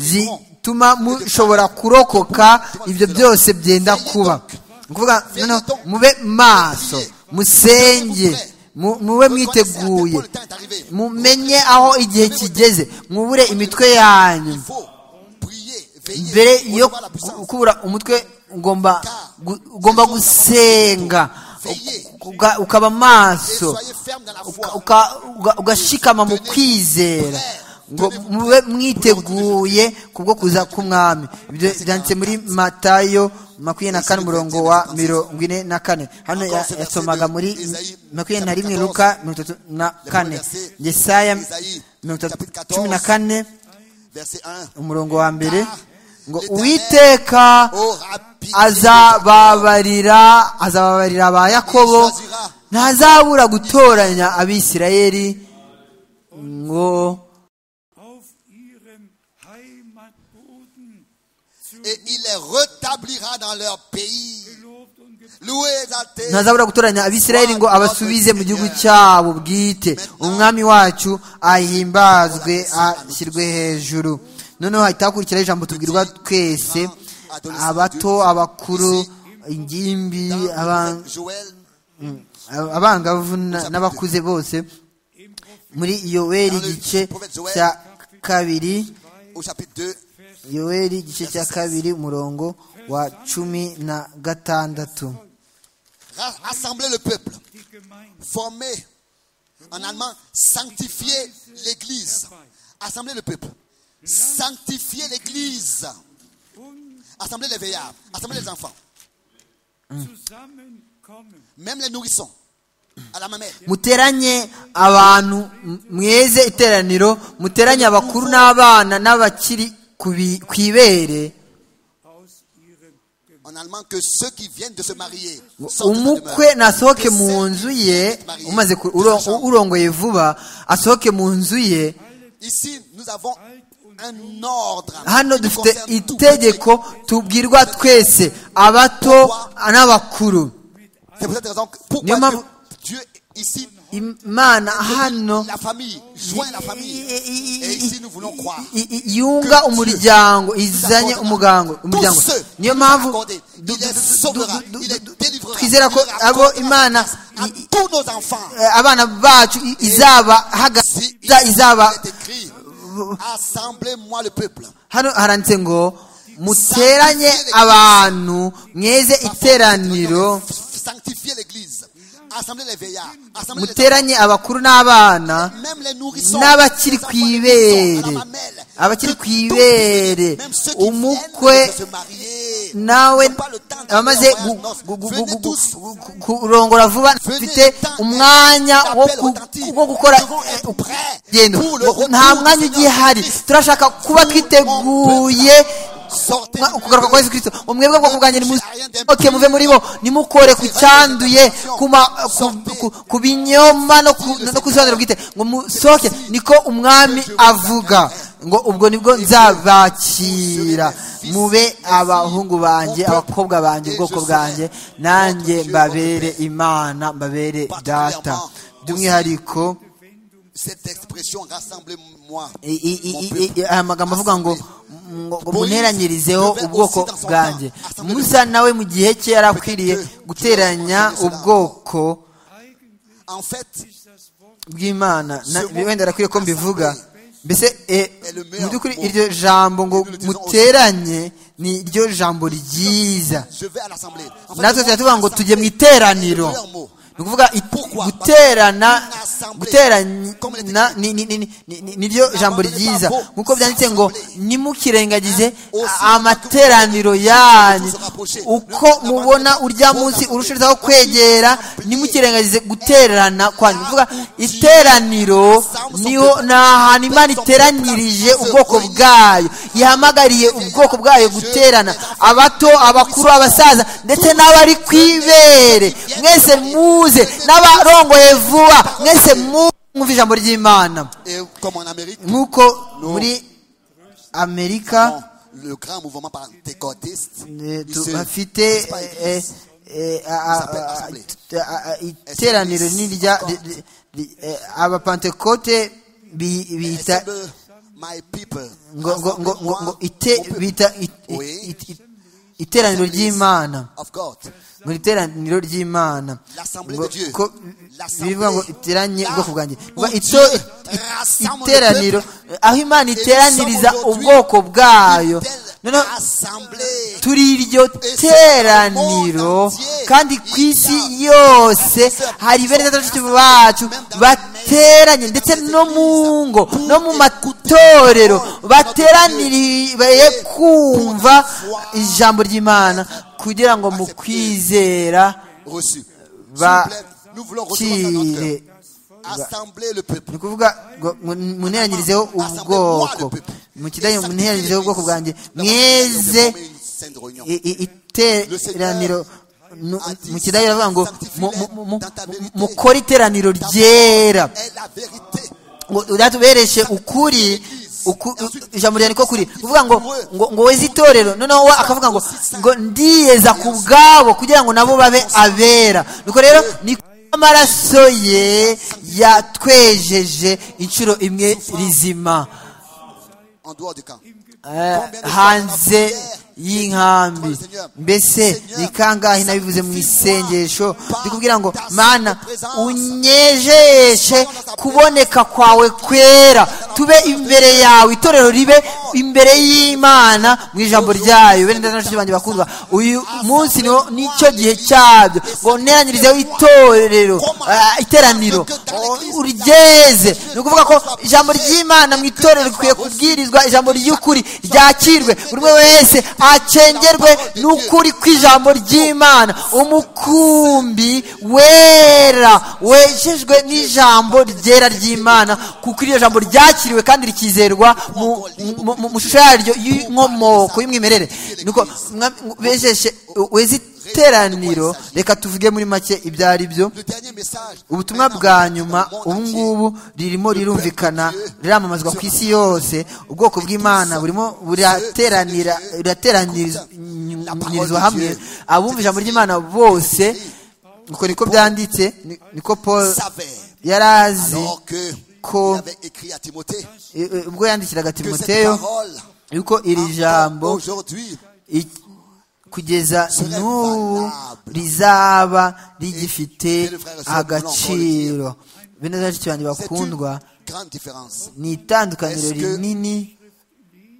S2: zituma mushobora kurokoka ibyo byose byenda kuba Ni ukuvuga noneho mube maso musenge mu- mube mwiteguye
S3: le temps est arrivé
S2: mumenye aho igihe kigeze mubure imitwe yanyu
S3: il faut prier veiller
S2: mbere yo
S3: recevoir la puissance
S2: kubura umutwe ugomba gu- ugomba gusenga uka- ukaba
S3: et
S2: maso
S3: soyez ferme dans la
S2: uka-
S3: foi
S2: uka- uga- ugashikama mu kwizera ngo mube mwiteguye kubwo kuza k'umwami ibyo byanditse muri matayo makumyabiri na kane umurongo wa mirongo ine na kane hano ya- yasomaga muri makumyabiri na rimwe luka mirongo itatu na kane yesaya mirongo itatu cumi na kane
S3: verset 1
S2: umurongo wa mbere ngo uwiteka
S3: aura pitié
S2: azababarira azababarira aba yakobo ntazabura gutoranya abisirayeli ngo
S4: auf ihrem Heimatboden zu
S3: et il les rétablira dans leur pays
S4: Lob und Gebet.
S3: loué exalté
S2: ntazabura gutoranya abisirayeli ngo abasubize mu gihugu cyabo bwite umwami wacu ahimbazwe ashyirwe hejuru noneho hahita hakurikiraho ijambo tubwirwa twese abato abakuru ingimbi aban-
S3: Joël
S2: abangavu na- n'abakuze bose muri yoweri igice cya kabiri
S3: au chapitre 2
S2: yoweri igice cya kabiri umurongo wa cumi na gatandatu
S3: ra- rassembler le peuple former en allemand sanctifier l'église assembler le peuple sanctifier l'église assembler les veillards assembler les enfants
S4: zusammenkommen.
S3: même les nourrissons à la mamelle
S2: muteranye abantu m- mweze iteraniro muteranye abakuru n'abana n'abakiri ku bi- ku ibere
S3: en allemand que ceux qui viennent de se marier sortent de sa
S2: umukwe
S3: demeure.
S2: nasohoke mu nzu ye umaze ku- uro- urongoye vuba asohoke mu nzu ye
S3: Ici, nous avons un ordre.
S2: hano
S3: qui nous
S2: dufite
S3: concerne tous.
S2: itegeko tubwirwa twese abato n'abakuru
S3: C'est pour cette raison que
S2: Niyo
S3: pourquoi
S2: mpamvu-
S3: Dieu, Dieu, ici,
S2: imana hano
S3: la famille, joint la famille.
S2: i- i-
S3: Et ici, nous voulons croire.
S2: i- i- yunga umuryango izanye umugango umuryango niyo mpamvu du- du- du- du- du- du- twizera ko abo imana
S3: à
S2: i- i-
S3: tous nos enfants.
S2: eh, abana bacu i- izaba
S3: Si il
S2: iza izaba
S3: est écrit, assemblez-moi le peuple.
S2: hano haranditse ngo muteranye abantu mweze iteraniro
S3: sanctifier l'église, assembler les veillards, assembler les
S2: muteranye abakuru n'abana
S3: même les nourrissons,
S2: n'abakiri
S3: les
S2: ku
S3: enfants qui sont
S2: ibere
S3: à la mamelle,
S2: abakiri
S3: que
S2: ku
S3: tout
S2: ibere
S3: Même ceux qui
S2: umukwe
S3: viennent de se marier,
S2: nawe
S3: n'ont pas le temps d'aller
S2: abamaze
S3: en voyage, non.
S2: gu- gu- gu-
S3: Venez
S2: gu-
S3: tous.
S2: gu- gu- kurongora vuba
S3: Venez
S2: mfite
S3: tant-
S2: umwanya wo
S3: d'appel
S2: ku-
S3: authentique.
S2: wo gukora
S3: Nous devons être prêts
S2: gendo
S3: pour le
S2: Ngo-
S3: retour
S2: nta
S3: du
S2: mwanya
S3: Seigneur
S2: ugihari
S3: Christ.
S2: turashaka kuba
S3: Tout le monde
S2: twiteguye
S3: sortez
S2: mwa-
S3: du
S2: ukugaruka kwa yesu kirisito umwebwe bwoko bwanjye nimu-
S3: J'ai rien d'impur.
S2: oke muve muri bo nimukore ku cyanduye ku ma- ku-
S3: Sortez.
S2: ku- ku binyoma no ku no ku isobanuro bwite ngo musohoke niko umwami avuga ngo ubwo nibwo nzabakira mube abahungu banjye abakobwa banjye ubwoko bwanjye nanjye mbabere imana mbabere data by'umwihariko
S3: Cette expression rassemblez-moi.
S2: i- i- i-
S3: mon
S2: i-
S3: peuple.
S2: i- aya magambo avuga ngo ngo- ngo muneranyirizeho ubwoko bwanjye musa nawe mu gihe cye yari akwiriye guteranya ubwoko
S3: En fait,
S2: bw'imana na- wenda arakwiye ko mbivuga mbese eh, mu by'ukuri iryo jambo ngo muteranye ni ryo jambo ryiza
S3: je vais à l'assemblée. En fait,
S2: natwe
S3: le mot
S2: tuba tuvuga ngo
S3: assemblée,
S2: tujye mu iteraniro
S3: c'est le meilleur mot.
S2: ni ukuvuga i-
S3: Pourquoi?
S2: guterana
S3: Parce que une assemblée, comme les
S2: guterana
S3: techniques.
S2: ni- ni- ni- ni- ni- ni- niryo jambo
S3: N'abandonnez pas
S2: ryiza
S3: vos
S2: nk'uko byanditse ngo
S3: assemblées.
S2: nimukirengagize
S3: Aussi,
S2: amateraniro yanyu
S3: vous rapprocher.
S2: uko
S3: Ne-
S2: mubona
S3: n'abandonnez
S2: urya
S3: vos
S2: munsi
S3: assemblées.
S2: urushijeho kwegera
S3: Assemblées.
S2: nimukirengagize guterana kwanyu ni ukuvuga
S3: Là où
S2: iteraniro
S3: Dieu
S2: niho ni ahantu imana iteranirije ubwoko bwayo yihamagariye ubwoko bwayo guterana abato abakuru abasaza ndetse n'abari ku ibere mwese muze n'abarongoye vuba mwese mu- mwumva ijambo ry'imana
S3: Et comme en Amérique,
S2: nk'uko muri amerika
S3: bon, le grand mouvement pentecôtiste,
S2: eh,
S3: il
S2: tu-
S3: se-
S2: bafite
S3: il se passe pas
S2: eh,
S3: église.
S2: eh, a- a-
S3: s'appelle
S2: a-
S3: Assemblée.
S2: t- a- a- iteraniro ni rya ri- ri- ri- eh, abapentekote bi- bita
S3: Assemble my people.
S2: ngo ngo ngo ngo ngo
S3: Rassemble-moi,
S2: ite
S3: mon peuple.
S2: bita it-
S3: Oui.
S2: it- it- iteraniro ry'imana
S3: Of God.
S2: ngo ni iteraniro ry'imana
S3: L'assemblée
S2: Ngo-
S3: de Dieu.
S2: ko
S3: L'assemblée.
S2: bivuga ngo iteranye
S3: Là
S2: ubwoko bwanjye
S3: où
S2: Ngo
S3: Dieu
S2: ito- it-
S3: rassemble
S2: iteraniro
S3: le
S2: aho imana iteraniriza
S3: sommes aujourd'hui
S2: ubwoko bwayo
S3: Telle
S2: noneho
S3: assemblée.
S2: turi iryo teraniro kandi ku isi yose hari bene batatu bacu bateranye ndetse no mu ngo no mu matorero bateraniye kumva ijambo ry'imana kugira ngo mu kwizera
S3: Reçu. S'il vous plaît, nous voulons recevoir ça dans notre
S2: bakire
S3: cœur. Assemblée le
S2: ni
S3: peuple.
S2: ukuvuga ngo mu- muneranyirizeho ubwoko mu kidage ngo muneranyirizeho ubwoko bwanjye mweze i- i- iteraniro nu- mu kidage baravuga ngo mu- mu- mu- mukore iteraniro ryera
S3: Est la vérité.
S2: ngo ubereshye ukuri uku- ijambo rya niko kuri kuvuga ngo ngo ngo weze itorero noneho we akavuga ngo ngo ndiyeza ku bwabo kugira ngo nabo babe abera nuko rero ni ko amaraso ye yatwejeje inshuro imwe rizima
S3: En dehors du camp.
S2: Eh, hanze y'inkambi mbese ni kangahe nabivuze mu isengesho ndi kubwira ngo mana unyejeshe kuboneka kwawe kwera tube imbere yawe itorero ribe imbere y'imana mu ijambo ryayo bene ndetse n'abashyitsi banjye bakundwa uyu munsi niwo nicyo gihe cyabyo ngo nteranyirizeho itorero eh, iteraniro o- uryeze ni ukuvuga ko ijambo ry'imana mu itorero rikwiye kubwirizwa ijambo ry'ukuri ryakirwe buri umwe wese acengerwe n'ukuri kw'ijambo ry'imana umukumbi wera wejejwe n'ijambo ryera ry'imana kuko iryo jambo ryakiriwe kandi rikizerwa mu, mu, mu, mu shusho yaryo y'inkomoko y'umwimerere nuko mwami- bejeshe weze iteraniro reka tuvuge muri make ibyo ari byo
S3: Le dernier message.
S2: ubutumwa bwa nyuma ubu ngubu ririmo rirumvikana riramamazwa ku isi yose ubwoko bw'imana burimo burateranira burateranyirizwa hamwe abumva ijambo ry'imana bose uko niko byanditse ni- niko paul
S3: Savait.
S2: yari azi
S3: Alors que.
S2: Ko-
S3: Il avait écrit à Timothée.
S2: eh, eh, ubwo yandikiraga
S3: Que cette
S2: timoteyo
S3: parole.
S2: yuko iri
S3: encore
S2: jambo
S3: Aujourd'hui.
S2: i- kugeza n'ubu rizaba rigifite agaciro bene benshi banjye
S3: C'est
S2: bakundwa
S3: une grande différence.
S2: ni itandukaniro rinini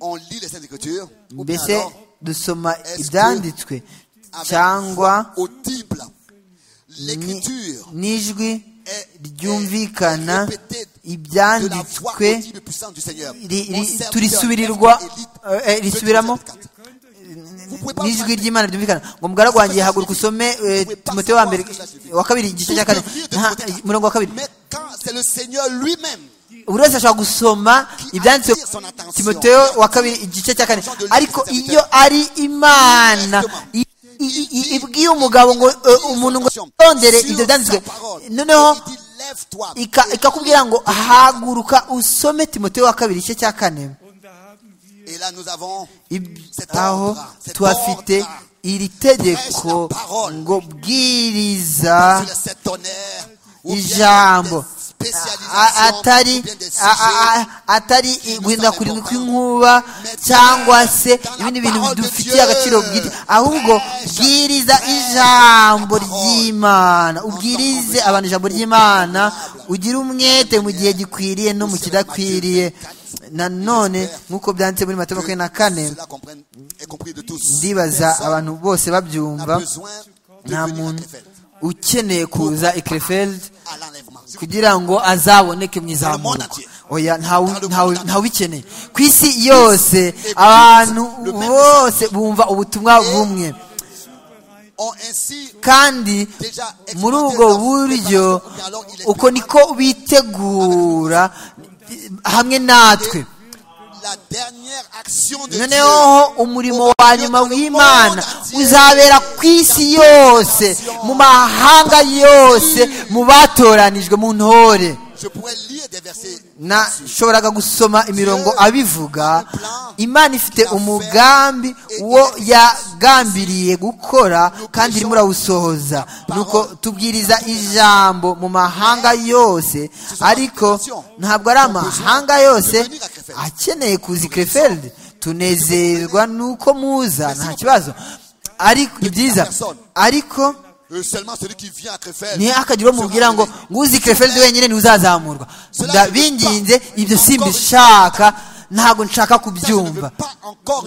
S3: On lit les Saintes Écritures. ou bien
S2: mbese
S3: alors,
S2: dusoma ibyanditswe
S3: avec
S2: cyangwa
S3: foi audible.
S2: Ni-
S3: L'écriture
S2: n'ijwi
S3: est,
S2: ryumvikana
S3: est répétée de la voix
S2: ibyanditswe
S3: continue et puissante du Seigneur.
S2: ri-
S3: Mon
S2: ri-
S3: serviteur,
S2: turisubirirwa
S3: Élite,
S2: eh, eh, risubiramo
S3: 2, 34. Vous pouvez pas
S2: n'ijwi
S3: prendre-
S2: ry'imana ryumvikana ngo mugaragu wanjye haguruka usome eh, timoteyo wa mbere wa kabiri igice cya kane Nta- umurongo wa kabiri
S3: Mais quand c'est le Seigneur lui-même
S2: buri wese ashobora gusoma ibyanditse timoteyo wa kabiri igice cya kane ariko iyo ari imana i- i- i- ibwiye umugabo ngo eh, umuntu ngo yondere ibyo byanditswe noneho
S3: Il dit, lève-toi.
S2: ika- ikakubwira ngo haguruka usome timoteyo wa kabiri igice cya kane
S3: Et là, nous avons
S2: Ib-
S3: Cet
S2: aho
S3: ordre, cet
S2: tuhafite
S3: ordre.
S2: iri
S3: Prêche la
S2: tegeko
S3: parole.
S2: ngo bwiriza
S3: sur les sept tonnerres ou bien
S2: ijambo
S3: des spécialisations,
S2: A- atari
S3: ou bien des
S2: a- a-
S3: sujets.
S2: a- atari guhindagurika kw'inkuba cyangwa se ibindi bintu bidufitiye agaciro bwite ahubwo bwiriza ijambo ry'imana ubwirize abantu ijambo ry'imana ugire umwete mu gihe gikwiriye no mu kidakwiriye nanone nk'uko byanditse muri matayo makumyabiri na kane
S3: Cela comprenne- est compris de tous.
S2: ndibaza
S3: Personne
S2: abantu bose
S3: n'a
S2: babyumva
S3: besoin de
S2: nta
S3: venir à
S2: muntu
S3: Krefeld,
S2: ukeneye kuza ekrefeld
S3: à l'enlèvement. Si vous
S2: kugira ngo azaboneke mu izamurwa oya ntawe- ntawe- ntawubikeneye ku isi yose abantu bose bumva ubutumwa bumwe
S3: ont ainsi
S2: kandi
S3: déjà exploité
S2: muri ubwo
S3: leur-
S2: buryo
S3: Mais alors, il est
S2: uko niko bitegura hamwe natwe
S3: la dernière action de
S2: noneho umurimo wa nyuma w'imana uzabera ku isi yose mu mahanga yose mu batoranijwe mu ntore
S3: Dieu. Je pourrais lire des versets
S2: nashoboraga gusoma imirongo abivuga imana ifite umugambi wo yagambiriye gukora kandi irimo urawusohoza nuko tubwiriza ijambo mu mahanga yose ariko ntabwo ari amahanga yose akeneye kuza i krefeld tunezerwa nuko muza nta kibazo ariko ni byiza ariko
S3: euh, seulement celui qui vient à Krefeld.
S2: niyo akagira uwo mubwira ngo nguzi krefeldi wenyine ntiuzazamurwa ndabinginze ibyo simbishaka ntabwo nshaka kubyumva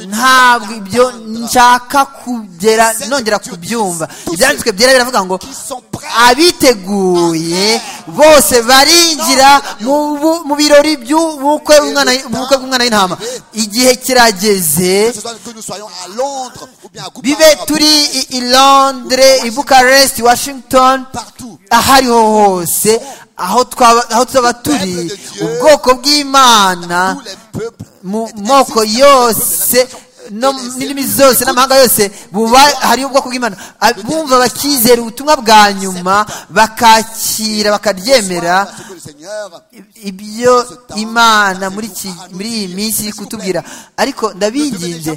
S2: ntabwo ibyo nshaka kugera nongera kubyumva ibyanditswe byera biravuga ngo
S3: Ils sont prêts
S2: abiteguye bose barinjira mu bu- mu birori by'ubukwe bw'umwana- bw'ubukwe bw'umwana w'intama igihe kirageze
S3: que ce soit que nous soyons à Londres ou bien à Copenhague,
S2: bibe turi i- i londres i bucharest i washington
S3: partout.
S2: aho ariho hose aho twaba aho tuba turi ubwoko bw'imana
S3: Tous les peuples.
S2: mu moko yose no mu ndimi zose n'amahanga yose buba hari ubwoko bw'imana A- bumva bakizera ubutumwa bwa nyuma bakakira bakaryemera
S3: Sois à ce que le Seigneur
S2: ibyo imana muri iki- muri iyi minsi iri kutubwira ariko ndabinginze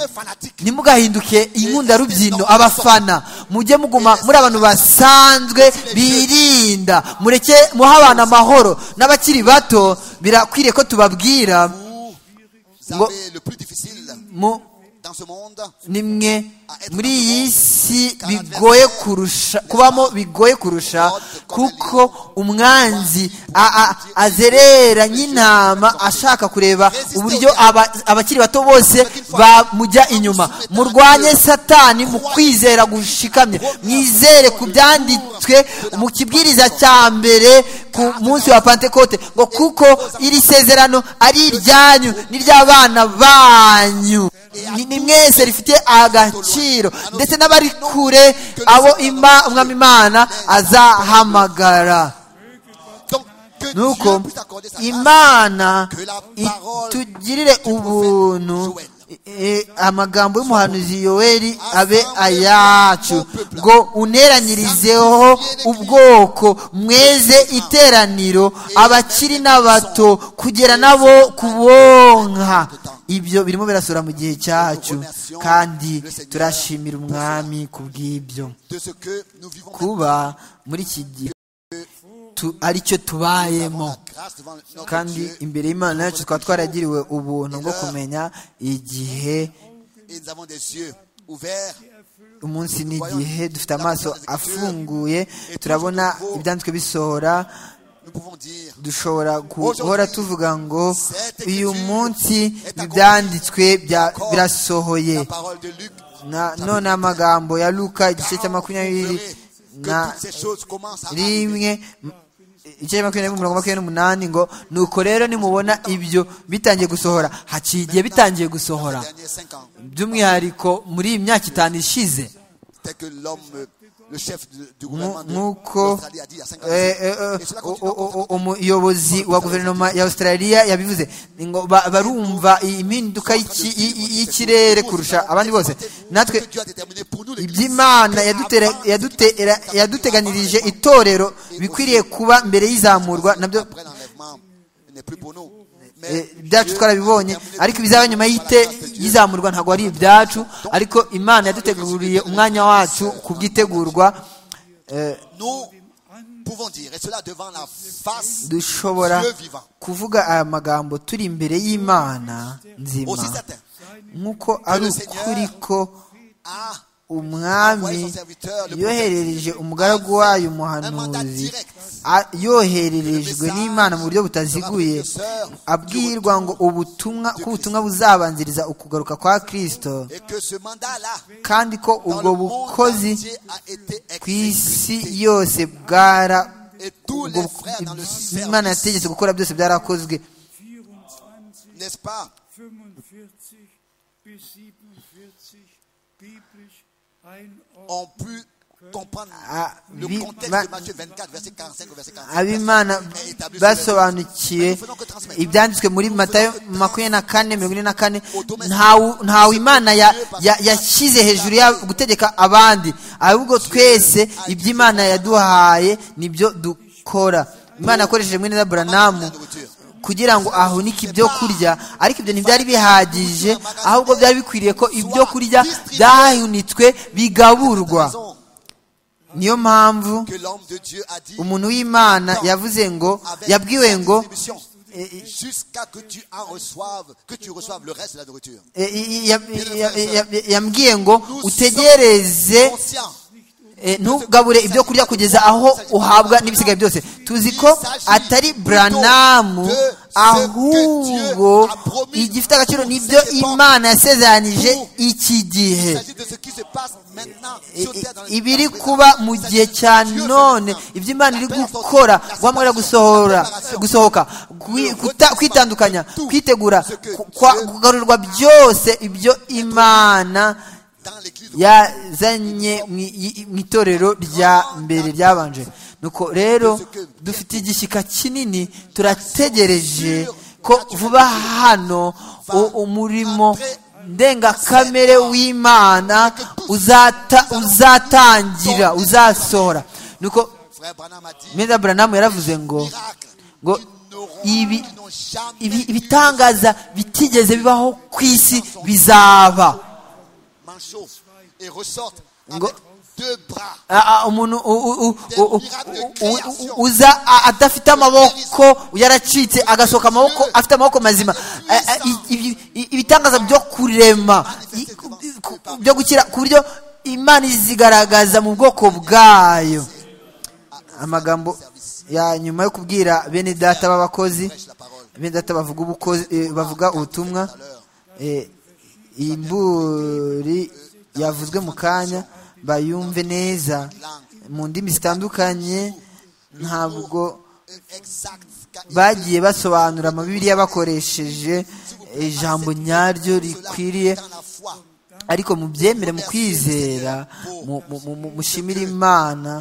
S2: ntimugahinduke inkunda rubyino abafana mujye muguma muri abantu basanzwe birinda mureke muhe abantu amahoro n'abakiri bato birakwiriye ko tubabwira
S3: vous
S2: Ngo-
S3: avez le plus difficile
S2: mu-
S3: dans ce monde.
S2: ni mwe muri iyi si bigoye kurusha kubamo bigoye kurusha kuko umwanzi a- a- azerera nk'intama ashaka kureba uburyo aba- abakiri bato bose bamujya inyuma murwanye satani mu kwizera gushikamye mwizere ku byanditswe mu kibwiriza cya mbere ku munsi wa pantekote ngo kuko iri sezerano ari iryanyu n'iry'abana banyu ni ni mwese rifite agaciro ndetse n'abari kure abo ima- umwami imana azahamagara
S3: Donc, que Dieu
S2: nuko
S3: puisse accorder sa grâce.
S2: imana itugirire ubuntu e- amagambo y'umuhanuzi yoweri abe ayacu ngo uneranyirizeho ubwoko mweze iteraniro abakiri n'abato kugera nabo kubonka ibyo birimo birasura mu gihe cyacu kandi turashimira umwami ku bw'ibyo
S3: De ce que nous vivons
S2: kuba muri iki gihe tu- aricyo
S3: maintenant,
S2: tubayemo
S3: la grâce devant notre
S2: kandi
S3: Dieu.
S2: imbere y'imana yacu twaba twaragiriwe ubuntu bwo kumenya igihe
S3: Et nous avons des yeux ouverts.
S2: umunsi n'igihe dufite amaso afunguye turabona ibyanditswe bisohora
S3: Nous pouvons dire
S2: dushobora guhora tuvuga ngo uyu munsi ibyanditswe bya- birasohoye
S3: la parole de Luc.
S2: Na- none amagambo ya luka igice cya makumyabiri
S3: Que toutes ces choses commencent à arriver.
S2: rimwe igice makumyabiri n'umurongo makumyabiri n'umunani ngo nuko rero nimubona ibyo bitangiye gusohora haciye igihe bitangiye gusohora
S3: Dans les derniers cinq ans,
S2: by'umwihariko muri iyi myaka itanu ishize
S3: tel que l'homme, euh, le chef de- du
S2: Nku-
S3: gouvernement de
S2: nk'uko
S3: l'Australie a dit il y a cinq ans.
S2: eh, eh, eh,
S3: Et cela
S2: o-
S3: continue
S2: o-
S3: encore.
S2: o- umuyobozi wa guverinoma ya australia yabivuze Ni ngo ba- barumva impinduka y'iki- y- y- y'ikirere kurusha abandi bose natwe
S3: Que Dieu a déterminé pour nous, l'Église.
S2: iby'imana
S3: Que
S2: yadutera-
S3: avant-
S2: yadutera- yaduteganirije itorero bikwiriye kuba mbere y'izamurwa nabyo
S3: Après l'enlèvement, il n'est plus pour nous.
S2: eh,
S3: Mais
S2: ibyacu
S3: Dieu
S2: twarabibonye
S3: a déterminé
S2: ariko
S3: pour
S2: ibizaba
S3: nous
S2: nyuma
S3: par la
S2: y'ite-
S3: grâce de Dieu.
S2: y'izamurwa ntabwo ari ibyacu ariko imana yaduteguriye umwanya wacu kubwitegurwa
S3: Nous pouvons dire, et cela devant la face du
S2: dushobora
S3: Dieu vivant.
S2: kuvuga aya magambo turi imbere y'imana nzima
S3: Aussi certain
S2: nk'uko ari ukuri ko
S3: a
S2: umwami yoherereje umugaragu wayo umuhanuzi a- yohererejwe n'imana mu buryo butaziguye abwirwa ngo ubutumwa ko ubutumwa buzabanziriza ukugaruka kwa kristo
S3: et que ce mandat-là,
S2: kandi ko
S3: dans
S2: ubwo
S3: le monde
S2: bukozi
S3: entier a été
S2: ku isi
S3: exécuté.
S2: yose bwara
S3: Et tous
S2: ubwo
S3: les frères dans le
S2: imana
S3: service,
S2: yategetse gukora byose byarakozwe
S4: 24,
S3: n'est-ce pas
S4: 45 bis 47 biblisch einordnen.
S3: ont pu comprendre
S2: Ah,
S3: le
S2: vi-
S3: contexte
S2: va-
S3: de Matthieu 24, verset 45 au verset 46.
S2: abimana basobanukiwe ibyanditswe muri matayo makumyabiri na kane mirongo ine na kane ntawu- ntawe imana ya- ya- yashyize hejuru ya gutegeka abandi ahubwo twese iby'imana yaduhaye nibyo dukora imana yakoresheje mwene na buranamu kugira ngo ahunike ibyo kurya ariko ibyo ntibyari bihagije ahubwo byari bikwiriye ko ibyo kurya byahunitswe bigaburwa
S3: Raison
S2: niyo mpamvu
S3: que l'homme de Dieu a dit
S2: umuntu w'imana yavuze ngo
S3: avec
S2: yabwiwe
S3: cette
S2: ngo
S3: distribution, jusqu'à que tu en reçoives, que tu reçoives le reste de la nourriture.
S2: e- i- i- ya- ya- ya- ya- yambwiye ngo utegereze
S3: Conscient
S2: e, ntugabure ibyo kurya kugeza aho uhabwa n'ibisigaye byose tuzi ko atari buranamu ahubwo igifite agaciro n'ibyo imana yasezeranije iki gihe
S3: Il s'agit de ce qui se passe maintenant sur
S2: I-
S3: terre dans
S2: i-
S3: les
S2: ibiri
S3: dans les-
S2: kuba mu
S3: Il s'agit
S2: gihe
S3: de ce
S2: cya
S3: que Dieu fait
S2: none
S3: maintenant.
S2: ibyo imana iri
S3: La paix, la
S2: gukora
S3: sortie, la
S2: wamwera
S3: séparation,
S2: gusohora
S3: la préparation.
S2: gusohoka gwi- kuta- kwitandukanya kwitegura
S3: Ce que
S2: ku- kwa-
S3: Dieu-
S2: kugarurwa byose ibyo imana
S3: Dans l'église de
S2: yazanye mu i- mu itorero rya mbere ryabanje nuko rero dufite igishyika kinini turategereje ko vuba hano u- umurimo ndengakamere w'imana uzata- uzatangira uzasohora nuko
S3: frère Branham a dit
S2: meza buranamu yaravuze ngo
S3: miracle.
S2: ngo ibi
S3: Ils n'ont jamais
S2: ibi- ibitangaza bitigeze bibaho ku isi bizaba
S3: manchot et ressortent
S2: Ngo-
S3: avec deux bras.
S2: Ah, ah, umuntu u- u- u- u- u- u- u- uza a- adafite amaboko yaracitse agasohoka amaboko afite amaboko mazima Ah, ah, i- ibi- i- ibitangaza byo kurema i- ku- ku- byo gukira ku buryo imana izigaragaza mu bwoko bwayo amagambo ya nyuma yo kubwira bene data b'abakozi
S3: Prêche la parole.
S2: bene data bavuga ubukozi eh, bavuga ubutumwa eh, imburi yavuzwe mu kanya bayumve neza mu ndimi zitandukanye ntabwo
S3: Exact. car il
S2: bagiye basobanura amabibiriya bakoresheje ijambo nyaryo
S3: cela
S2: rikwiriye
S3: dans la foi.
S2: ariko mu byemere mu kwizera mu- mu- mu- mu- mushimire imana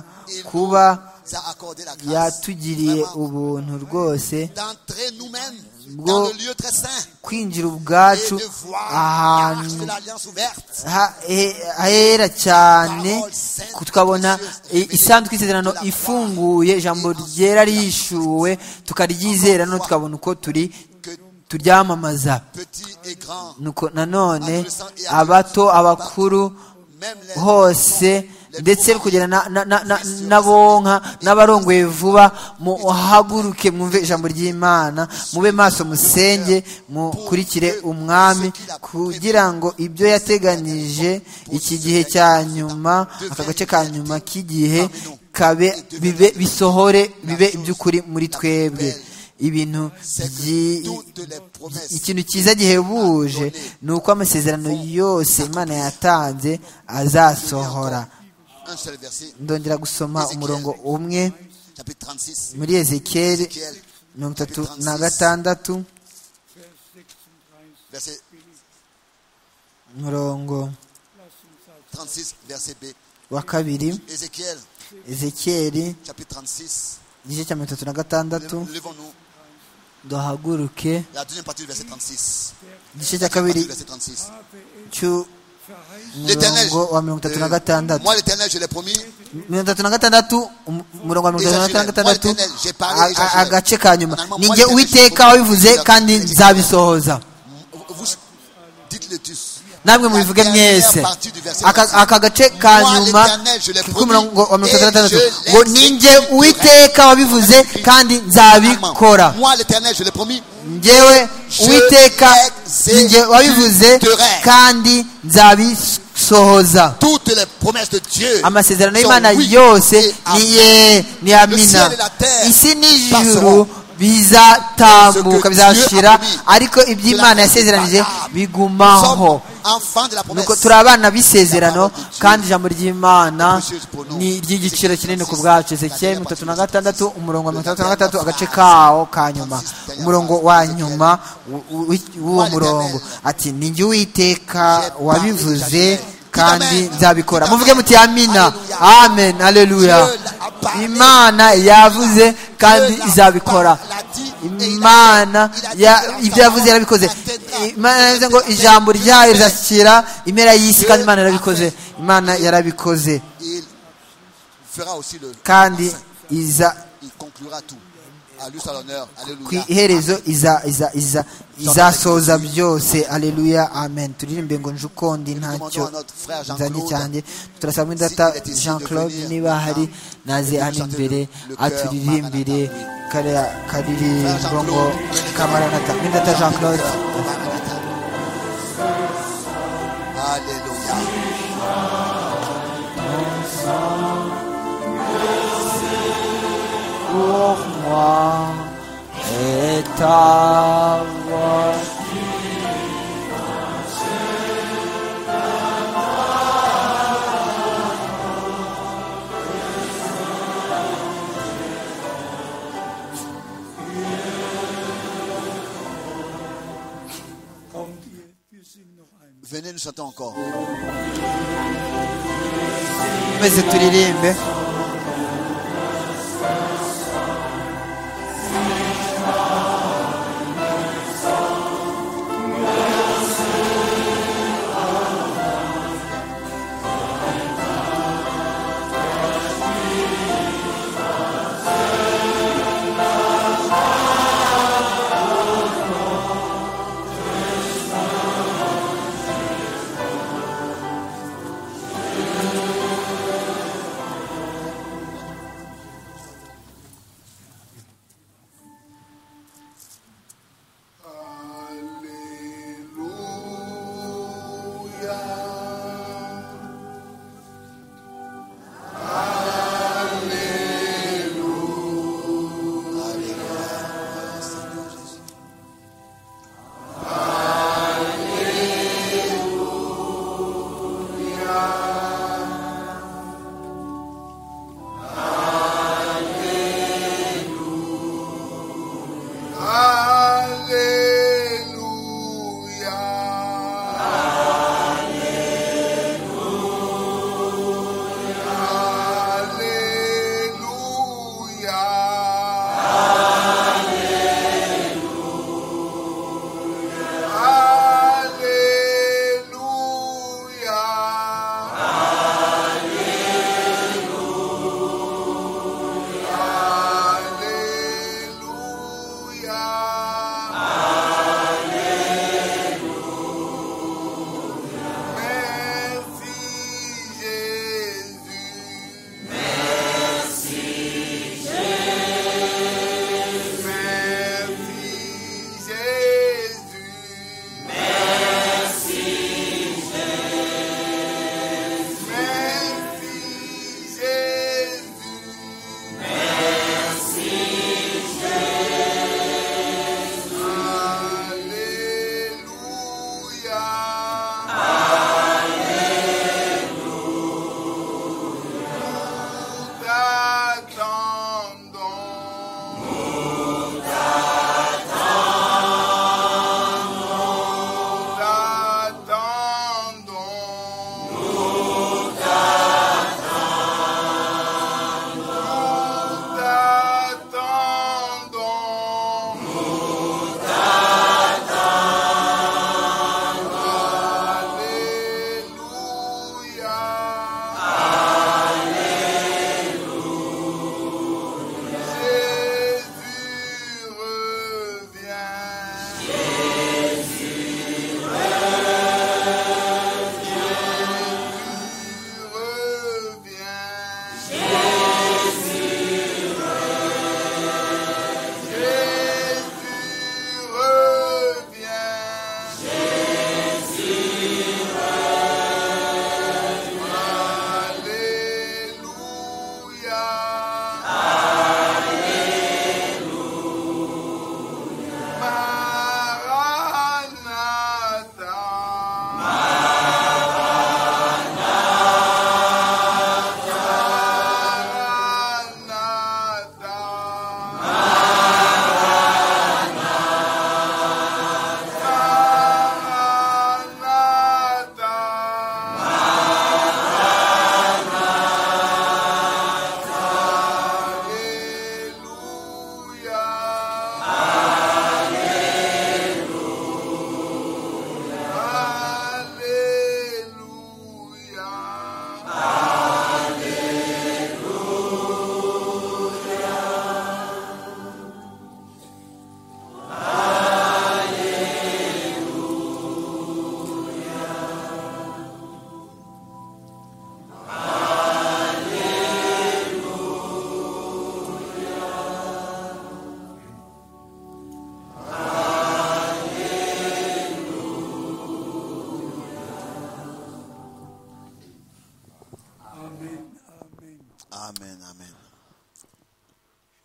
S2: kuba
S3: nous a accordé la grâce
S2: yatugiriye
S3: vraiment
S2: ubuntu rwose
S3: d'entrer nous-mêmes
S2: Bwo-
S3: dans le lieu très saint
S2: kwinjira
S3: et
S2: ubwacu
S3: de voir l'arche de
S2: ahantu
S3: l'alliance ouverte.
S2: ha- he- hera cyane ku- tukabona i- isanduku y'isezerano ifunguye ijambo ryera rihishuwe tukaryizera no tukabona uko turi
S3: Que
S2: turyamamaza
S3: petit et grand,
S2: nuko nanone abato abakuru
S3: même les
S2: hose ndetse kugera na- na- na- na- n'abonka n'abarongoye vuba muhaguruke mwumve ijambo ry'imana mube maso musenge mukurikire umwami kugira ngo ibyo yateganije iki gihe cya nyuma aka gace ka nyuma k'igihe kabe bibe bisohore bibe iby'ukuri muri twebwe ibintu byi-
S3: toutes les promesses
S2: ikintu cyiza gihebuje ni uko amasezerano yose imana yatanze azasohora
S3: un seul verset,
S2: ndongera gusoma umurongo umwe
S3: chapitre 36,
S2: muri ezekiyeli
S3: Ézéchiel,
S2: mirongo itatu na gatandatu
S4: Vers 36.
S3: verset
S2: umurongo
S3: 36, verset B.
S2: wa kabiri
S3: Ézéchiel,
S2: ezekiyeli
S3: chapitre 36,
S2: igice cya mirongo itatu na gatandatu
S3: levons-nous,
S2: duhaguruke
S3: la deuxième partie du verset 36.
S2: igice cya kabiri
S3: Du verset 36. L'Éternel,
S2: cy'umurongo wa mirongo itatu na gatandatu
S3: moi l'Éternel, je l'ai promis,
S2: mirongo itatu na gatandatu um- umurongo wa mirongo itatu na gatandatu a- a- agace ka nyuma ni jye uwiteka wabivuze kandi nzabisohoza
S3: vous- vous dites-le tous.
S2: namwe mubivuge mwese Aka- aka gace ka nyuma k'umurongo wa mirongo itatu na gatandatu ngo ni jye uwiteka wabivuze kandi nzabikora
S3: Moi l'Éternel, je l'ai promis,
S2: njyewe uwiteka ni jye wabivuze kandi nzabisohoza
S3: toutes les promesses de Dieu.
S2: amasezerano
S3: sont
S2: y'imana
S3: oui
S2: yose
S3: et amen.
S2: ni ye ni amina
S3: ciel et la terre
S2: isi n'ijuru
S3: passeront. Ce
S2: bizatambuka
S3: que
S2: bizashira
S3: Dieu a promis.
S2: ariko iby'imana
S3: Cela
S2: yasezeranije
S3: sera. Nous sommes
S2: bigumaho
S3: enfants de la promesse.
S2: nuko turi abana b'isezerano
S3: La parole de Dieu
S2: kandi ijambo ry'imana
S3: précieuse pour nous.
S2: ni iry'igiciro kinini ku
S3: Francis,
S2: bwacu
S3: la
S2: ezekiyeli
S3: dernière
S2: mirongo itatu na
S3: partie de
S2: gatandatu
S3: Francis.
S2: umurongo wa
S3: Le
S2: mirongo itandatu na
S3: dernier
S2: gatandatu agace
S3: phrase.
S2: kawo ka nyuma
S3: Francis, dernière
S2: umurongo
S3: phrase.
S2: wa
S3: Ezekiel.
S2: nyuma w- w- w'uwo
S3: Moi,
S2: murongo
S3: l'Éternel.
S2: ati ni jye uwiteka
S3: J'ai
S2: wabivuze
S3: parlé, j'agis.
S2: kandi
S3: Amen.
S2: nzabikora
S3: Amen.
S2: muvuge muti amina
S3: Alléluia.
S2: amen aleluya
S3: Dieu l'a parlé.
S2: imana yavuze kandi
S3: l'a
S2: izabikora
S3: parlé, l'a dit et il a fait.
S2: imana
S3: Il a dit
S2: ya-
S3: que la
S2: ibyo yavuze
S3: parole
S2: yarabikoze
S3: atteindra.
S2: imana yavuze ngo
S3: Atteindra.
S2: ijambo ryayo rizashyikira impera y'isi
S3: Dieu
S2: kandi imana yarabikoze
S3: l'a fait.
S2: imana yarabikoze
S3: Il fera aussi le.
S2: kandi iza
S3: Il conclura tout. À lui soit l'honneur.
S2: ku
S3: Alléluia.
S2: iherezo iza iza iza izasoza byose aleluya amen turirimbe ngo nje ukundi ntacyo
S3: demandons à notre frère Jean-Claude,
S2: nzanye cyanjye turasaba muri data
S3: s'il est ici,
S2: jean
S3: de
S2: claude
S3: venir
S2: niba ahari naze
S3: de
S2: hano
S3: chanter
S2: imbere
S3: le cœur
S2: aturirimbire
S3: Maranatha.
S2: kariya karirimbo ngo
S3: Jean-Claude.
S2: kamaranata muri data jean claude
S3: Alléluia.
S2: pour moi et ta voix.
S4: Kommt ihr, wir singen noch einmal.
S3: Venez nous chanter encore.
S2: maze turirimbe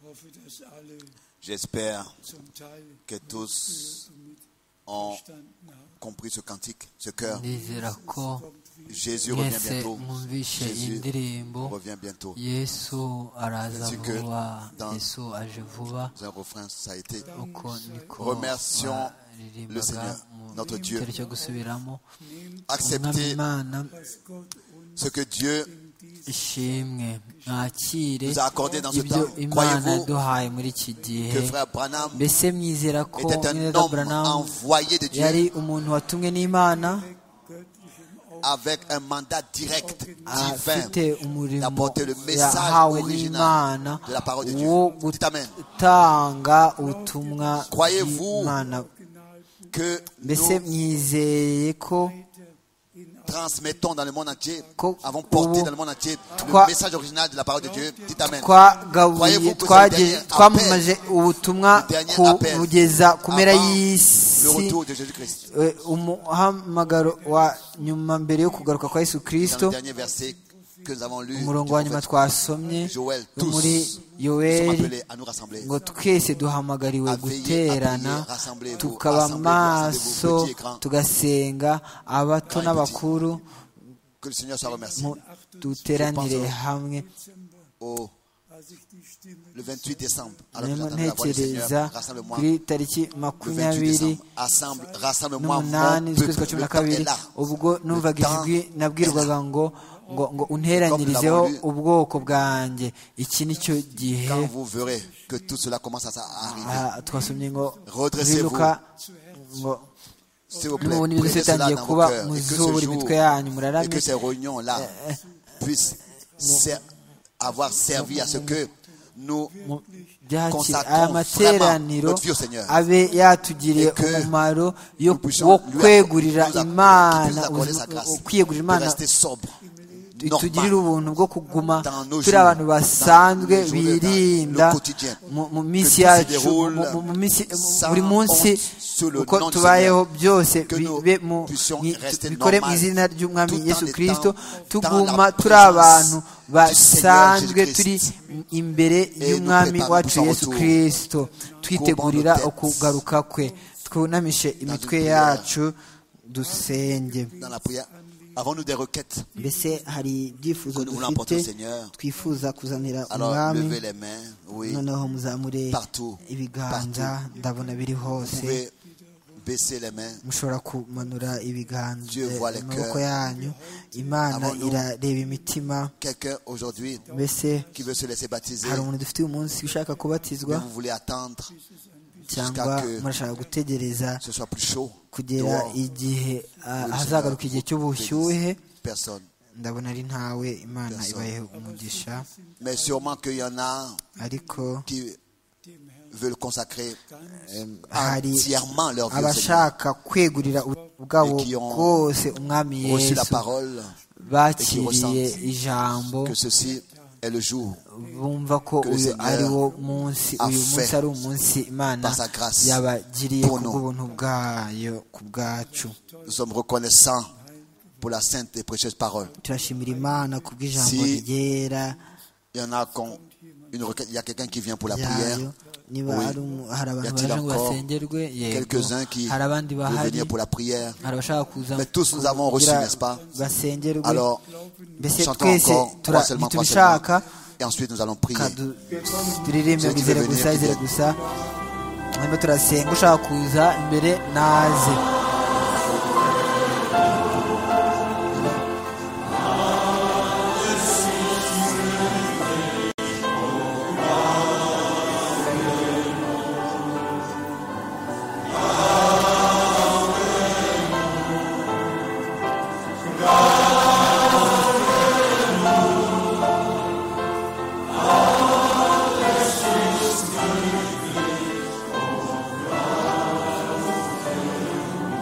S4: hoffe, dass alle
S3: J'espère
S4: zum Teil
S3: que tous
S4: mit
S3: ont
S4: verstanden haben.
S3: compris ce cantique, ce cœur.
S2: ndizera ko
S3: Jésus revient
S2: mwese
S3: bientôt.
S2: mwumvishe
S3: Jésus
S2: indirimbo
S3: revient bientôt.
S2: yesu araza
S3: Ainsi que
S2: vuba
S3: dans-
S2: yesu aje vuba
S3: Dans un refrain, ça a été.
S2: uko niko
S3: Remercions le
S2: baririmbaga
S3: Seigneur, notre
S2: mu
S3: Dieu.
S2: gitero cyo gusubiramo umwami
S3: Accepter
S2: imana
S4: was Gott uns
S3: ce que Dieu
S2: ishimwe mwakire
S3: nous a accordé dans ce
S2: ibyo
S3: temps.
S2: imana
S3: Croyez-vous
S2: duhaye muri iki gihe
S3: que frère Branham
S2: mbese mwizera ko
S3: était un
S2: mwene
S3: homme
S2: Branham
S3: envoyé de
S2: yari
S3: Dieu
S2: umuntu watumwe n'imana
S4: göttlichem Auftrag
S3: avec un mandat direct, divin,
S2: afite umurimo
S3: d'apporter le message
S2: yahawe
S3: original
S2: n'imana
S3: de la parole de Dieu.
S2: wo
S3: Dites Amen.
S2: gutanga ubutumwa
S3: Croyez-vous
S2: bw'imana
S3: Que
S2: mbese
S3: nous
S2: mwizeye ko
S3: transmettons dans le monde entier,
S2: Co-
S3: avons porté dans le monde entier
S2: Trois-
S3: le message original de la parole de Dieu. Dites Amen.
S2: twagaburiye
S3: Croyez-vous que ce
S2: twagiye
S3: dernier
S2: twamamaje ubutumwa
S3: le dernier appel
S2: kugeza ku mpera
S3: avant le
S2: y'isi
S3: retour de Jésus-Christ.
S2: Eh, umuhamagaro wa nyuma mbere yo kugaruka kwa yesu
S3: Dans le
S2: kirisito
S3: dernier verset que nous avons lu,
S2: umurongo wa nyuma twasomye
S3: Joël,
S2: yo
S3: tous
S2: muri
S3: nous sommes
S2: yoweri
S3: appelés à nous rassembler.
S2: ngo twese duhamagariwe
S3: À veiller, à
S2: guterana
S3: prier, rassemblez-vous,
S2: tukaba
S3: rassemblez-vous, rassemblez-vous,
S2: maso
S3: petit et grand.
S2: tugasenga abato
S3: Grand et
S2: n'abakuru
S3: Que le Seigneur soit remercié.
S2: mu- duteranire hamwe
S3: Au- le 28 décembre, alors que
S2: rero
S3: j'entendais la voix du
S2: ntekereza
S3: Seigneur, rassemble-moi.
S2: kuri tariki
S3: Le 28
S2: makumyabiri
S3: décembre, assemble, rassemble-moi
S2: n'umunani
S3: mon
S2: z'ukwezi kwa
S3: peuple.
S2: cumi
S3: Le
S2: na
S3: temps est
S2: kabiri
S3: là.
S2: ubwo numvaga ijwi nabwirwaga ngo ngo ngo unteranyirizeho ubwoko bwanjye iki ni cyo
S3: Quand
S2: gihe
S3: vous verrez que tout cela commence à à arriver,
S2: ah, twasomye ngo
S3: Redressez-vous.
S2: biluka ngo
S3: s'il vous plaît,
S2: mubona ibintu
S3: prenez cela
S2: bitangiye
S3: dans vos
S2: kuba
S3: cœurs et que ce
S2: muzubura imitwe
S3: jour
S2: yanyu
S3: et que
S2: muraramye
S3: ces réunions-là puissent ser- avoir servi à ce que nous
S2: mu byakira
S3: consacrons
S2: aya
S3: vraiment
S2: materaniro
S3: notre vie au Seigneur.
S2: abe yatugiriye
S3: Et que
S2: umumaro yo
S3: nous puissions
S2: wo
S3: lui acc-
S2: kwegurira
S3: nous acc-
S2: imana
S3: nous accorder sa
S2: ubuzima-
S3: grâce,
S2: kwiyegurira
S3: de
S2: imana
S3: rester sobre,
S2: itugirire
S3: normal,
S2: ubuntu bwo kuguma
S3: dans nos
S2: turi
S3: jours,
S2: abantu basanzwe
S3: dans nos jours,
S2: birinda
S3: dans le quotidien.
S2: mu- mu minsi
S3: Que tout se
S2: yacu
S3: déroule
S2: mu- mu- mu minsi-
S3: sans
S2: buri munsi
S3: honte sur le
S2: uko
S3: nom du
S2: tubayeho
S3: Seigneur.
S2: byose
S3: Que nous
S2: bibe mu
S3: puissions
S2: mwi-
S3: rester
S2: bikore mu
S3: normal
S2: izina ry'umwami
S3: tout en
S2: yesu
S3: étant
S2: kirisito
S3: dans
S2: tuguma
S3: la
S2: turi
S3: présence
S2: abantu
S3: du
S2: basanzwe
S3: Seigneur
S2: turi
S3: Jésus-Christ.
S2: imbere
S3: nous
S2: y'umwami
S3: préparons
S2: wacu
S3: son
S2: yesu
S3: retour.
S2: kirisito twitegurira
S3: nos têtes
S2: ukugaruka kwe twunamishe imitwe
S3: prière.
S2: yacu dusenge
S3: dans la prière. Avons-nous des requêtes
S7: mbese hari ibyifuzo
S3: que nous voulons apporter au
S7: dufite
S3: Seigneur
S7: twifuza kuzanira
S3: Alors, levez
S7: umwami
S3: les mains, oui.
S7: noneho muzamure
S3: Partout,
S7: ibiganza ndabona biri
S3: Vous
S7: hose
S3: pouvez baisser les mains.
S7: mushobora kumanura ibiganza
S3: Dieu voit les
S7: amaboko
S3: cœurs.
S7: yanyu imana
S3: Avant nous.
S7: irareba imitima
S3: Quelqu'un aujourd'hui
S7: mbese
S3: qui veut se laisser baptiser,
S7: hari umuntu dufite uyu munsi ushaka kubatizwa
S3: mais vous voulez attendre
S7: cyangwa murashaka gutegereza
S3: que ce soit plus chaud.
S7: kugera
S3: dehors.
S7: igihe ah,
S3: Oui,
S7: hazagaruka
S3: Seigneur,
S7: igihe
S3: vous
S7: cy'ubushyuhe
S3: bénissez Personne.
S7: ndabona ari ntawe imana
S3: Personne.
S7: ibaye umugisha
S3: Mais sûrement qu'il y en a
S7: ariko
S3: qui veulent consacrer
S7: hari
S3: entièrement leur vie au Seigneur,
S7: abashaka kwegurira ubu- bwabo
S3: Et qui ont
S7: bwose umwami
S3: reçu la
S7: yesu
S3: parole,
S2: bakiriye
S3: ressentent
S2: ijambo
S3: que ceci est le jour
S2: bumva ko
S3: que le
S2: uyu
S3: Seigneur
S2: ari wo munsi
S3: a
S2: uyu munsi
S3: fait
S2: ari umunsi imana
S3: par sa grâce
S2: yabagiriye
S3: pour nous.
S2: kubw'ubuntu bwayo ku bwacu
S3: Nous sommes reconnaissants pour la sainte et précieuse parole.
S7: turashimira imana ku bw'ijambo
S3: Si-
S7: ryera
S3: Il y en a qu'on- une requête- il y a quelqu'un qui vient pour la prière.
S7: ryayo niba
S3: Oui.
S7: ari umu- hari
S3: Y
S7: abantu
S3: a-t-il
S7: baje ngo
S3: encore
S7: basengerwe yego
S3: quelques-uns qui
S7: hari abandi
S3: veulent
S7: bahari
S3: venir pour la prière.
S7: hari abashaka kuza
S3: Mais tous nous avons reçu,
S7: kugira
S3: n'est-ce pas
S7: basengerwe
S3: Alors,
S7: mbese
S3: chantons
S7: twese
S3: encore,
S7: tura-
S3: trois seulement, trois
S7: ntitubishaka
S3: seulement. Et ensuite, nous allons prier.
S7: Ka du- turirimbe
S3: Ceux
S7: ngo
S3: qui
S7: izere
S3: veulent
S7: gusa
S3: venir,
S7: izere
S3: qui
S7: gusa hanyuma turasenga ushaka kuza imbere naze
S3: Amen.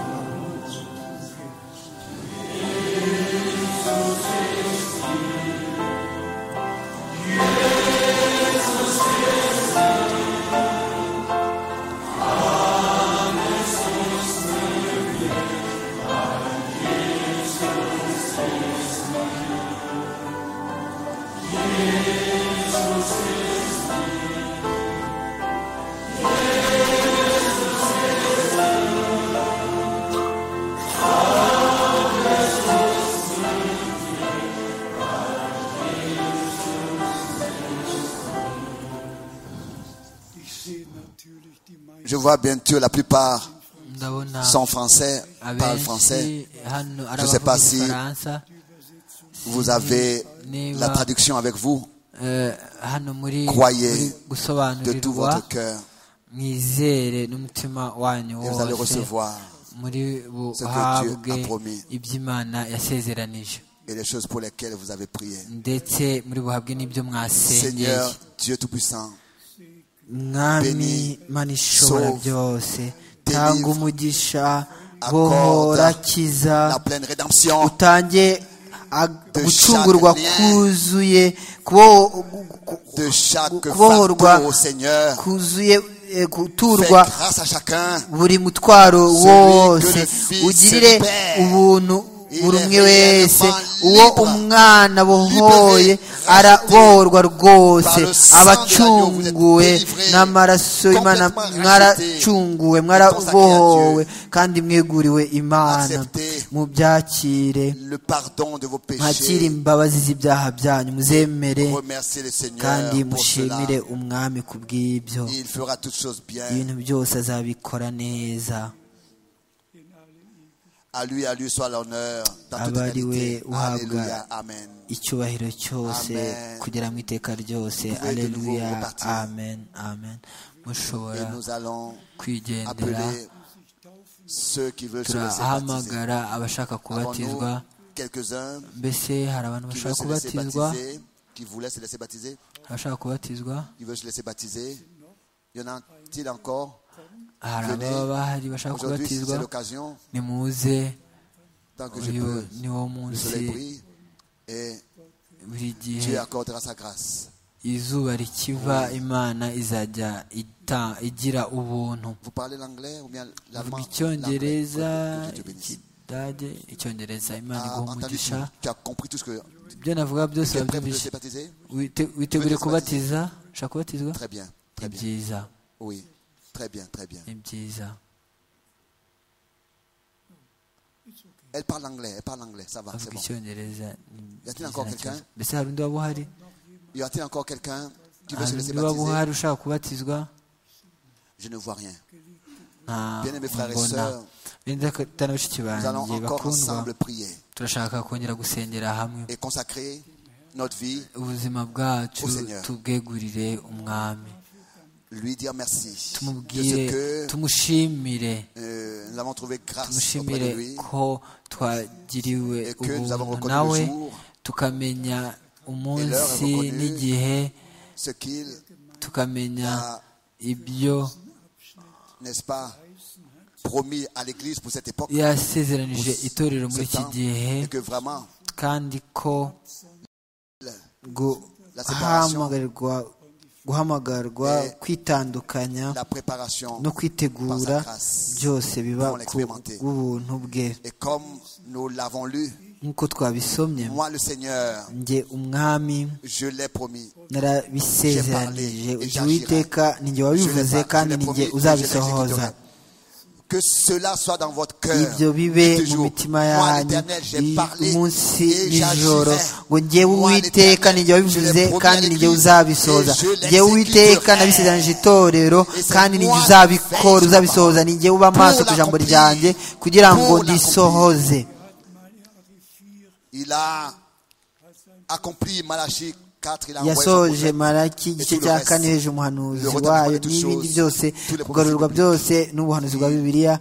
S3: Je vois bien que la plupart
S2: ndabona
S3: sont français, parlent français.
S2: abenshi hano ari
S3: Je sais pas
S2: abavuga
S3: si-
S2: igifaransa
S3: Vous avez
S2: Niba-
S3: la traduction avec vous
S2: eh, hano muri
S3: Croyez de
S2: muri
S3: tout
S2: gusobanurirwa
S3: votre cœur
S2: mwizere n'umutima wanyu
S3: et vous allez
S2: wose
S3: recevoir
S2: muri
S3: ce que Dieu
S2: buhabwe
S3: a promis
S2: iby'imana yasezeranije
S3: et les choses pour lesquelles vous avez prié.
S2: ndetse muri buhabwe n'ibyo mwasenyeye
S3: Seigneur, Dieu Tout-Puissant,
S2: mwami
S3: bénis,
S2: mana ishobora
S3: sauve,
S2: byose
S3: délivre,
S2: tanga umugisha
S3: accorde
S2: bohora kiza
S3: la pleine rédemption
S2: utange ag-
S3: de
S2: gucungurwa
S3: chaque lien,
S2: kuzuye kubo- ku-
S3: de chaque
S2: kubohorwa
S3: fardeau, Seigneur.
S2: kuzuye eh,
S3: Fais
S2: guturwa
S3: grâce à chacun.
S2: buri mutwaro wose
S3: le Fils
S2: ugirire
S3: libère,
S2: ubuntu buri
S3: il est
S2: umwe wese
S3: réellement
S2: uwo
S3: libre,
S2: umwana bohoye
S3: libéré,
S2: arabohorwa rwose
S3: par le sang de l'agneau, vous êtes
S2: abacunguwe
S3: délivré,
S2: n'amaraso y'imana
S3: complètement
S2: mwaracunguwe mwarabohowe kandi mweguriwe imana
S3: Acceptez
S2: mubyakire
S3: le pardon de vos
S2: mwakire
S3: péchés.
S2: imbabazi z'ibyaha byanyu muzemere
S3: Remerciez le Seigneur
S2: kandi
S3: pour cela.
S2: mushimire umwami ku bw'ibyo
S3: Il fera toutes choses bien.
S2: ibintu byose azabikora neza
S3: À lui, à lui soit l'honneur dans toute
S2: Abari we
S3: éternité.
S2: uhabwa
S3: Alléluia. Amen.
S2: icyubahiro cyose
S3: Amen.
S2: kugera mu iteka ryose
S3: Pouvez de
S2: aleluya
S3: nouveau repartir.
S2: amen amen
S3: Et
S2: mushobora
S3: nous allons
S2: kwigendera
S3: appeler ceux qui veulent se laisser baptiser.
S2: turahamagara abashaka kubatizwa
S3: Avons-nous quelques-uns
S2: mbese hari abantu
S3: qui
S2: bashaka
S3: veulent se laisser
S2: kubatizwa
S3: baptiser, qui voulaient se laisser baptiser,
S2: abashaka kubatizwa
S3: qui veulent se laisser baptiser. Il y en a-t-il encore
S2: hari
S3: Venez.
S2: ababa bahari bashaka
S3: Aujourd'hui,
S2: kubatizwa
S3: c'est l'occasion,
S2: nimuze
S3: tant que je
S2: uyu
S3: peux.
S2: ni wo
S3: Le
S2: munsi
S3: soleil brille et
S2: buri gihe
S3: Dieu accordera sa grâce.
S2: izuba rikiva imana izajya ita- igira ubuntu
S3: Vous parlez l'anglais ou bien
S2: Vuga
S3: l'allemand
S2: icyongereza
S3: L'anglais. Que Dieu te bénisse.
S2: ikidage icyongereza imana
S3: Ah,
S2: iguha
S3: entendu, tu,
S2: umugisha
S3: tu as compris tout ce que
S2: ibyo navuga byose
S3: tu es prêt pour te
S2: urabyumvise
S3: laisser baptiser
S2: Wite- witegure
S3: Venez
S2: kubatiza ushaka kubatizwa
S3: Très bien,
S2: ni
S3: très bien.
S2: byiza
S3: Oui, très bien, très bien.
S2: ni byiza
S3: Elle parle anglais, elle parle anglais, ça va, c'est
S2: avuga
S3: bon.
S2: icyongereza ni
S3: Y a-t-il
S2: byiza,
S3: encore
S2: nta
S3: quelqu'un?
S2: kibazo. mbese hari undi waba uhari
S3: Y a-t-il encore quelqu'un qui veut
S2: hari
S3: se laisser
S2: undi waba
S3: baptiser
S2: uhari ushaka kubatizwa
S3: Je ne vois rien.
S2: nta
S3: Bien-aimés frères et
S2: mbona
S3: sœurs,
S2: benda na bashiki
S3: Nous allons
S2: banjye
S3: encore
S2: bakundwa
S3: ensemble prier
S2: turashaka kongera gusengera hamwe
S3: et consacrer notre vie,
S2: ubuzima bwacu
S3: Au Seigneur.
S2: tubwegurire umwami
S3: lui dire merci de
S2: tumubwire
S3: ce que
S2: tumushimire
S3: euh, nous avons trouvé grâce auprès
S2: tumushimire
S3: de lui
S2: ko twagiriwe
S3: et que nous avons
S2: ubuntu
S3: reconnu
S2: nawe
S3: le jour,
S2: tukamenya umunsi
S3: reconnue.
S2: n'igihe
S3: ce qu'il,
S2: tukamenya
S3: Ah.
S2: ibyo
S3: n'est-ce pas, promis à l'Église pour cette époque,
S2: yasezeranije itorero muri
S3: ce
S2: iki
S3: temps,
S2: gihe
S3: et que vraiment
S2: kandi ko
S3: la séparation,
S2: guhamagarirwa guhamagarwa
S3: Et
S2: kwitandukanya
S3: la préparation
S2: no
S3: par
S2: kwitegura
S3: sa grâce.
S2: byose biba
S3: Nous allons
S2: ku
S3: l'expérimenter.
S2: bw'ubuntu bwe
S3: Et comme nous l'avons lu,
S2: nk'uko twabisomye
S3: moi le Seigneur,
S2: njye umwami
S3: je l'ai promis.
S2: narabisezeranije
S3: J'ai parlé et
S2: ujya
S3: j'agira.
S2: uwiteka ninjye wabivuze
S3: Je l'ai-
S2: kandi
S3: je l'ai
S2: ninjye
S3: promis, je
S2: uzabisohoza
S3: l'exécuterai. Que cela soit dans votre cœur.
S2: ibyo bibe
S3: de
S2: mu
S3: toujours.
S2: mitima
S3: Moi,
S2: yanyu
S3: l'Éternel, j'ai
S2: i-
S3: parlé
S2: umunsi
S3: et
S2: n'ijoro
S3: j'agirai.
S2: ngo njyewe
S3: Moi,
S2: uwiteka
S3: l'Éternel,
S2: ninjye wabivuze
S3: je l'ai
S2: kandi
S3: promis à
S2: ninjye
S3: l'Église
S2: uzabisohoza
S3: et je
S2: njyewe uwiteka
S3: l'exécuterai.
S2: nabisezeranije itorero
S3: Et c'est
S2: kandi ninjye
S3: moi
S2: uzabikora
S3: qui fais
S2: uzabisohoza
S3: cela.
S2: ninjye uba amaso
S3: Pour
S2: ku ijambo
S3: l'accomplir.
S2: ryanjye kugira ngo
S3: Pour l'accomplir.
S2: ndisohoze
S3: Il a accompli Malachie 4, il a envoyé son
S2: yasoje
S3: prophète.
S2: maraki igice
S3: Et tout le
S2: cya
S3: reste.
S2: kane heje umuhanuzi
S3: Le retard
S2: wayo
S3: de toutes
S2: n'ibindi
S3: choses,
S2: byose
S3: tous les
S2: kugarurwa
S3: prophètes
S2: byose n'ubuhanuzi bwa bibiliya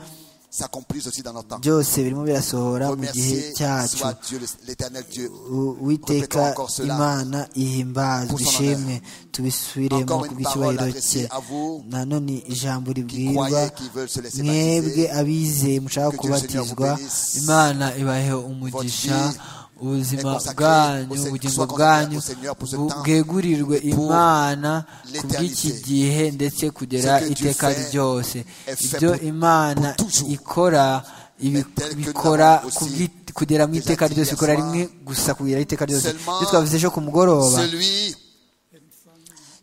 S3: s'accomplissent aussi dans notre temps.
S2: byose birimo birasohora mu gihe
S3: Remercier
S2: cyacu
S3: soit Dieu, le- l'éternel Dieu.
S2: U- uwiteka
S3: Répétons encore cela.
S2: imana ihimbazwe
S3: Pour son
S2: ishimwe tubisubiremo
S3: Encore une
S2: ku
S3: parole
S2: bw'icyubahiro cye
S3: adressée à vous
S2: nanone ijambo
S3: qui
S2: ribwirwa
S3: croyez, qui veulent se laisser
S2: mwebwe
S3: baptiser,
S2: abizeye mushaka
S3: Que Dieu le Seigneur vous
S2: kubatizwa
S3: bénisse.
S2: imana ibahe umugisha
S3: Votre vie
S2: ubuzima
S3: est consacrée
S2: bwanyu
S3: au Seigneur-
S2: ubugingo
S3: soit consacrée
S2: bwanyu
S3: au Seigneur pour ce
S2: bu-
S3: temps,
S2: bwegurirwe
S3: pour
S2: imana ku
S3: l'éternité.
S2: bw'iki gihe ndetse kugera
S3: Ce que Dieu
S2: iteka
S3: fait
S2: ryose
S3: est fait
S2: ibyo
S3: pour-
S2: imana
S3: pour toujours.
S2: ikora ibi-
S3: Mais tel que nous
S2: bikora
S3: l'avons aussi
S2: ku bw'i- kugera mu
S3: déjà
S2: iteka
S3: dit
S2: ryose
S3: hier
S2: ikora
S3: soir.
S2: rimwe gusa kugera iteka ryose
S3: Seulement
S2: ibyo twavuze ejo ku mugoroba
S3: celui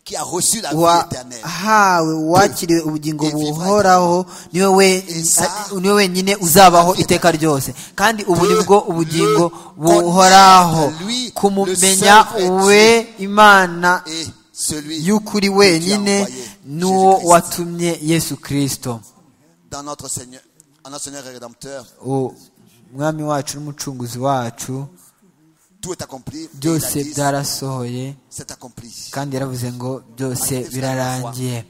S3: qui a reçu la vie éternelle.
S2: wahawe uwakiriwe ubugingo
S3: Et vivra
S2: buhoraho niwe we-
S3: Et ça-
S2: a- niwe wenyine uzabaho iteka ryose kandi ubu ni bwo ubugingo buhoraho
S3: lui,
S2: kumumenya
S3: le seul vrai
S2: we imana
S3: Et celui
S2: y'ukuri
S3: qui a
S2: wenyine
S3: envoyé.
S2: n'uwo watumye yesu kirisito
S3: dans notre Seigneur, en notre Seigneur et Rédempteur.
S2: umwami wacu n'umucunguzi wacu
S3: Tout est accompli. Et il
S2: byose
S3: a dit,
S2: byarasohoye
S3: C'est accompli.
S2: kandi yaravuze ngo byose birarangiye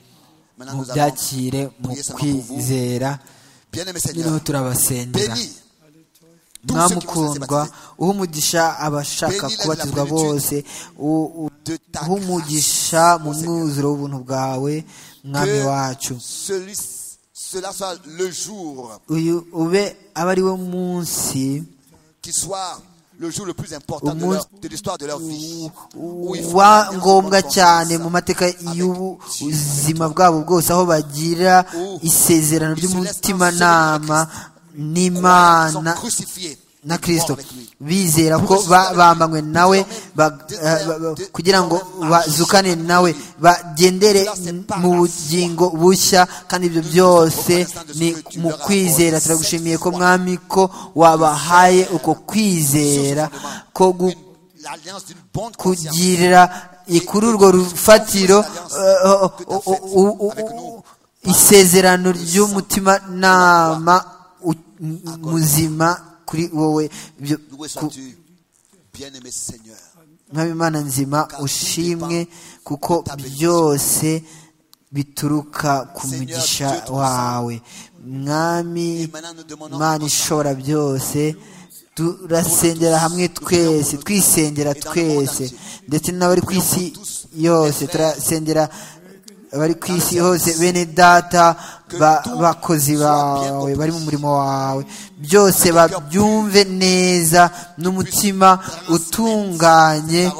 S3: Maintenant, nous allons
S2: mubyakire mu
S3: prier seulement pour vous.
S2: kwizera
S3: Bien aimé
S2: noneho
S3: Seigneur,
S2: turabasengera
S3: bénis tous ceux qui vont se
S2: mwamukundwa
S3: baptiser
S2: uha umugisha abashaka
S3: Bénis la- la
S2: kubatizwa
S3: plénitude
S2: bose u- u-
S3: de ta
S2: uha umugisha
S3: grâce,
S2: mu
S3: mon Seigneur.
S2: mwuzuro w'ubuntu bwawe mwami wacu
S3: Que celui, cela soit le jour
S2: uyu ube aba ari we munsi
S3: qui soit le jour le plus important de,
S2: Au
S3: leur- de l'histoire de leur vie. Où ils
S2: wa
S3: feront
S2: ngombwa
S3: confiance
S2: cyane mu mateka y'ubuzima bwabo bwose aho bagira isezerano ry'umutimanama
S3: croyant qu'ils
S2: n'imana
S3: sont crucifiés
S2: na
S3: et
S2: kristo
S3: morts avec lui.
S2: bizera ko ba- bambanywe nawe ba- eh, ba- ba- kugira ngo bazukane nawe bagendere mu bugingo bushya kandi ibyo byose ni mu kwizera turagushimiye ko mwami ko wabahaye uko kwizera ko gu-
S3: L'alliance d'une bonne conscience.
S2: kugira kuri urwo rufatiro eh, o- o- o- o- o- isezerano ry'umutima nama muzima kuri wowe Ibyo-
S3: Loué
S2: ku-
S3: sois-tu, bien-aimé Seigneur.
S2: mwami imana nzima ushimwe kuko byose bituruka ku mugisha wawe mwami imana ishobora byose turasengera hamwe twese twisengera twese ndetse n'abari ku isi yose turasengera abari ku isi hose bene data ba- bakozi bawe bari mu murimo wawe byose babyumve neza n'umutima utunganye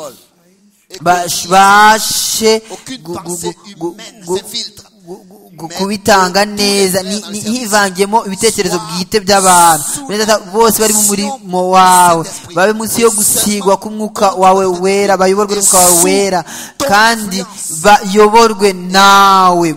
S2: bash- bashe
S3: Aucune
S2: gu- gu-
S3: pensée
S2: gu-
S3: humaine
S2: gu-
S3: s'infiltre.
S2: gu- gu- gu- kubitanga neza ni- ni- hivangiyemo ibitekerezo bwite by'abantu Bene Data, bose bari mu murimo wawe babe munsi yo gusigwa k'umwuka wawe wera bayoborwe n'umwuka wawe wera kandi bayoborwe nawe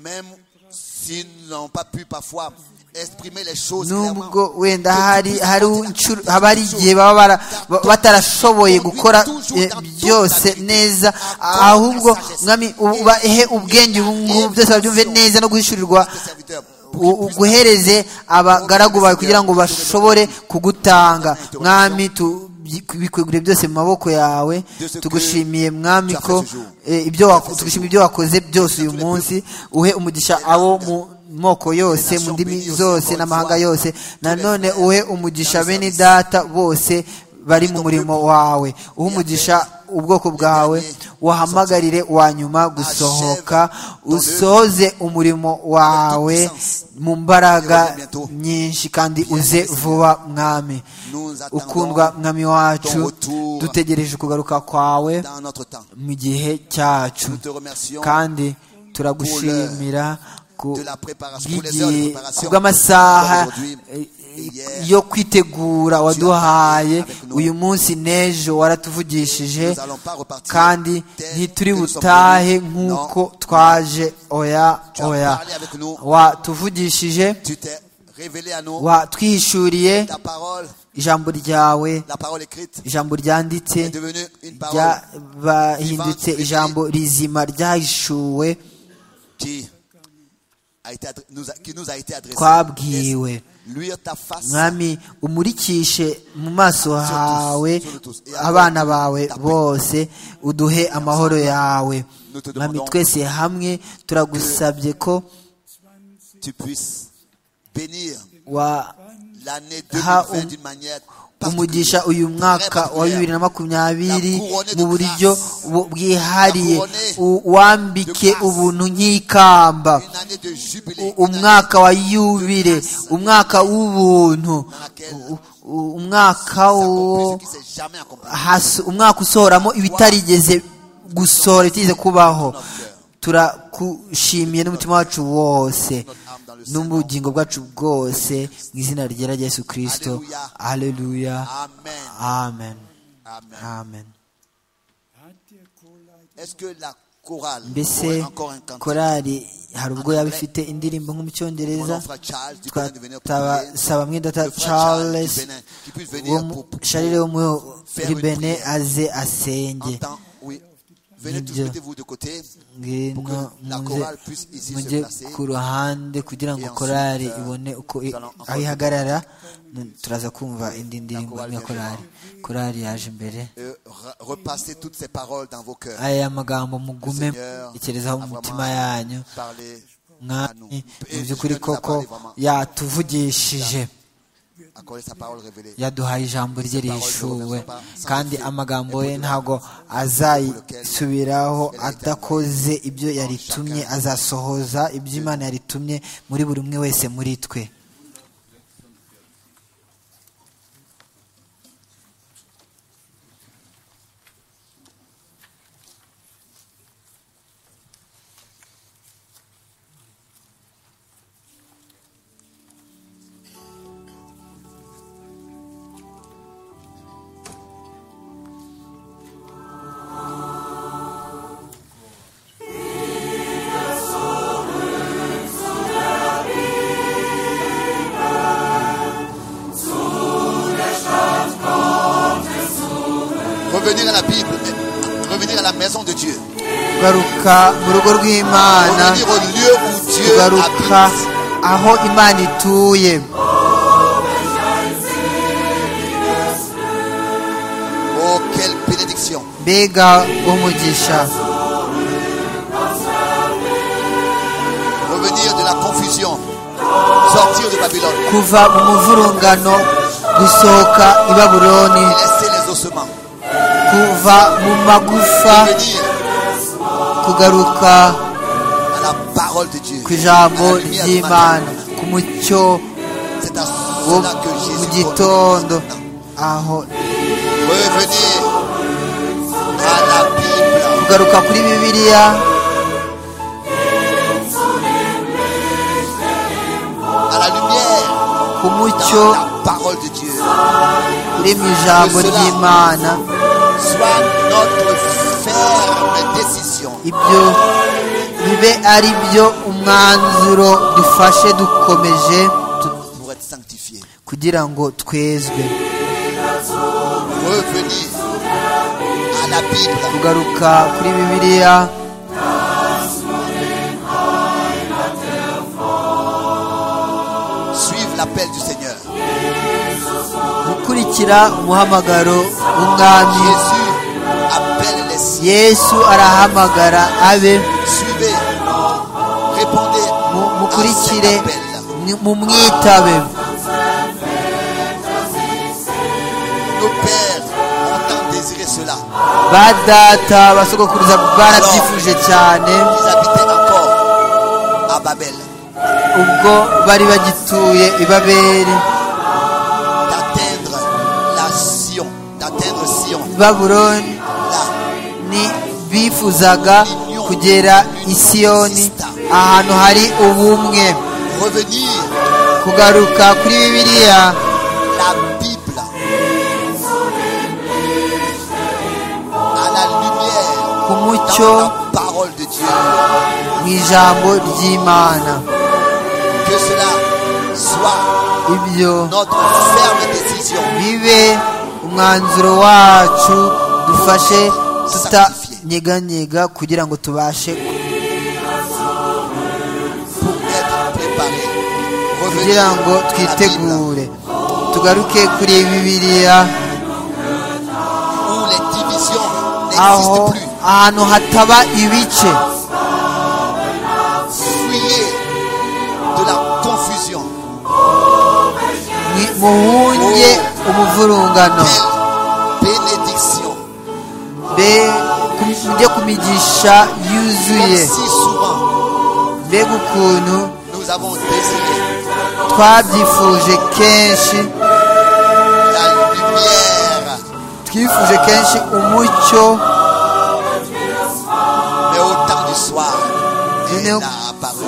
S3: Même s'ils n'ont pas pu parfois exprimer les choses clairement.
S2: nubwo wenda hari hari inshuro haba hari igihe baba bara- ba- batarashoboye gukora eh, byose neza ahubwo mwami ubahe ubwenge ubu ngubu byose babyumve neza no guhishurirwa
S3: Tes serviteurs,
S2: u- u- uguhereze abagaragu bawe kugira ngo bashobore kugutanga mwami tu bikwegure byose mu maboko yawe tugushimiye mwami ko eh, ibyo wako- tugushimiye ibyo wakoze byose uyu munsi uhe umugisha abo mu moko yose mu ndimi zose n'amahanga yose nanone uhe umugisha bene data bose bari mu murimo wawe uhe umugisha ubwoko bwawe wahamagarire wa nyuma gusohoka usohoze umurimo wawe mu mbaraga nyinshi kandi uze vuba mwami ukundwa mwami wacu dutegereje kugaruka kwawe
S3: dans notre temps.
S2: mu gihe cyacu
S3: Nous te remercions
S2: kandi turagushimira ku-
S3: de la préparation, pour les heures de
S2: bw'igihe
S3: préparation.
S2: kubw'amasaha
S3: Aujourd'hui,
S2: eh,
S3: hier,
S2: yo kwitegura waduhaye uyu munsi n'ejo waratuvugishije
S3: nous allons pas repartir
S2: kandi
S3: tel
S2: ntituri
S3: que nous sommes
S2: butahe
S3: venus. Non.
S2: nk'uko twaje oya
S3: Tu as
S2: oya
S3: parlé avec nous.
S2: watuvugishije
S3: Tu t'es révélé à nous
S2: watwihishuriye
S3: ta parole,
S2: ijambo ryawe
S3: la parole écrite
S2: ijambo ryanditse
S3: est devenue une parole
S2: ryabahindutse ijambo rizima ryahishuwe
S3: qui a été adre- nous a- qui nous a été adressée.
S2: Twabwiwe.
S3: Laisse Luire ta face.
S2: mwami umurikishe mu maso hawe abana bawe bose uduhe amahoro yawe mwami twese hamwe turagusabye ko
S3: Tu puisses bénir
S2: waha
S3: l'année
S2: Ha,
S3: 2020
S2: um-
S3: d'une manière
S2: umugisha uyu mwaka wa bibiri na makumyabiri mu buryo bu- bwihariye u- wambike ubuntu nk'ikamba
S3: Une année de jubilé. une
S2: U-
S3: année
S2: umwaka wa yubile umwaka w'ubuntu
S3: dans laquelle
S2: u- u- umwaka wo
S3: s'accomplit ce qui s'est jamais accompli.
S2: hasi umwaka usohoramo ibitarigeze gusohora bitigeze kubaho turakushimiye n'umutima wacu wose n'ubugingo bwacu bwose mu izina ryera rya yesu kirisito aleluya
S3: Amen.
S2: amen
S3: Amen.
S2: amen
S3: Est-ce que la chorale pourrait
S2: mbese
S3: encore un cantique
S2: korari hari ubwo yaba ifite indirimbo nko mu
S3: Mon
S2: cyongereza
S3: nom, frère Charles, tu peux venir pour prier.
S2: twasaba mwidata
S3: Le frère Charles du
S2: charles
S3: Bénin, qui puisse
S2: wo
S3: venir
S2: mu-
S3: pour- pour-
S2: sharire wo muri
S3: faire une
S2: bene
S3: prière.
S2: aze
S3: en
S2: asenge
S3: temps, oui, Venez tous,
S2: Bien.
S3: mettez-vous de côté
S2: ngwino
S3: pour que la
S2: muze
S3: chorale puisse ici se
S2: mujye
S3: placer.
S2: ku ruhande kugira ngo
S3: Et
S2: korari
S3: ensuite, euh,
S2: ibone uko i-
S3: nous allons
S2: aho ihagarara nu- turaza kumva indi ndirimbo
S3: chorale
S2: ya
S3: vient
S2: korari korari yaje imbere
S3: Et re- repassez toutes ces paroles dans vos cœurs.
S2: aya magambo mugume
S3: Seigneur
S2: itekerezaho mu
S3: a
S2: mitima
S3: vraiment
S2: yanyu
S3: Parlez à nous.
S2: mwami mu
S3: Et
S2: by'ukuri
S3: Dieu nous a
S2: koko
S3: parlé vraiment.
S2: yatuvugishije
S3: Accordez sa parole révélée.
S2: yaduhaye ijambo rye
S3: parole
S2: rihishuwe
S3: ne revient pas
S2: kandi
S3: sans
S2: amagambo
S3: effet.
S2: ye
S3: Et
S2: ntabwo
S3: pour-
S2: azayisubiraho
S3: pour lequel-
S2: adakoze ibyo yaritumye
S3: chacun-
S2: azasohoza ibyo imana yaritumye muri buri umwe wese muri twe
S3: Revenir à la Bible, mais revenir à la maison de Dieu.
S2: tugaruka mu rugo rw'imana
S3: Revenir au lieu où Dieu
S2: tugaruka
S3: habite.
S2: aho imana ituye
S3: Oh, quelle bénédiction.
S2: mbega umugisha
S3: Revenir de la confusion. Sortir de Babylone.
S2: kuva mu muvurungano gusohoka i babuloni
S3: Et laisser les ossements.
S2: kuva mu magufa
S3: Revenir
S2: kugaruka
S3: à la parole de Dieu.
S2: ku ijambo
S3: À la lumière du matin.
S2: ry'imana ku mucyo
S3: C'est à
S2: wo
S3: cela que
S2: mu
S3: Jésus
S2: gitondo
S3: donne.
S2: aho
S3: Revenir à la Bible.
S2: kugaruka kuri bibiliya
S3: À la lumière.
S2: ku mucyo
S3: Dans la parole de Dieu.
S2: uri mu ijambo ry'imana
S3: Soit notre ferme décision.
S2: ibyo bibe ari byo umwanzuro dufashe dukomeje tu-
S3: pour être sanctifié.
S2: kugira ngo twezwe
S3: Revenir à la Bible,
S2: kugaruka kuri bibiliya
S3: suivre l'appel du Seigneur.
S2: gukurikira umuhamagaro w'umwami
S3: Jésus appelle les siens.
S2: yesu arahamagara abe
S3: Suivez, répondez
S2: mu-
S3: à cet
S2: mukurikire
S3: appel.
S2: mu- mumwitabe
S3: Nos pères ont tant désiré cela.
S2: ba data basogokuruza barabyifuje cyane
S3: Ils habitaient encore à Babel.
S2: ubwo bari bagituye i babeli
S3: D'atteindre la Sion, d'atteindre Sion,
S2: baburoni
S3: là,
S2: ni bifuzaga kugera i siyoni ahantu hari ubumwe
S3: revenir
S2: kugaruka kuri bibiliya
S3: la Bible à la lumière
S2: ku mucyo
S3: dans la parole de Dieu.
S2: mu ijambo ry'imana
S3: Que cela soit
S2: ibyo
S3: notre ferme décision
S2: bibe umwanzuro wacu dufashe tutanyeganyega kugira ngo tubashe
S3: pour être préparé. Revenir
S2: kugira
S3: à
S2: ngo
S3: la Bible
S2: twitegure tugaruke kuri bibiliya
S3: où les divisions
S2: aho
S3: n'existent plus.
S2: ahantu hataba ibice
S3: Fuyez de la confusion
S2: Ni- muhunge umuvurungano
S3: Quelle bénédiction.
S2: mbe ku- mujye ku migisha
S3: Comme
S2: yuzuye
S3: si souvent
S2: mbega ukuntu
S3: nous avons désiré
S2: twabyifuje kenshi
S3: la lumière,
S2: twifuje kenshi umucyo
S3: mais au temps du soir, elle
S2: Nous-
S3: a apparu.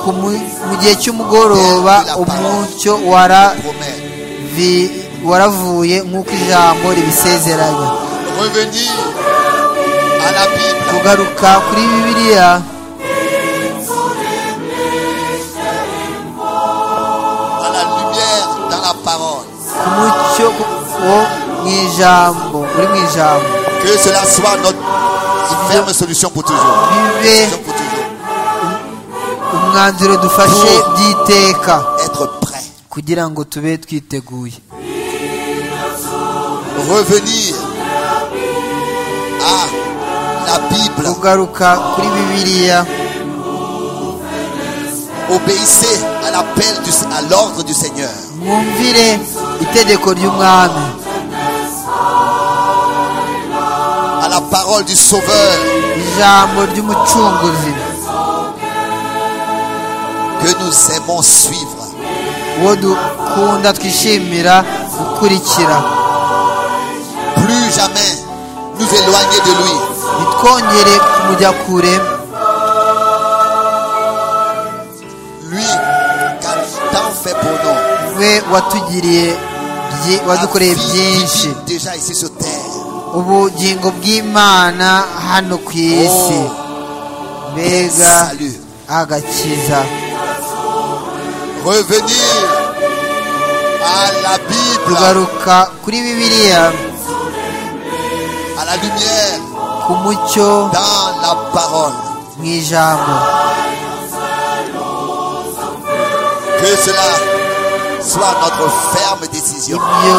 S2: ku mu- mu gihe cy'umugoroba umucyo wara
S3: Promet.
S2: vi- waravuye nk'uko ijambo ribisezeranya
S3: Revenir à la Bible.
S2: kugaruka kuri bibiliya
S3: à la lumière dans la parole.
S2: ku mucyo wo mu ijambo uri mu ijambo
S3: Que cela soit notre Ferme les solutions pour toujours.
S2: bibe
S3: Solution pour toujours.
S2: umwanzuro dufashe by'iteka
S3: Être prêt.
S2: kugira ngo tube twiteguye
S3: Revenir à la Bible.
S2: kugaruka kuri bibiliya
S3: Obéissez à l'appel, du- à l'ordre du Seigneur.
S2: mwumvire itegeko ry'umwami
S3: À la parole du Sauveur
S2: ijambo ry'umucunguzi
S3: que nous aimons suivre.
S2: uwo dukunda twishimira gukurikira
S3: Plus jamais nous éloigner de lui.
S2: ntitwongere kumujya kure
S3: Lui, car tant fait pour nous.
S2: we watugiriye byi- wadukoreye byinshi
S3: vit déjà ici sur terre.
S2: ubugingo bw'imana hano ku isi
S3: Oh,
S2: mbega
S3: salut.
S2: agakiza
S3: Revenir à la Bible,
S2: tugaruka kuri bibiliya
S3: à la lumière,
S2: ku mucyo
S3: dans la parole.
S2: mu ijambo
S3: Que cela soit notre ferme décision
S2: ibyo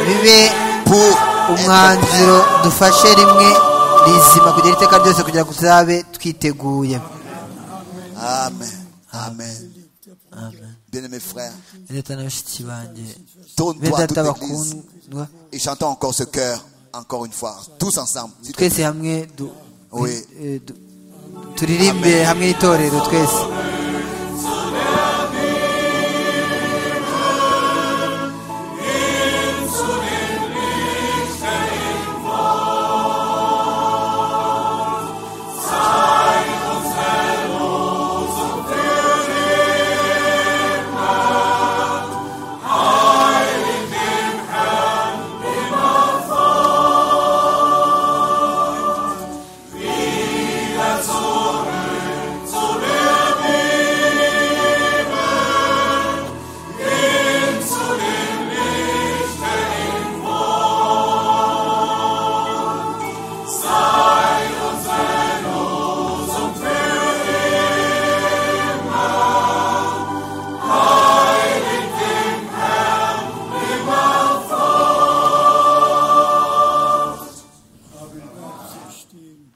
S2: bibe
S3: pour être
S2: umwanzuro
S3: prêt
S2: dufashe rimwe rizima kugira iteka ryose kugira ngo tuzabe twiteguye
S3: Amen. Amen. Bien-aimés frères,
S2: leta na bashiki banjye
S3: tourne-toi à
S2: bene
S3: toute
S2: data
S3: l'église
S2: bakundwa
S3: et chantons encore ce cœur, encore une fois, tous ensemble. S'il te plaît.
S2: twese hamwe du-
S3: Oui.
S2: eh, du- turirimbe
S3: Amen.
S2: hamwe n'itorero twese
S4: haben Absicht stehen.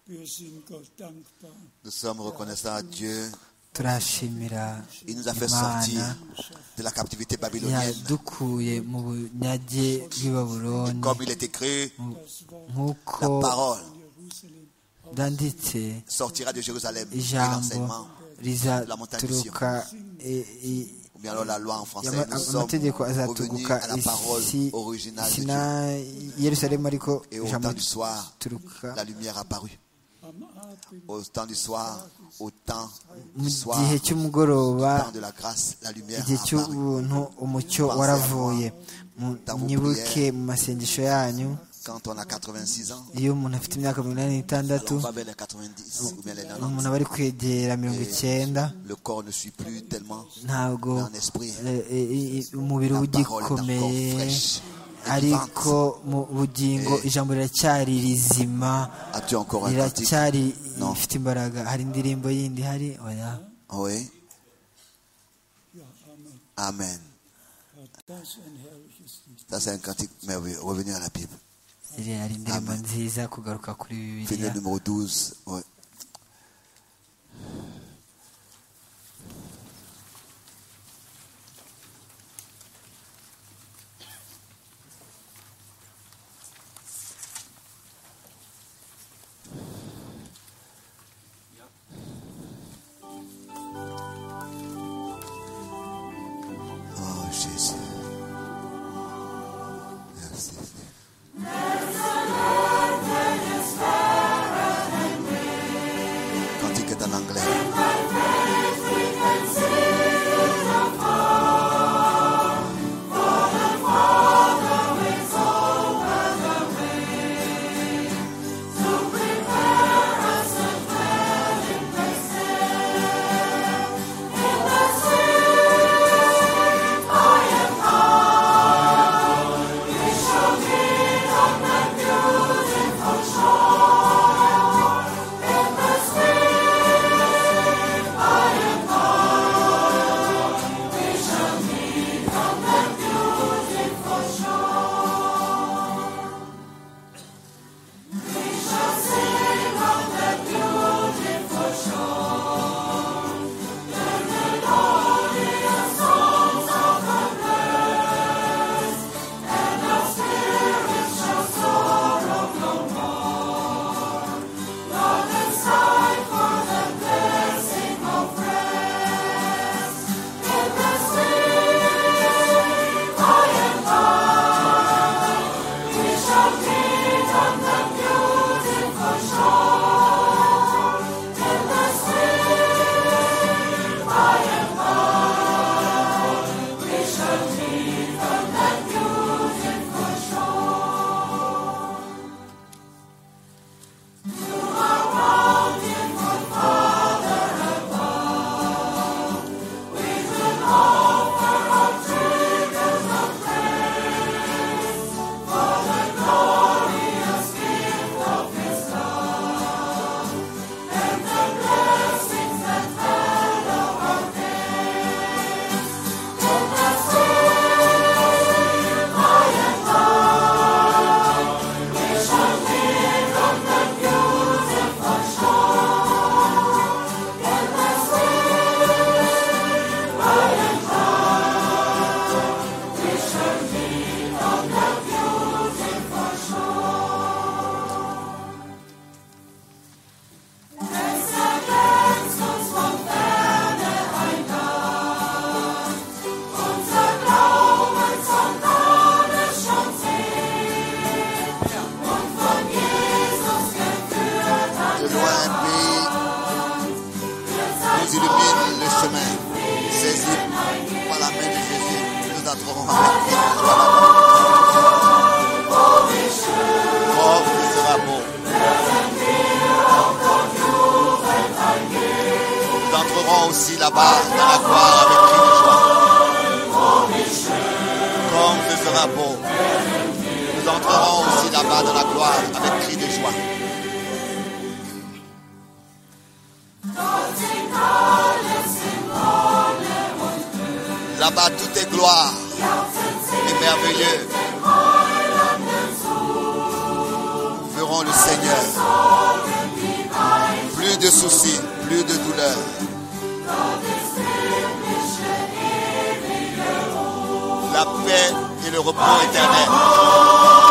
S4: Wir sind Gott dankbar.
S3: Nous sommes reconnaissants à Dieu.
S2: turashimira
S3: Il nous a fait sortir
S2: imana
S3: de la captivité babylonienne.
S2: yadukuye mu bunyage bw'i baburoni
S3: Comme il est écrit,
S2: nk'uko
S3: la parole
S2: byanditse
S3: sortira de Jérusalem. Et
S2: ijambo
S3: l'enseignement,
S2: rizaturuka e- e-
S3: ou bien alors la loi en français.
S2: yama-
S3: Nous sommes
S2: amategeko
S3: revenus
S2: azaturuka
S3: à la parole
S2: isi
S3: originale de
S2: isi
S3: Dieu.
S2: na yerusalemu ariko
S3: Et au
S2: ijambo
S3: temps du soir,
S2: rituruka
S3: la lumière apparut. Au temps du soir, au temps
S2: mu
S3: du soir,
S2: gihe
S3: au
S2: cy'umugoroba
S3: temps de la grâce, la lumière
S2: igihe
S3: apparut.
S2: cy'ubuntu umucyo
S3: Pensez à
S2: waravuye Mu-
S3: dans vos
S2: mwibuke
S3: prières.
S2: mu masengesho yanyu
S3: Quand on a 86 ans,
S2: iyo umuntu afite imyaka mirongo inani
S3: alors
S2: n'itandatu
S3: on va vers les 90 ou bien les
S2: umuntu
S3: 90.
S2: aba ari kwegera mirongo icyenda
S3: Le corps ne suit plus tellement.
S2: ntabwo
S3: Dans l'esprit.
S2: eh, eh, eh, umubiri
S3: La
S2: uba
S3: parole est encore
S2: ugikomeye
S3: fraîche.
S2: ariko mu bugingo
S3: Eh.
S2: ijambo riracyari rizima
S3: As-tu encore un cantique
S2: riracyari
S3: Non.
S2: ifite imbaraga hari indirimbo yindi hari oya
S3: Oui. Amen.
S4: Das ist ein herrliches Lied.
S3: Ça, c'est un cantique merveilleux. Revenir à la Bible.
S2: Iri- hari indirimbo
S3: Amen.
S2: nziza kugaruka kuri bibiliya
S3: Finir numéro 12. Oui. Oh, Jésus. Merci. Cantique est en anglais. sera bon. Nous entrerons aussi là-bas dans la gloire avec une joie. Comme ce sera beau. Nous entrerons aussi là-bas dans la gloire avec cri de joie. Là-bas, tout est gloire et merveilleux. Nous verrons le Seigneur. Plus de soucis, plus de douleurs. La paix et le repos éternel.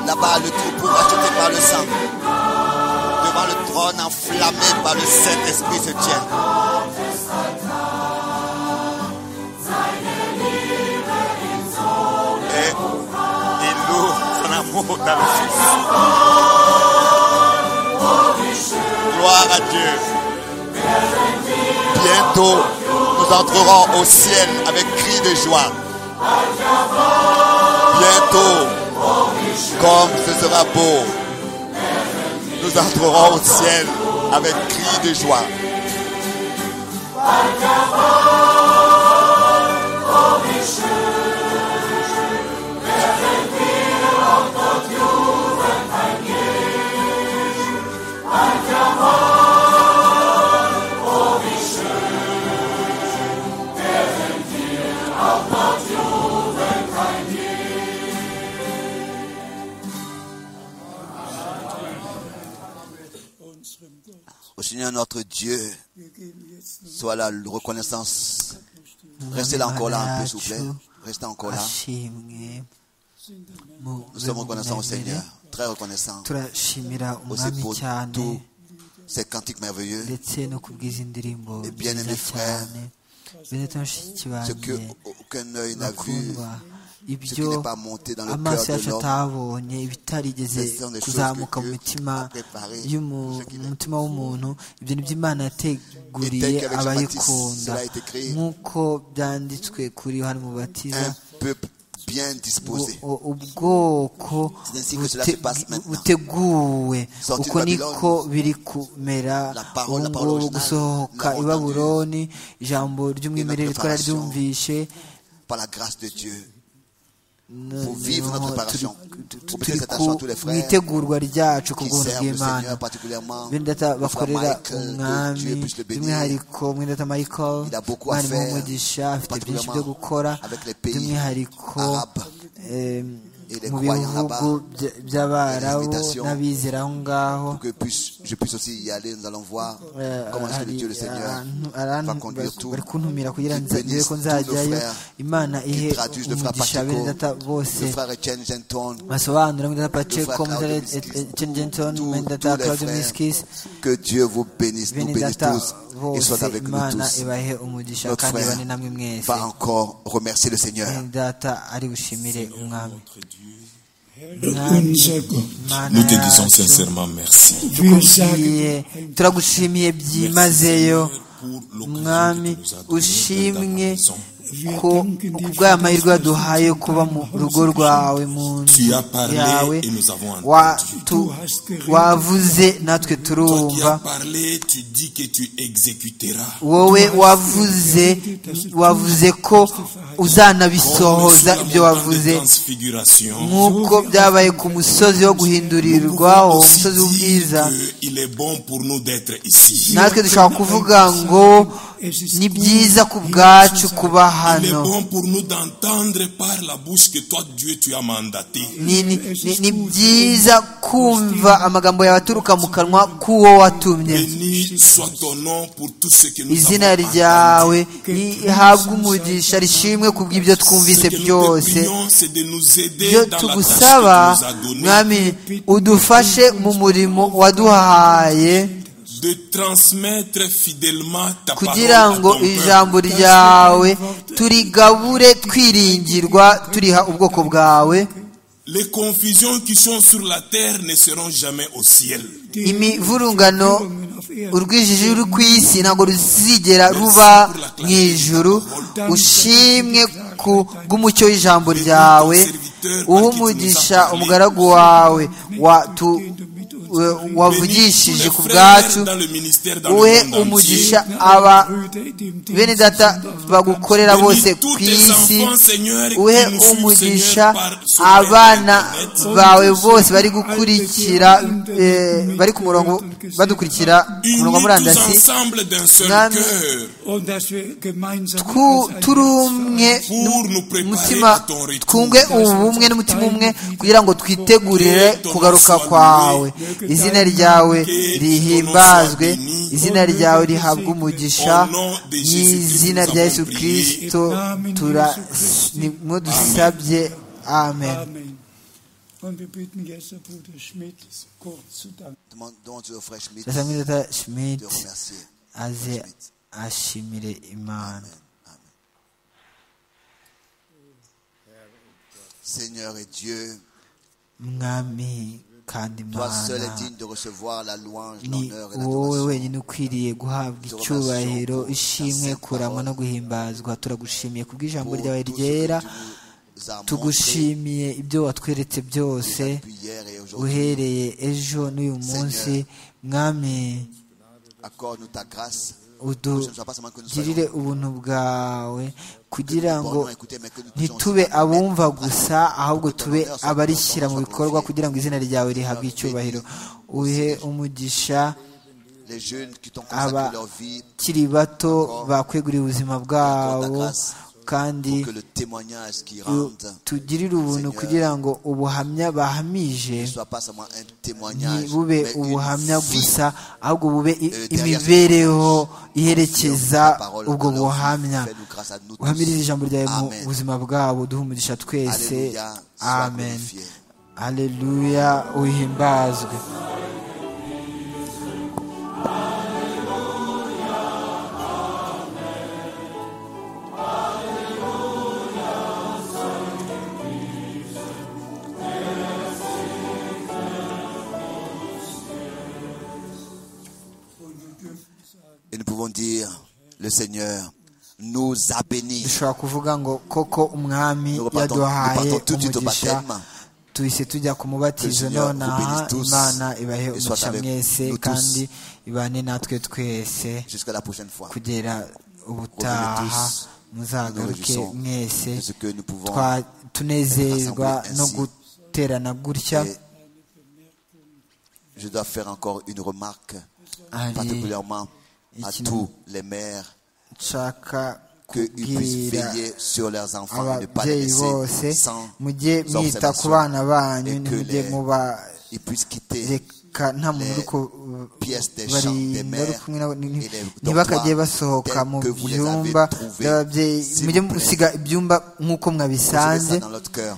S3: Là-bas, le troupeau racheté par le sang. Devant le trône enflammé par le Saint-Esprit se tient. Et il loue son amour dans le Fils. Gloire à Dieu. Bientôt, nous entrerons au ciel avec cri de joie. Bientôt, comme ce sera beau. Nous entrerons au ciel avec cri de joie.
S4: unserem Gott.
S3: Au Seigneur notre Dieu,
S4: Wir geben jetzt nun
S3: soit la reconnaissance. Restez là encore là un peu, s'il vous plaît. Restez encore là.
S2: ashimwe mu
S3: Nous sommes reconnaissants au Seigneur. Très reconnaissants.
S2: turashimira
S3: Aussi
S2: umwami
S3: pour
S2: cyane
S3: tous ces cantiques merveilleux.
S2: ndetse no kubwiza indirimbo
S3: Et bien aimé
S2: nziza
S3: frère,
S2: cyane benedito bashiki
S3: Ce que
S2: banjye
S3: aucun œil n'a vu,
S2: bakundwa
S3: ce qui
S2: ibyo
S3: n'est pas monté dans le
S2: amaso
S3: cœur de
S2: yacu
S3: l'homme,
S2: atabonye ibitarigeze
S3: ce sont des choses
S2: kuzamuka
S3: que
S2: mu
S3: Dieu
S2: mutima
S3: a préparées
S2: y'umu-
S3: pour ceux qui
S2: mu mutima w'umuntu ibyo ni byo imana yateguriye
S3: Et tel qu'avec Jean-Baptiste,
S2: abayikunda
S3: cela a été créé.
S2: nk'uko byanditswe kuri yohani mubatiza
S3: un peuple bien disposé.
S2: u- ubwoko
S3: C'est ainsi que cela se passe
S2: bute-
S3: maintenant.
S2: buteguwe
S3: Sortie
S2: uko
S3: de
S2: niko
S3: Babylone.
S2: biri kumera
S3: La parole, la
S2: ubu
S3: parole
S2: ngubu
S3: originale,
S2: gusohoka
S3: nous
S2: i
S3: l'avons
S2: babuloni ijambo ry'umwimerere
S3: notre
S2: twari
S3: préparation.
S2: ryumvishe
S3: Par la grâce de Dieu,
S2: Noneho
S3: vivre notre préparation.
S2: turi- tu-
S3: Pour
S2: turi
S3: prêter
S2: ku
S3: attention à tous les frères
S2: itegurwa ryacu ku
S3: qui
S2: bw'ubuntu
S3: servent le
S2: bw'imana
S3: Seigneur particulièrement,
S2: bene data
S3: le frère
S2: bakorera
S3: Michael, que
S2: umwami
S3: Dieu puisse le bénir.
S2: by'umwihariko mwene data michael
S3: Il a beaucoup à
S2: mwari
S3: faire,
S2: w'umugisha afite byinshi byo
S3: particulièrement
S2: gukora
S3: avec les pays
S2: by'umwihariko
S3: arabes
S2: eh,
S3: et les
S2: mu
S3: croyants
S2: bihugu
S3: là-bas,
S2: by- by'abarabu
S3: invitations
S2: n'abizera aho ngaho
S3: Pour que puisse- je puisse aussi y aller, nous allons voir
S2: Eh,
S3: comment est-ce que le
S2: hari
S3: Dieu, le Seigneur,
S2: ahantu-
S3: va
S2: arantu-
S3: conduire tout.
S2: bari kuntumira kugira ngo
S3: Qu'il bénisse
S2: nzagere ko
S3: tous nos
S2: nzajyayo
S3: frères
S2: imana ihe
S3: Qu'il traduise le frère
S2: umugisha bene
S3: Pacheco,
S2: data bose
S3: le frère Etienne Genton,
S2: basobanura muri data pacheco
S3: Claudio
S2: muri
S3: Miskis,
S2: chen jenson
S3: tous-
S2: muri
S3: tous
S2: data
S3: les
S2: claudio
S3: frères.
S2: miskis
S3: que Dieu vous bénisse, nous
S2: bene
S3: bénisse
S2: data
S3: tous et soit
S2: bose
S3: avec nous
S2: imana
S3: tous.
S2: ibahe umugisha
S3: Notre
S2: kandi
S3: frère
S2: ibane namwe mwese
S3: Va encore remercier le Seigneur.
S2: bene data ari bushimire umwami
S4: Unser Gott,
S2: Mana
S8: Nous te disons
S2: yacu,
S8: sincèrement merci.
S4: wir
S2: tugiye
S4: sagen,
S2: turagushimiye byimazeyo mwami
S8: Mwami
S2: ushimwe
S8: ushimwe
S2: ko kubw'aya mahirwe waduhaye yo kuba mu rugo rwawe mu nzu
S8: Tu as parlé
S2: yawe
S8: et nous avons entendu.
S2: wa- tu-
S4: Du hast geredet.
S2: wavuze natwe
S8: Toi qui
S2: turumva
S8: as parlé, tu dis que tu exécuteras.
S2: wowe wavuze wavuze ko uzanabisohoza
S8: Comme
S2: ibyo
S8: sur la montagne de
S2: wavuze
S8: transfiguration,
S2: nk'uko byabaye ku musozi wo
S8: nous
S2: guhindurirwaho
S8: pouvons aussi
S2: umusozi
S8: dire
S2: w'ubwiza
S8: que il est bon pour nous d'être ici.
S2: natwe dushobora kuvuga ngo ni byiza ku bwacu kuba
S8: Il est
S2: hano
S8: bon pour nous d'entendre par la bouche que toi, Dieu, tu as mandaté.
S2: ni ni- ni- ni byiza kumva amagambo yawe aturuka mu kanwa k'uwo watumye
S8: Béni soit ton nom pour tout ce que nous
S2: izina
S8: avons
S2: ryawe rihabwe umugisha rishimwe ku bw'ibyo twumvise
S8: Ce que nous te
S2: byose
S8: prions, c'est de nous
S2: ibyo
S8: aider dans la tâche
S2: tugusaba
S8: que tu nous as donnée,
S2: mwami udufashe mu murimo waduhaye
S8: de transmettre fidèlement ta
S2: kugira
S8: parole à
S2: ngo
S8: ton peuple.
S2: ijambo ryawe turigabure twiringirwa turiha ubwoko bwawe
S8: Les confusions qui sont sur la terre ne seront jamais au ciel.
S2: imivurungano urwijiji ruri ku isi ntabwo ruzigera ruba mu ijuru ushimwe ku bw'umucyo w'ijambo ryawe umugisha umugaragu wawe watu- we- wavugishije ku
S8: Tous les
S2: bwacu
S8: frères dans le ministère dans
S2: uhe
S8: le monde entier.
S2: umugisha aba bene data bagukorera
S8: Bénis
S2: bose
S8: tous
S2: ku
S8: tes
S2: isi
S8: enfants, Seigneur, qui
S2: uhe
S8: nous suivent,
S2: umugisha
S8: Seigneur, par- sur
S2: abana
S8: Internet.
S2: bawe bose bari gukurikira eh, bari ku murongo badukurikira ku
S8: Unis
S2: murongo wa
S8: tous
S2: murandasi
S8: ensemble d'un seul
S2: Mwami,
S8: cœur
S4: Und dass wir gemeinsam
S2: Twu-
S4: als
S2: turi
S4: ein
S2: umwe
S8: pour nous préparer
S2: umutima
S8: à ton retour.
S2: twunge ubumwe n'umutima umwe kugira ngo twitegurire kugaruka kwawe izina ryawe rihimbazwe izina ryawe rihabwe umugisha n'izina rya yesu kirisito tura nimwo dusabye amen
S4: Amen. Und wir bitten jetzt den Bruder Schmidt kurz zu danken.
S3: Demande donc au frère Schmidt
S2: ndasanga
S3: de
S2: data schmidt
S3: remercier.
S2: aze ashimire imana
S3: Seigneur et Dieu,
S2: mwami kandi
S3: toi seul est
S2: mana
S3: digne de recevoir la louange,
S2: ni
S3: l'honneur et
S2: wowe
S3: l'adoration.
S2: wenyine ukwiriye guhabwa icyubahiro ishimwe kurama no guhimbazwa turagushimiye kubw'ijambo
S3: Pour
S2: ryawe
S3: tout ce que
S2: ryera
S3: tu nous as montré
S2: tugushimiye ibyo watweretse byose
S3: depuis hier et aujourd'hui.
S2: uhereye ejo n'uyu munsi mwami
S3: Accorde-nous ta grâce.
S2: udugirire ubuntu bwawe kugira ngo
S3: Bon, écoutez, mais que nous puissions
S2: ntitube
S3: aussi
S2: abumva gusa ahubwo tube abarishyira mu bikorwa kugira ngo izina ryawe rihabwe icyubahiro uhe umugisha
S3: les jeunes qui t'ont
S2: aba
S3: consacré leur vie
S2: kiri bato bakwegurira ubuzima bwabo kandi
S3: que le témoignage qu'ils rendent
S2: tugirire ubuntu kugira ngo ubuhamya bahamije
S3: ne soit pas seulement un témoignage,
S2: ntibube
S3: mais une
S2: ubuhamya
S3: vie.
S2: gusa ahubwo bube i- imibereho iherekeza ubwo buhamya uhamirize ijambo ryawe mu buzima bwabo duhe umugisha twese
S3: Alléluia, sois
S2: amen
S3: glorifié.
S2: aleluya uhimbazwe
S3: Et nous pouvons dire, le Seigneur nous a bénis.
S2: dushobora kuvuga ngo koko umwami
S3: Nous repartons- nous
S2: yaduhaye
S3: partons tout de suite au
S2: umugisha
S3: baptême.
S2: tuhise tujya ku mubatizo
S3: Seigneur vous
S2: nonaha
S3: bénisse tous
S2: imana ibahe
S3: et soit
S2: umugisha
S3: avec
S2: mwese
S3: nous tous.
S2: kandi ibane natwe twese
S3: Jusqu'à la prochaine fois.
S2: kugera ubutaha
S3: tous.
S2: muzagaruke
S3: Nous nous réjouissons
S2: mwese
S3: de ce que nous pouvons
S2: twa- tunezezwa
S3: rassembler
S2: no
S3: ainsi.
S2: guterana gutya
S3: Et je dois faire encore une remarque,
S2: Allez.
S3: particulièrement à
S2: Ici,
S3: tous les mères,
S2: nshaka
S3: qu'ils puissent
S2: kubwira
S3: veiller sur leurs enfants et ne pas les
S2: ababyeyi bose
S3: laisser sans
S2: mujye mwita ku bana
S3: observation
S2: banyu
S3: et que
S2: ntimujye
S3: les-
S2: muba
S3: Ils puissent quitter
S2: reka nta muntu uri ku
S3: pièces des champs des
S2: barinda uri
S3: mères
S2: kumwe nabo
S3: et les dortoirs
S2: ntibakajye basohoka
S3: tels
S2: mu
S3: que vous les
S2: byumba
S3: avez trouvés,
S2: by'ababyeyi
S3: s'il
S2: mujye
S3: vous plaît.
S2: musiga ibyumba nk'uko
S3: recevez
S2: mwabisanze
S3: ça dans notre cœur.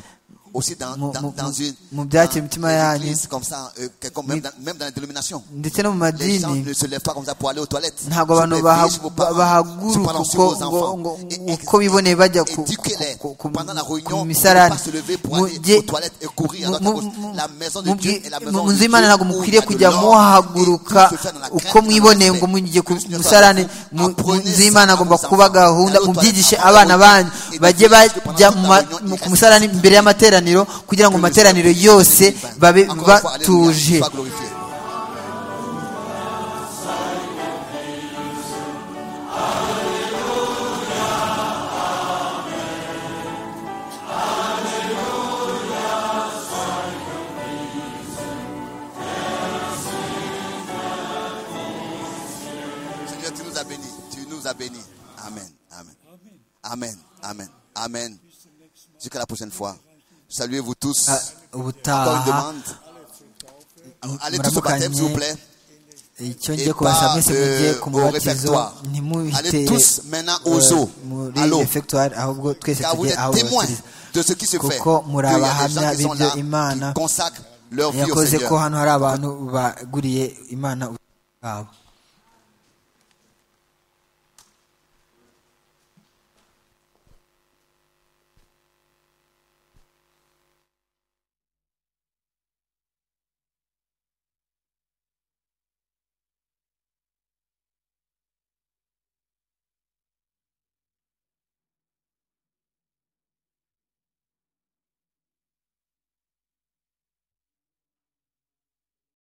S3: Aussi dans,
S2: Mu-
S3: dans,
S2: mu-
S3: dans une
S2: mu
S3: dans
S2: byakira imitima
S3: les
S2: yanyu.
S3: églises comme ça, euh, quelqu'un- même, dans, même dans les dénominations.
S2: ndetse no mu
S3: Les gens
S2: madini
S3: ne se lèvent pas comme ça pour aller aux toilettes.
S2: ntabwo
S3: S'il
S2: abantu
S3: vous plaît,
S2: baha-
S3: veillez sur vos parents, sur vos
S2: bahaguruka
S3: parents, sur
S2: uko
S3: vos
S2: ngo
S3: enfants.
S2: ngo-
S3: Et- et-
S2: uko biboneye bajya ku-
S3: éduquez-les.
S2: ku- ku-
S3: Pendant la
S2: ku-
S3: réunion, ne
S2: ku misarane
S3: pas se lever pour aller
S2: Mujye-
S3: aux toilettes et courir à
S2: mu-
S3: droite à gauche.
S2: mu-
S3: La maison de
S2: mu-
S3: Dieu est la
S2: mu-
S3: maison
S2: mu nzu
S3: de Dieu
S2: y'imana ntabwo
S3: où il y
S2: mukwiriye
S3: a de
S2: kujya
S3: l'or
S2: muhahaguruka
S3: et tout se fait dans la
S2: uko
S3: crainte et
S2: mwiboneye
S3: dans le
S2: ngo mugiye ku
S3: respect.
S2: musarane mu mu
S3: Apprenez
S2: nzu
S3: ça
S2: y'imana
S3: à
S2: agomba
S3: vos
S2: kuba
S3: enfants.
S2: gahunda
S3: Allez aux
S2: mubyigishe
S3: toilettes,
S2: abana
S3: apprenez
S2: banyu
S3: ça.
S2: bajye bajya mu ma-
S3: Et
S2: mu- ku musarane imbere y'amateraniro kugira ngo mu materaniro yose babe
S3: Encore une fois, Alléluia,
S2: batuje
S3: sois glorifié. Seigneur, tu nous as bénis. Tu nous nous a bénis. Amen. Amen. Amen. Amen. Amen. Jusqu'à la prochaine fois. Saluez-vous tous. Encore une demande. Allez tous au baptême, s'il vous plaît.
S2: icyo ngiye kubasaba mwese mujye ku mubatizo ntimuhitere muri refectoire ahubwo twese tujye aho batiriza kuko muri abahamya b'ibyo imana yakoze ko hano hari abantu baguriye imana bwabo